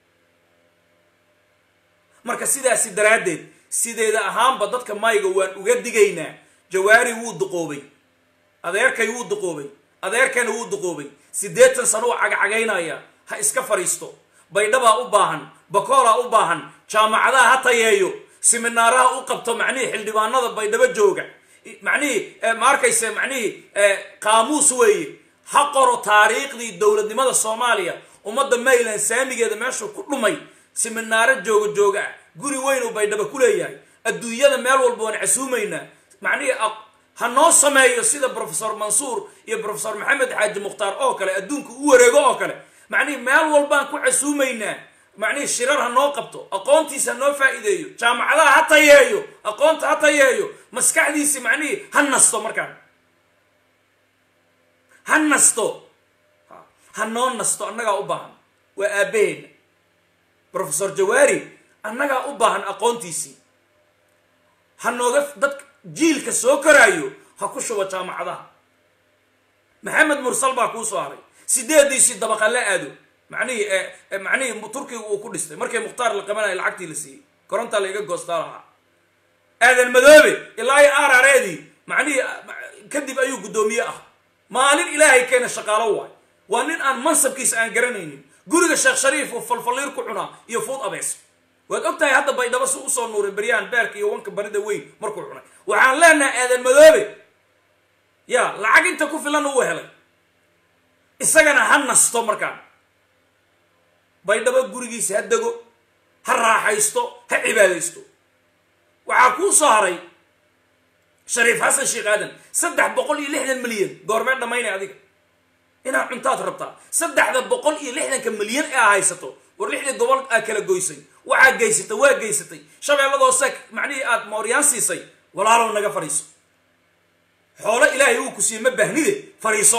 marka sidaasi daraaddeed sideeda ahaanba dadka mayga waan uga digaynaa jawaari wuu duqoobay adeerkay wuu duqoobay adeerkana wuu duqoobay siddeetan sano u cagcagaynaya ha iska fadhiisto baydhabaa u baahan bakoolaa u baahan jaamacadaha ha tayeeyo siminaaraha u qabto macnihii xildhibaanada baydhabo jooga macnihii ma arkayse macnihii qaamuus weeye ha qoro taariikhdii dowladnimada soomaaliya ummadda mayland saamigeeda meeshuu ku dhumay siminaaro jooga jooga ah guri weyn uu baydhabo ku leeyahay adduunyada meel walba waan casuumaynaa macnihii ha noo sameeyo sida brofesor mansuur iyo brofesor maxamed xaaji mukhtaar oo kale adduunka u wareego oo kale macnihii meel walbaan ku casuumaynaa macnihii shirar ha noo qabto aqoontiisa ha noo faa'iideeyo jaamacadaha ha tayeeyo aqoonta ha tayeeyo maskaxdiisi macnihii ha nasto markaan ha nasto ha noo nasto annagaa u baahan waa aabbaheena brofesor jawaari annagaa u baahan aqoontiisii ha nooga dad jiilka soo koraayo ha ku shubo jaamacadaha maxamed mursal baa kuu soo haray sideediisii dabaqa la aado macnihii macnihii turkiga uu ku dhistay markay mukhtaar la qabanaya lacagtii la siiyey korontaa la iga goostaa lahaa aadan madoobe ilaa iyo aarareedii macnihii kadib ayuu guddoomiye ah maalin ilaahay keena shaqaalo waay waa nin aan mansabkiisa aan garanaynin guriga sheekh shariif uu falfalliir ku cunaa iyo fuud abeys waad og tahay hadda baydhabo si usoo nuuray beryahan beerka iyo wanka barida weyn markuu cunay waxaan leenahay aadan madoobe ya lacag inta ku filan uu helay isagana ha nasto markaan baydhabo gurigiisa ha dego ha raaxaysto ha cibaadaysto waxaa kuu soo haray shariif xasan sheekh aadan saddex boqol iyo lixdan milyan goormee dhammaynay adiga inaad cuntaad rabtaa saddexda boqol iyo lixdanka milyan ee aa haysato war lixdii gobol aa kala goysay waxaa geysatay waa geysatay shabeelladoose macnihii aad mooryaan siisay walaalow naga fadhiiso xoolo ilaahay uu ku siiyey ma baahnide fadhiiso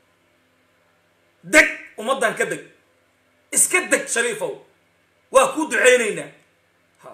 deg ummaddan ka deg iska deg shariifow waa kuu duceynaynaa ha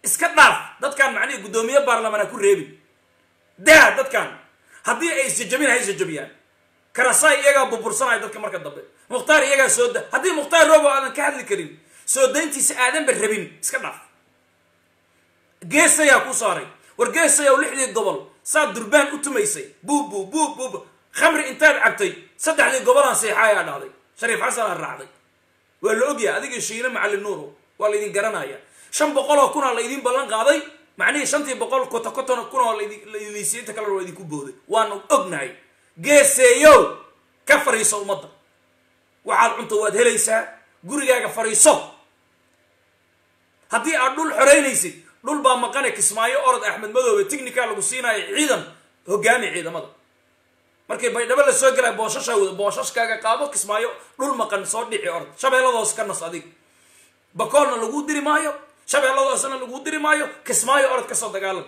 iska dhaaf dadkan macnihi guddoomiye baarlamaan ha ku reebin daa dadkan haddii ay isjajabin ha isjajabiyaan karasaay iyagaa burbursanaya dadka marka dambe mukhtaar iyagaa soo da haddii mukhtaar robo aadan ka hadli karin soo dayntiisa aadanba rabin iska dhaaf geesayaa ku saaray war geesayaw lixdii gobol saad durbaan u tumaysay buubu buub buub khamri intaad cabtay saddexdii gobolaan seexaayaa dhahday shariif xasanaa raacday waa la ogyahay adiga shiine macallin nuuro waa laydin garanaya shan boqol oo kunaa laydin ballan qaaday macnihii shantii boqol kota koton kun oo laydin siiyey inta kalena waa idinku booday waanu ognahay geeseeyow ka fariiso ummadda waxaad cunto waad helaysaa gurigaaga fariiso haddii aad dhul xoreynaysid dhul baa maqane kismaayo orod axmed madoobe technica lagu siinayo ciidan hogaami ciidamada markay baydhabo la soo gelaya boosashaa wada boosashkaaga qaabo kismaayo dhul maqan soo dhici orod shabeelladoos ka nas adig bakoolna lagu diri maayo shabeelladoosna lagu diri maayo kismaayo orod kasoo dagaalan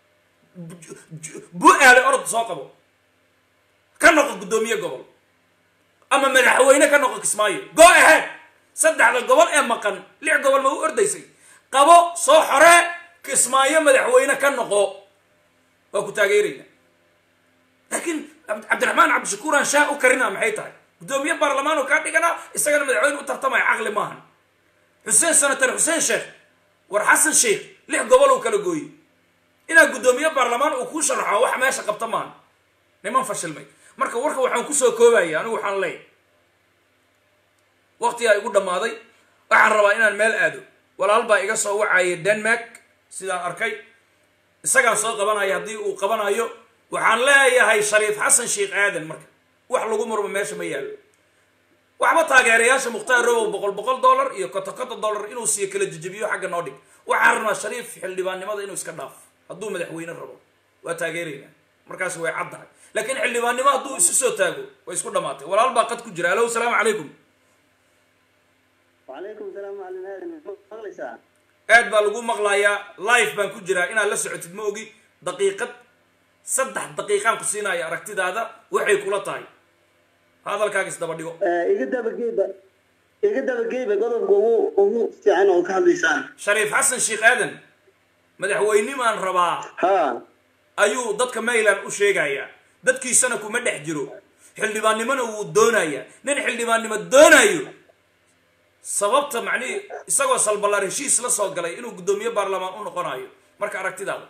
bu-aale orod soo qabo ka noqo guddoomiye gobol ama madaxweyne ka noqo kismaayo go ahead saddexda gobol ee maqan lix gobol ma u ordaysay qabo soo xoree kismaayo madaxweyne ka noqo waa ku taageerayna laakiin cabdiraxmaan cabdishakuuraan shaa u karina maxay tahay guddoomiye baarlamaan oo kaa dhiganaa isagana madaxweyne u tartamaya caqli maahan xuseen senator xuseen sheekh war xasan sheekh lix gobol uu kala gooyey inaad guddoomiye baarlamaan uu kuu sharaxo wax meesha qabta maahan niman fashilmay marka warka waxaan kusoo koobaya anigu waxaan leeyahy waqtigaa igu dhammaaday waxaan rabaa inaan meel aado walaal baa iga soo wacaya denmark sidaan arkay isagaan soo qabanaya haddii uu qabanayo waxaan leeyahay shariif xasan sheekh aadan marka wax lagu murmo meesha ma yaallo waxba taageerayaasha mukhtaar robow boqol boqol dollar iyo koto koto dollar inuu siiyo kala jejebiyo xagga noo dhig waxaan rabnaa shariif xildhibaannimada inuu iska dhaafo hadduu madaxweyne rabo waa taageeraynaa markaas way caddahay laakiin xildhibaannimo hadduu isu soo taago way isku dhamaatay walaal baa qad ku jira alo asalaamu calaykum وعليكم السلام على هذا مغلسة aad baa lagu maqlayaa live baan ku jiraa inaad la socotid ma ogi daqiiqad saddex daqiiqaan ku siinaya aragtidaada waxay kula tahay hadalkaaga isdaba dhigo iga daba geeba iga daba geeba qodobka ugu ugu fiican oo ka hadlaysaan shariif xasan sheekh aadan madaxweynimaan rabaa ha ayuu dadka mayland u sheegayaa dadkiisana kuma dhex jiro xildhibaannimona wuu doonayaa nin xildhibaannimo doonayo sababta macnihi isagoo salballaar heshiis la soo galay inuu guddoomiye baarlamaan u noqonayo marka aragtidaada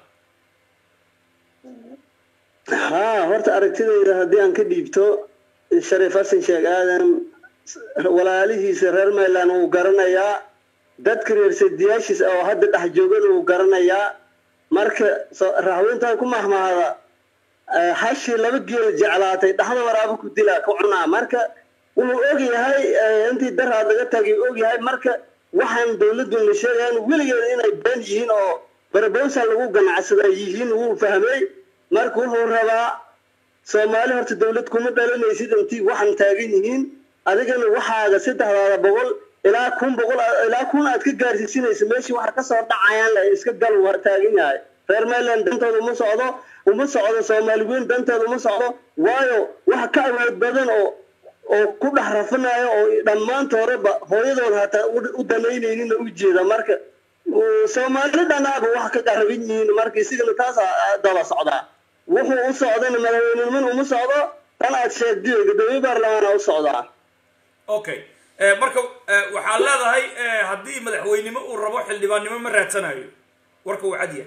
ha horta aragtidayda haddii aan ka dhiibto shariif xasan sheekh aadan walaalihiisa reer mayland wuu garanayaa dadka reer sadiyaashiis oo hadda dhex joogana wuu garanayaa marka raxweyntaa ku mahmahada hashii laba geel jeclaatay dhaxda waraabo ku dilaa ku cunaa marka wuxuu og yahay intii daraad laga tagay og yahay marka waxaan dowladdu la sheegayan weligeed inay been yihiin oo barabowsa lagu ganacsada yihiin wuu fahmay marka wuxuu rabaa soomaali horta dowlad kuma dhalanaysid intii waxaan taagan yihiin adigana waxaaga saddexdaada boqol ilaa kun boqol ilaa kun aad ka gaarsiisinaysa meeshii waxa kasoo dhacayaan la iska gal war taagan yahay reer mayland dantooda uma socdo uma socdo soomaali weyn dantooda uma socdo waayo waxa ka awood badan oo oo ku dhex rafanayo oo dhammaantoodaba hooyadooda hataa u danaynaynin u jeeda marka soomaali dhanaaba wax ka qaraban yihiin marka isigana taasa daba socdaa wuxuu u socdana madaxweyneniman uma socdo tan aad sheegdiyo gadoomiye baarlamaana u socdaa okay marka waxaad leedahay haddii madaxweynimo uu rabo xildhibaannimo ma raadsanayo warka uu cadya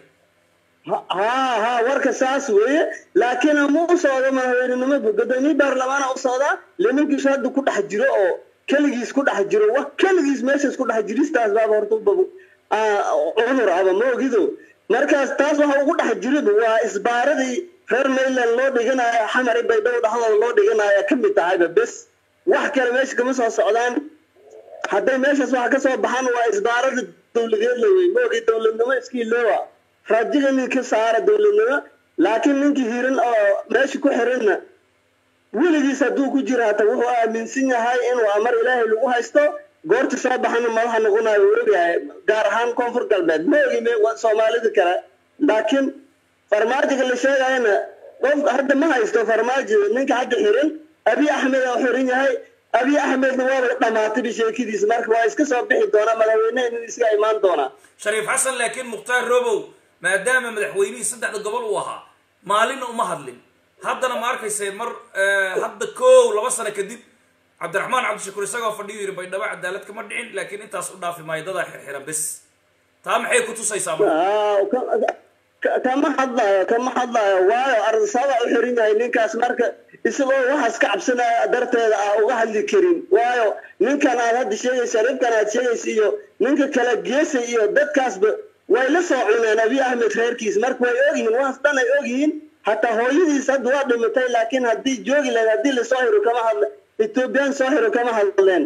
ha ha warka saas weeye laakiin ma u socdo madaxweynenimo gadoomiye baarlamaana u socdaa limankiisu hadda ku dhex jiro oo keligiis ku dhex jiro wa keligiis meeshaas ku dhex jiristaas baaba horta ubab cudur aba ma ogido markaas taas waxa ugu dhex jiriba waa isbaaradii reer mayland loo dhiganayo xamari baydhabo dhexdooda loo dhiganayo ka mid tahayba bes wax kale meesha kama soo socdaan hadday meeshaas waxa kasoo baxaan waa isbaarada dowladeed la wey ma ogi dowladnimo iskiiloowa rajiga nin ka saara dowladnimo laakiin ninkii hiran oo meesha ku xiranna weligiis hadduu ku jiro hata wuxuu aaminsan yahay inuu amar ilaahay lagu haysto goorta soo baxana madaxa noqonayo uu ogyahay gaar ahaan koonfur galbeed ma ogi soomaalida kale laakiin farmaajoga la sheegayana qof hadda ma haysto farmaajo ninka hadda xiran abi axmed oo xiran yahay abiy axmedna waaba dhamaatayba sheekadiisa marka waa iska soo bixi doonaa madaxweyneha inuu iska imaan doonaa shariif xasan laakiin mukhtaar robow maadaama madaxweynihii saddexda gobol uu ahaa maalinna uma hadlin haddana ma arkayse mar hadda kow laba sano kadib cabdiraxmaan cabdishakuur isagoo fadhiyo yidhi baydhabo cadaalad kama dhicin laakiin intaas u dhaafi maayo dadaa xirxiran bes taa maxay ku tusaysaa marka Ah, ka- ka- kama hadlayo kama hadlayo waayo ardasaaba u xiran yahay ninkaas marka isagoo waxaas ka cabsanaya darteeda ah uga hadli karin waayo ninkan aad hadda sheegaysa ninkan aad sheegaysa iyo ninka kale geesa iyo dadkaasba way la soo cuneen abiy ahmed reerkiis marka way ogyihiin waas dhan ay ogyihiin hataa hooyadiis hadda waa dhimatay laakiin haddii joogi lahayd haddii lasoo hiro kama hadle ethoobiyan soo hiro kama hadleen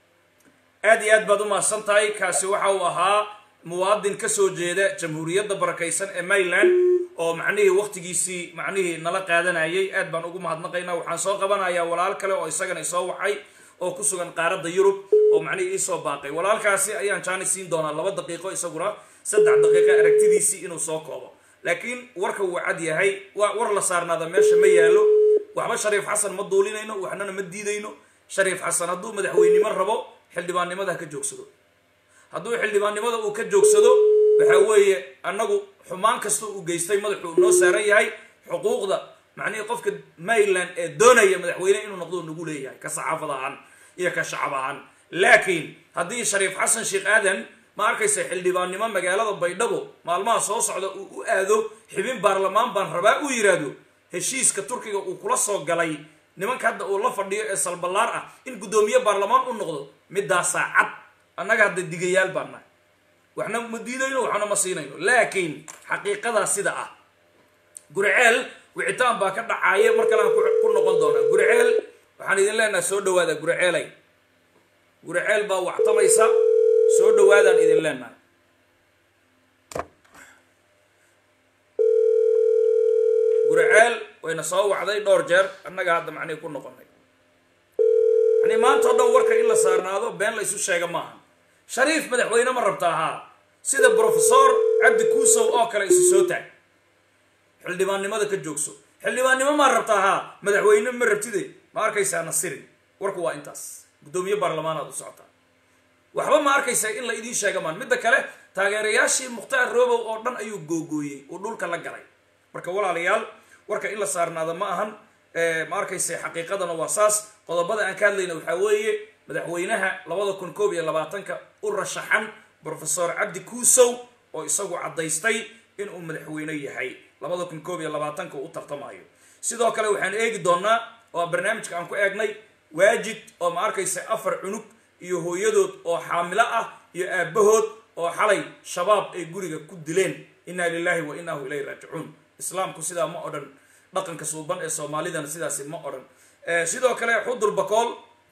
aad iyo aad baad u mahadsan tahay kaasi waxa uu ahaa muwaadin ka soo jeeda jamhuuriyadda barakaysan ee maryland oo macnihii waktigiisii macnihii nala qaadanayay aad baan ugu mahadnaqaynaa waxaan soo qabanayaa walaal kale oo isagana isoo wacay oo ku sugan qaaradda yurub oo macnihii iisoo baaqay walaalkaasi ayaan jaani siin doonaa laba daqiiqo isaguna saddex daqiiqo aragtidiisii inuu soo koobo laakiin warka wuu cad yahay waa war la saarnaada meesha ma yaalo waxba shariif xasan ma duulinayno waxnana ma diidayno shariif xasan hadduu madaxweynimo rabo xildhibaannimada ha ka joogsado hadduu xildhibaannimada uu ka joogsado waxa weeye annagu xumaan kasta uu geystay madaxuu noo saaran yahay xuquuqda macnihii qofka maryland ee doonaya madaxweyne inuu noqdo nagu leeyahay ka saxaafad ahaan iyo ka shacab ahaan laakiin haddii shariif xasan sheekh aadan ma arkaysa xildhibaannimo magaalada baydhabo maalmaha soo socda uu u aado xibin baarlamaan baan rabaa uu yidhaahdo heshiiska turkiga uu kula soo galay nimanka hadda uu la fadhiyo ee salballaar ah in guddoomiye baarlamaan u noqdo midaasaa cad annaga hadda digayaal baan nahay waxna ma diidayno waxna ma siinayno laakiin xaqiiqadaa sida ah guriceel wicitaan baa ka dhacaaya mar kale aan ku- ku noqon doonaa guriceel waxaan idin leenahay soo dhawaada guriceelay guriceel baa wactamaysa soo dhawaadaan idin leenahay guriceel wayna soo wacday dhowr jeer annaga hadda macnihi ku noqonay yani maanta o dhan warka in la saarnaado been la isu sheega maaha shariif madaxweyne ma rabta ahaa sida brofesor cabdi kuusow oo kale isu soo taag xildhibaannimada ka joogso xildhibaannimo maa rabta ahaa madaxweyne ma rabtide ma arkaysaa nasirin warku waa intaas guddoomiye baarlamaanaad u socotaa waxba ma arkaysaa in la idiin sheega maan midda kale taageerayaashii mukhtaar robow oo dhan ayuu googooyey uu dhulka la galay marka walaalayaal warka in la saarnaada ma ahan ma arkaysa xaqiiqadana waa saas qodobada aan ka hadlayna waxaa weeye madaxweynaha labada kun koob iyo labaatanka u rashaxan brofesor cabdi kuusow oo isagu caddaystay inuu madaxweyne yahay labada kun koob iyo labaatanka u tartamayo sidoo kale waxaan eegi doonaa oo barnaamijka aan ku eegnay waajid oo ma arkaysa afar cunug iyo hooyadood oo xaamilo ah iyo aabahood oo xalay shabaab ay guriga ku dileen inna lilahi wa innahu ilayhi raajicuun islaamku sidaa ma odhan dhaqanka suuban ee soomaalidana sidaasi ma odhan sidoo kale xudur bakool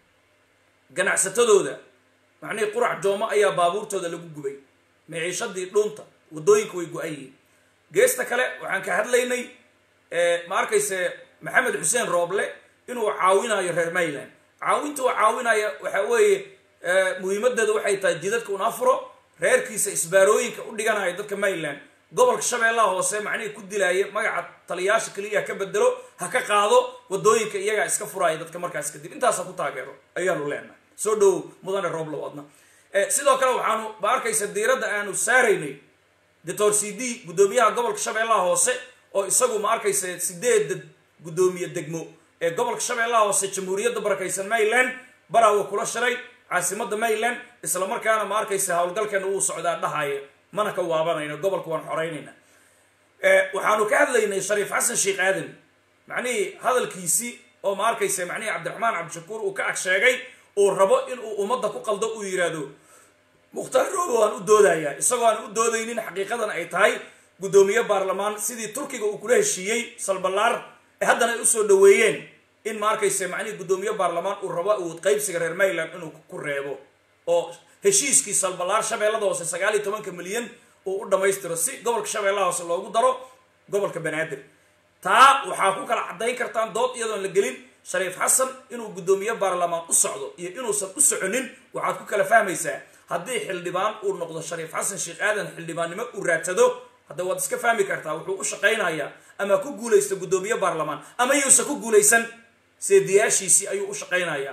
ganacsatadooda macnihii qurac joomo ayaa baabuurtooda lagu gubay miciishadii dhunta waddooyinka way go-an yihiin geesta kale waxaan ka hadlaynay ma arkayse maxamed xuseen rooble inuu caawinayo reer mayland caawinta uu caawinaya waxa weeye muhiimadeeda waxay tahay jidadka una furo reerkiisa isbaarooyinka u dhiganaya dadka mayland gobolka shabeellaha hoose macnihii ku dilaaya magaca taliyaasha keliya ha ka bedelo ha ka qaado waddooyinka iyagaa iska furaaya dadka markaas kadib intaas ha ku taageero ayaanu leenahay soo dhowow mudane rooblow adna sidoo kale waxaanu ma arkaysa diiradda aanu saaraynay doctor c d guddoomiyaha gobolka shabeellaha hoose oo isagu ma arkaysa sideedda guddoomiye degmo ee gobolka shabeellaha hoose jamhuuriyadda barakaysan mayland baraawa kula shiray caasimada mayland isla markaana ma arkaysa howlgalkeena uu socdaa dhahaya mana ka waabanayno gobolka waan xoreynayna waxaanu ka hadlaynay shariif xasan sheekh aadan macnihii hadalkiisii oo ma arkaysa macnihii cabdiraxmaan cabdishakuur uu ka ag sheegay uu rabo inuu ummadda ku qaldo uu yidhaahdo mukhtaar roobo aan u doodayaa isagoo aan u doodaynin xaqiiqadan ay tahay guddoomiye baarlamaan sidii turkiga uu kula heshiiyey salballaar ee haddana ay usoo dhaweeyeen in ma arkaysa macnihii guddoomiye baarlamaan uu rabo awood qaybsiga reer mayland inuu ku reebo oo heshiiskii salballaar shabeellada hoose sagaal iyo tobanka milyan uu u dhammaystiro si gobolka shabeellaha hoose loogu daro gobolka banaadir taa waxaa ku kala caddayn kartaan dood iyadoon la gelin shariif xasan inuu guddoomiye baarlamaan u socdo iyo inuusan u soconin waxaad ku kala fahmaysaa haddii xildhibaan uu noqdo shariif xasan sheekh aadan xildhibaannimo uu raadsado hadda waad iska fahmi kartaa wuxuu u shaqaynayaa ama ku guulaysta guddoomiye baarlamaan ama yuusan ku guulaysan seediyaashiisii ayuu u shaqaynayaa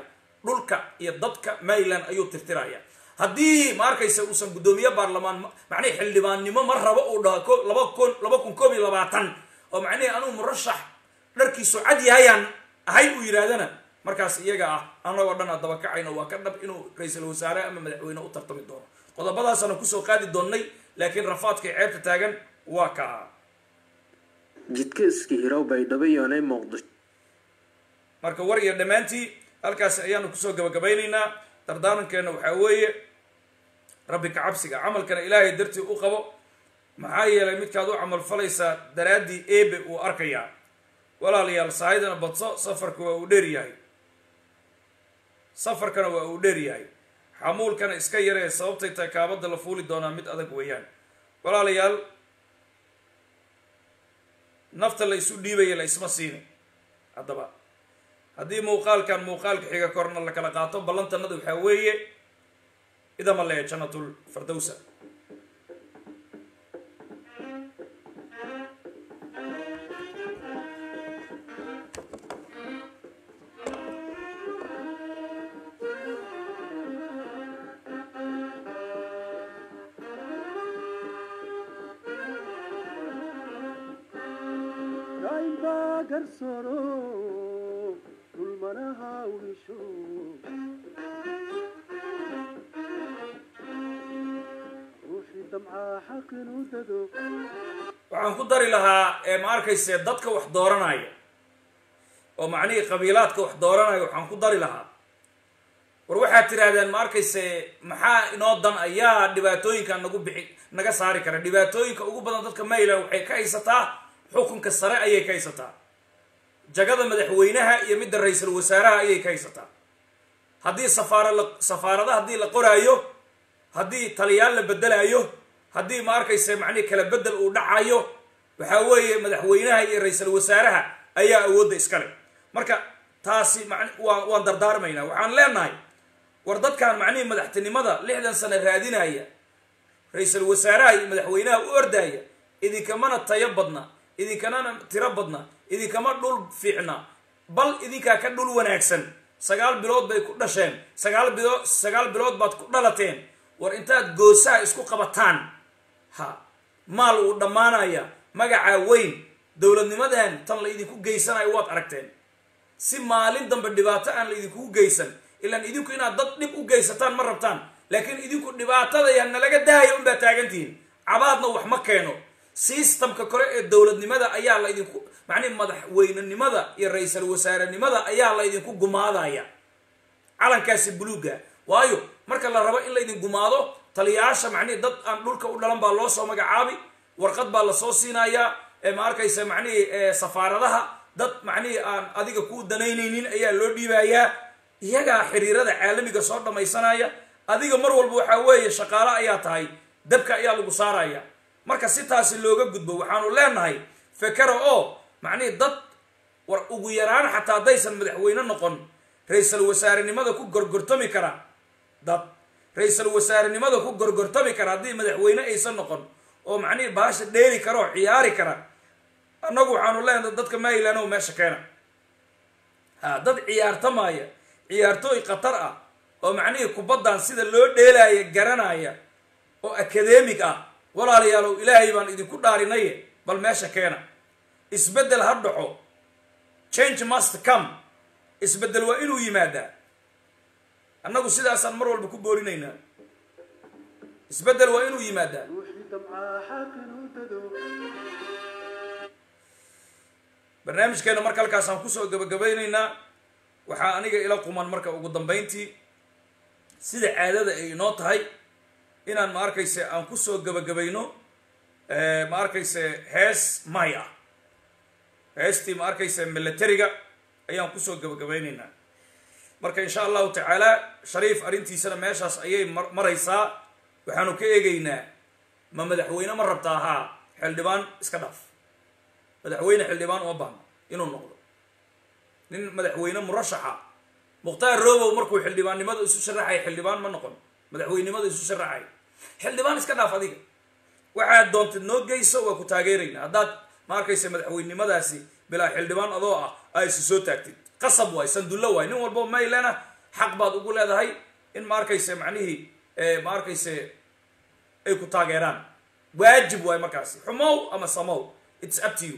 dhulka iyo dadka maryland ayuu tirtiraya haddii ma arkaysa uusan guddoomiye baarlamaan macnihi xildhibaannimo ma rabo uu dhaho laba kun laba kun koob iyo labaatan oo macnihi anuu murashax dharkiisu cad yahayaan ahay uu yidhaahdana markaas iyaga ah annagoo dhan adaba kacayno waa ka dhab inuu ra-iisul wasaare ama madaxweyne u tartami doono qodobadaasana kusoo qaadi doonnay laakiin rafaadka ceebta taagan waa kaa jidka iska hirow baydhabo yoonay muqdisho marka war iyo dhammaantii halkaas ayaanu kusoo gabagabaynaynaa dardaarankeena waxaa weeye rabbi ka cabsiga camalkana ilaahay dartii u qabo maxaa yeelay midkaad u camal falaysaa daraaddii eebe uu arkayaa walaalayaal sahaydana badso safarka waa uu dheer yahay safarkana waa uu dheer yahay xamuulkana iska yaree sababtay tahay kaabadda la fuuli doonaa mid adag weeyaan walaalayaal nafta la isu dhiibaya la isma siini haddaba haddii muuqaalkan muuqaalka xiga korna la kala qaato ballantanada waxaa weeye idama lee jannatul fardowsa waxaan ku dari lahaa ee ma arkayse dadka wax dooranaya oo macnihii qabiilaadka wax dooranaya waxaan ku dari lahaa war waxaad tidhaahdeen ma arkayse maxaa inoo dan ayaa dhibaatooyinka nagu bixi naga saari kara dhibaatooyinka ugu badan dadka mayland waxay ka haysataa xukunka sare ayay ka haysataa jagada madaxweynaha iyo midda ra-iisul wasaaraha ayay ka haysataa haddii safaara la safaarada haddii la qoraayo haddii taliyaal la bedelaayo haddii ma arkayse macnihi kala bedel uu dhacayo waxaa weeye madaxweynaha iyo ra-iisul wasaaraha ayaa awoodda iskale marka taasi man waa waan dardaarmaynaa waxaan leenahay war dadkan macnihii madaxtinimada lixdan sano raadinaya ra-iisul wasaaraha iyo madaxweynaha u ordaya idinkamana tayo badna idinkanana tiro badna idinkama dhul fiicna bal idinkaa ka dhul wanaagsan sagaal bilood bay ku dhasheen sagaal bilood sagaal bilood baad ku dhalateen war intaad goosaha isku qabataan ha maal uu dhammaanaya magacaa weyn dowladnimadan tan la idinku geysanayo waad aragteen si maalin dambe dhibaato aan la idinkugu geysan ilaan idinku inaad dad dhib u geysataan ma rabtaan laakiin idinku dhibaatada yaa nalaga daaya unbaa taagantihiin cabaadna wax ma keeno sistamka kore ee dowladnimada ayaa la idinku macnihi madaxweynenimada iyo ra-iisul wasaarenimada ayaa la idinku gumaadaya calankaasi buluuga waayo marka la rabo in la idin gumaado taliyayaasha macnihi dad aan dhulka u dhalan baa loo soo magacaabi warqad baa lasoo siinayaa ma arkaysa macnihii safaaradaha dad macnihii aan adiga kuu danaynaynin ayaa loo dhiibayaa iyagaa xiriirada caalamiga soo dhammaysanaya adiga mar walba waxaa weeye shaqaale ayaa tahay dabka ayaa lagu saaraya marka si taasi looga gudbo waxaanu leenahay fekera oo macnihii dad war ugu yaraan xataa haddaysan madaxweyne noqon ra-iisul wasaarenimada ku gorgortami kara dad ra-iisul wasaarenimada ku gorgortami kara haddii madaxweyne aysan noqon oo macnihii baasha dheeri kara oo ciyaari kara annagu waxaanu leenahay dadka maryland oo meesha keena ha dad ciyaartamaya ciyaartooy khatar ah oo macnihii kubaddan sida loo dheelaya garanaya oo akademig ah walaalayaalow ilaahay baan idinku dhaarinaye bal meesha keena isbeddel ha dhaco change must come isbeddel waa inuu yimaadaa annagu sidaasaan mar walba ku boorinaynaa isbeddel waa inuu yimaadaa barnaamijkeena marka halkaasaan kusoo gabagabaynaynaa waxaa aniga ila quman marka ugu dambayntii sida caadada ay inoo tahay inaan ma arkayse aan kusoo gabagabayno ma arkayse hees may ah heestii ma arkayse militariga ayaan kusoo gabagabaynaynaa marka insha allahu tacaala shariif arrintiisana meeshaas ayay maraysaa waxaanu ka eegaynaa ma madaxweyne ma rabtaa haa xildhibaan iska dhaaf madaxweyne xildhibaan uma baahno inuu noqdo nin madaxweyne murashaxa mukhtaar robow markuu xildhibaannimada isu sharaxay xildhibaan ma noqon madaxweynenimada isu sharaxay xildhibaan iska dhaaf adiga waxaad doontid noo geyso waa ku taageerayna haddaad ma arkaysa madaxweynenimadaasi bilaa xildhibaan adoo ah aa isu soo taagtid qasab waay sandullo waay nin walbo maylana xaq baad ugu leedahay in ma arkayse macnihii ma arkayse ay ku taageeraan waajib waay markaasi xumow ama samow its up to you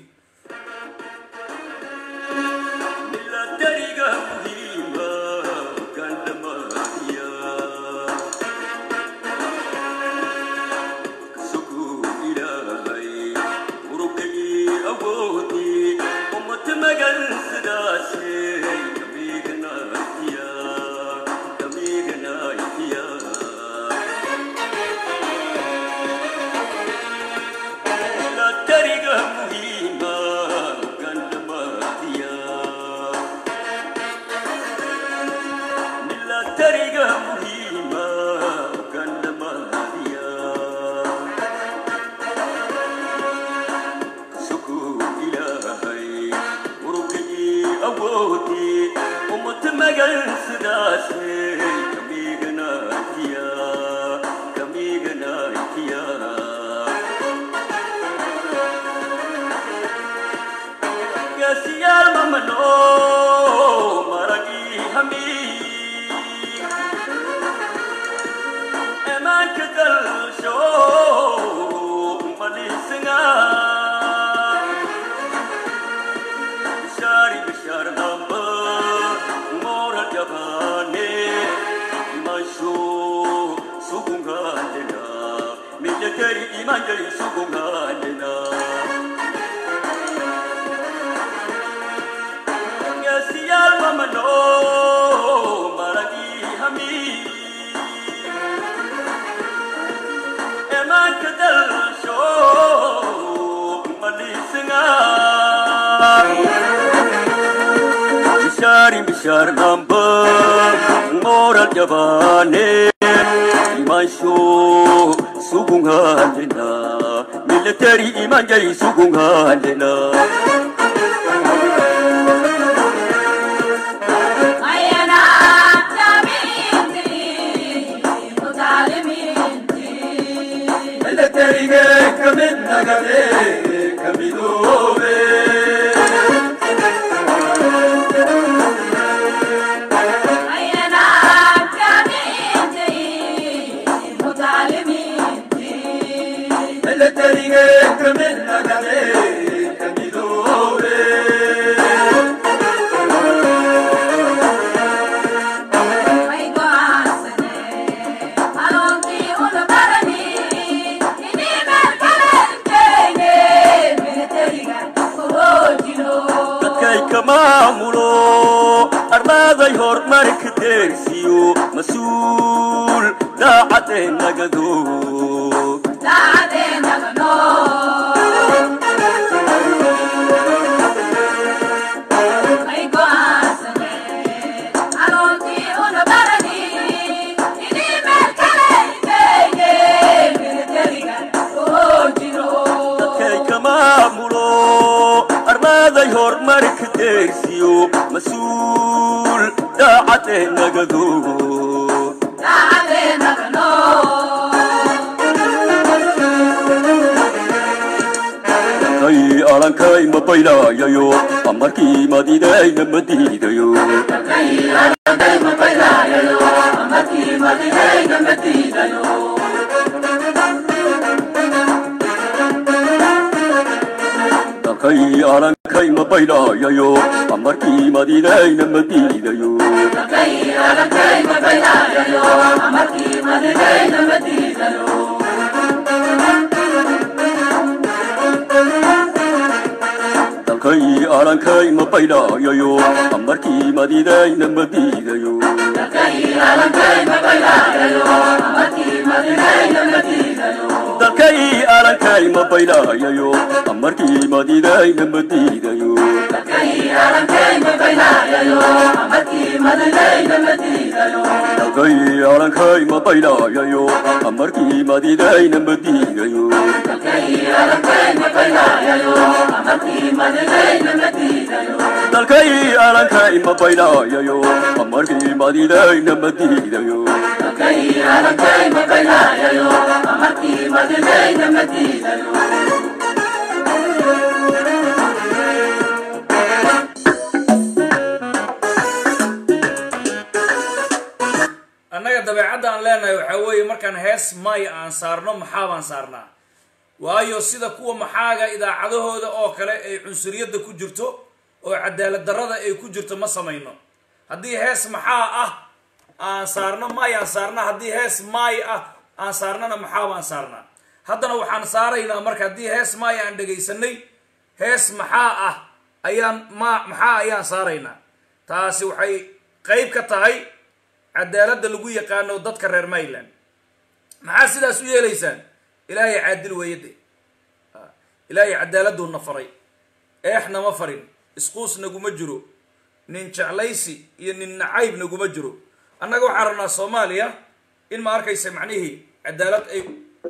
dabeecadda aan leenahay waxaa weeye markaan hees maya aan saarno maxaa baan saarnaa waayo sida kuwa maxaaga idaacadahooda oo kale ay cunsuriyadda ku jirto oo cadaalad darrada ay ku jirto ma samayno haddii hees maxaa ah aan saarno may aan saarnaa haddii hees maay ah aan saarnana maxaa baan saarnaa haddana waxaan saaraynaa marka haddii hees maay aan dhegaysanay hees maxaa ah ayaan ma maxaa ayaan saaraynaa taasi waxay qayb ka tahay cadaaladda lagu yaqaano dadka reer mayland maxaa sidaas u yeelaysaan ilaahay caadil weeye de ilaahay cadaaladuu na faray eex nama farin isquus naguma jiro nin jeclaysi iyo nin nacayb naguma jiro annaga waxaan rabnaa soomaaliya in ma arkaysa macnihii cadaalad ay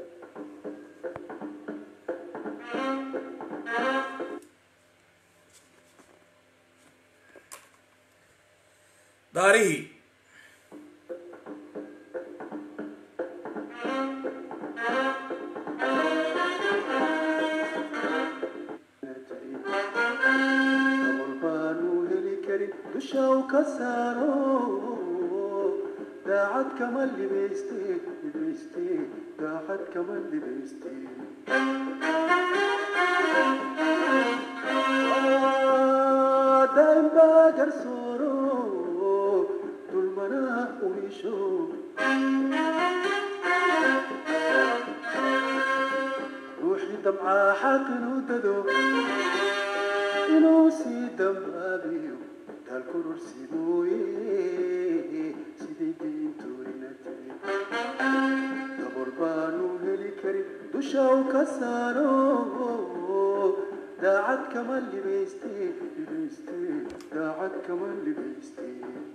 daarihii dushaw ka saaro daacad kama libayste libayste daacad kama libayste daa'im baa garsooro dulmana uisho ruuxii damcaa xaq inuu dado inuu sii dambaabiyo dalkurursi mooye sidii diintoodina tiri dabor baanu heli karin dusha u ka saaro daacad kama libayste libayste daacad kama libayste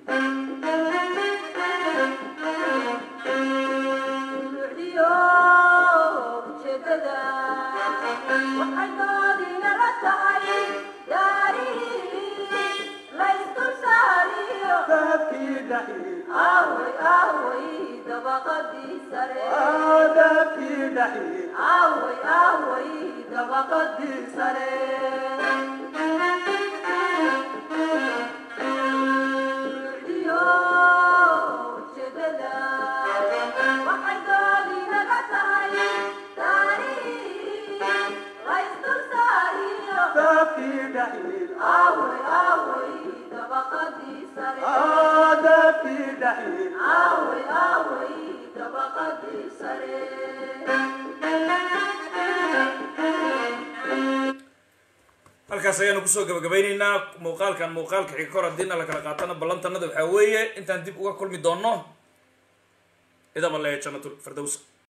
halkaas ayaanu kusoo gabagabaynaynaa muuqaalkan muuqaalka xiga kor haddiina la kala qaatana ballantanada waxaa weeye intaan dib uga kulmi doonno idaba leeya jannatul firdowsa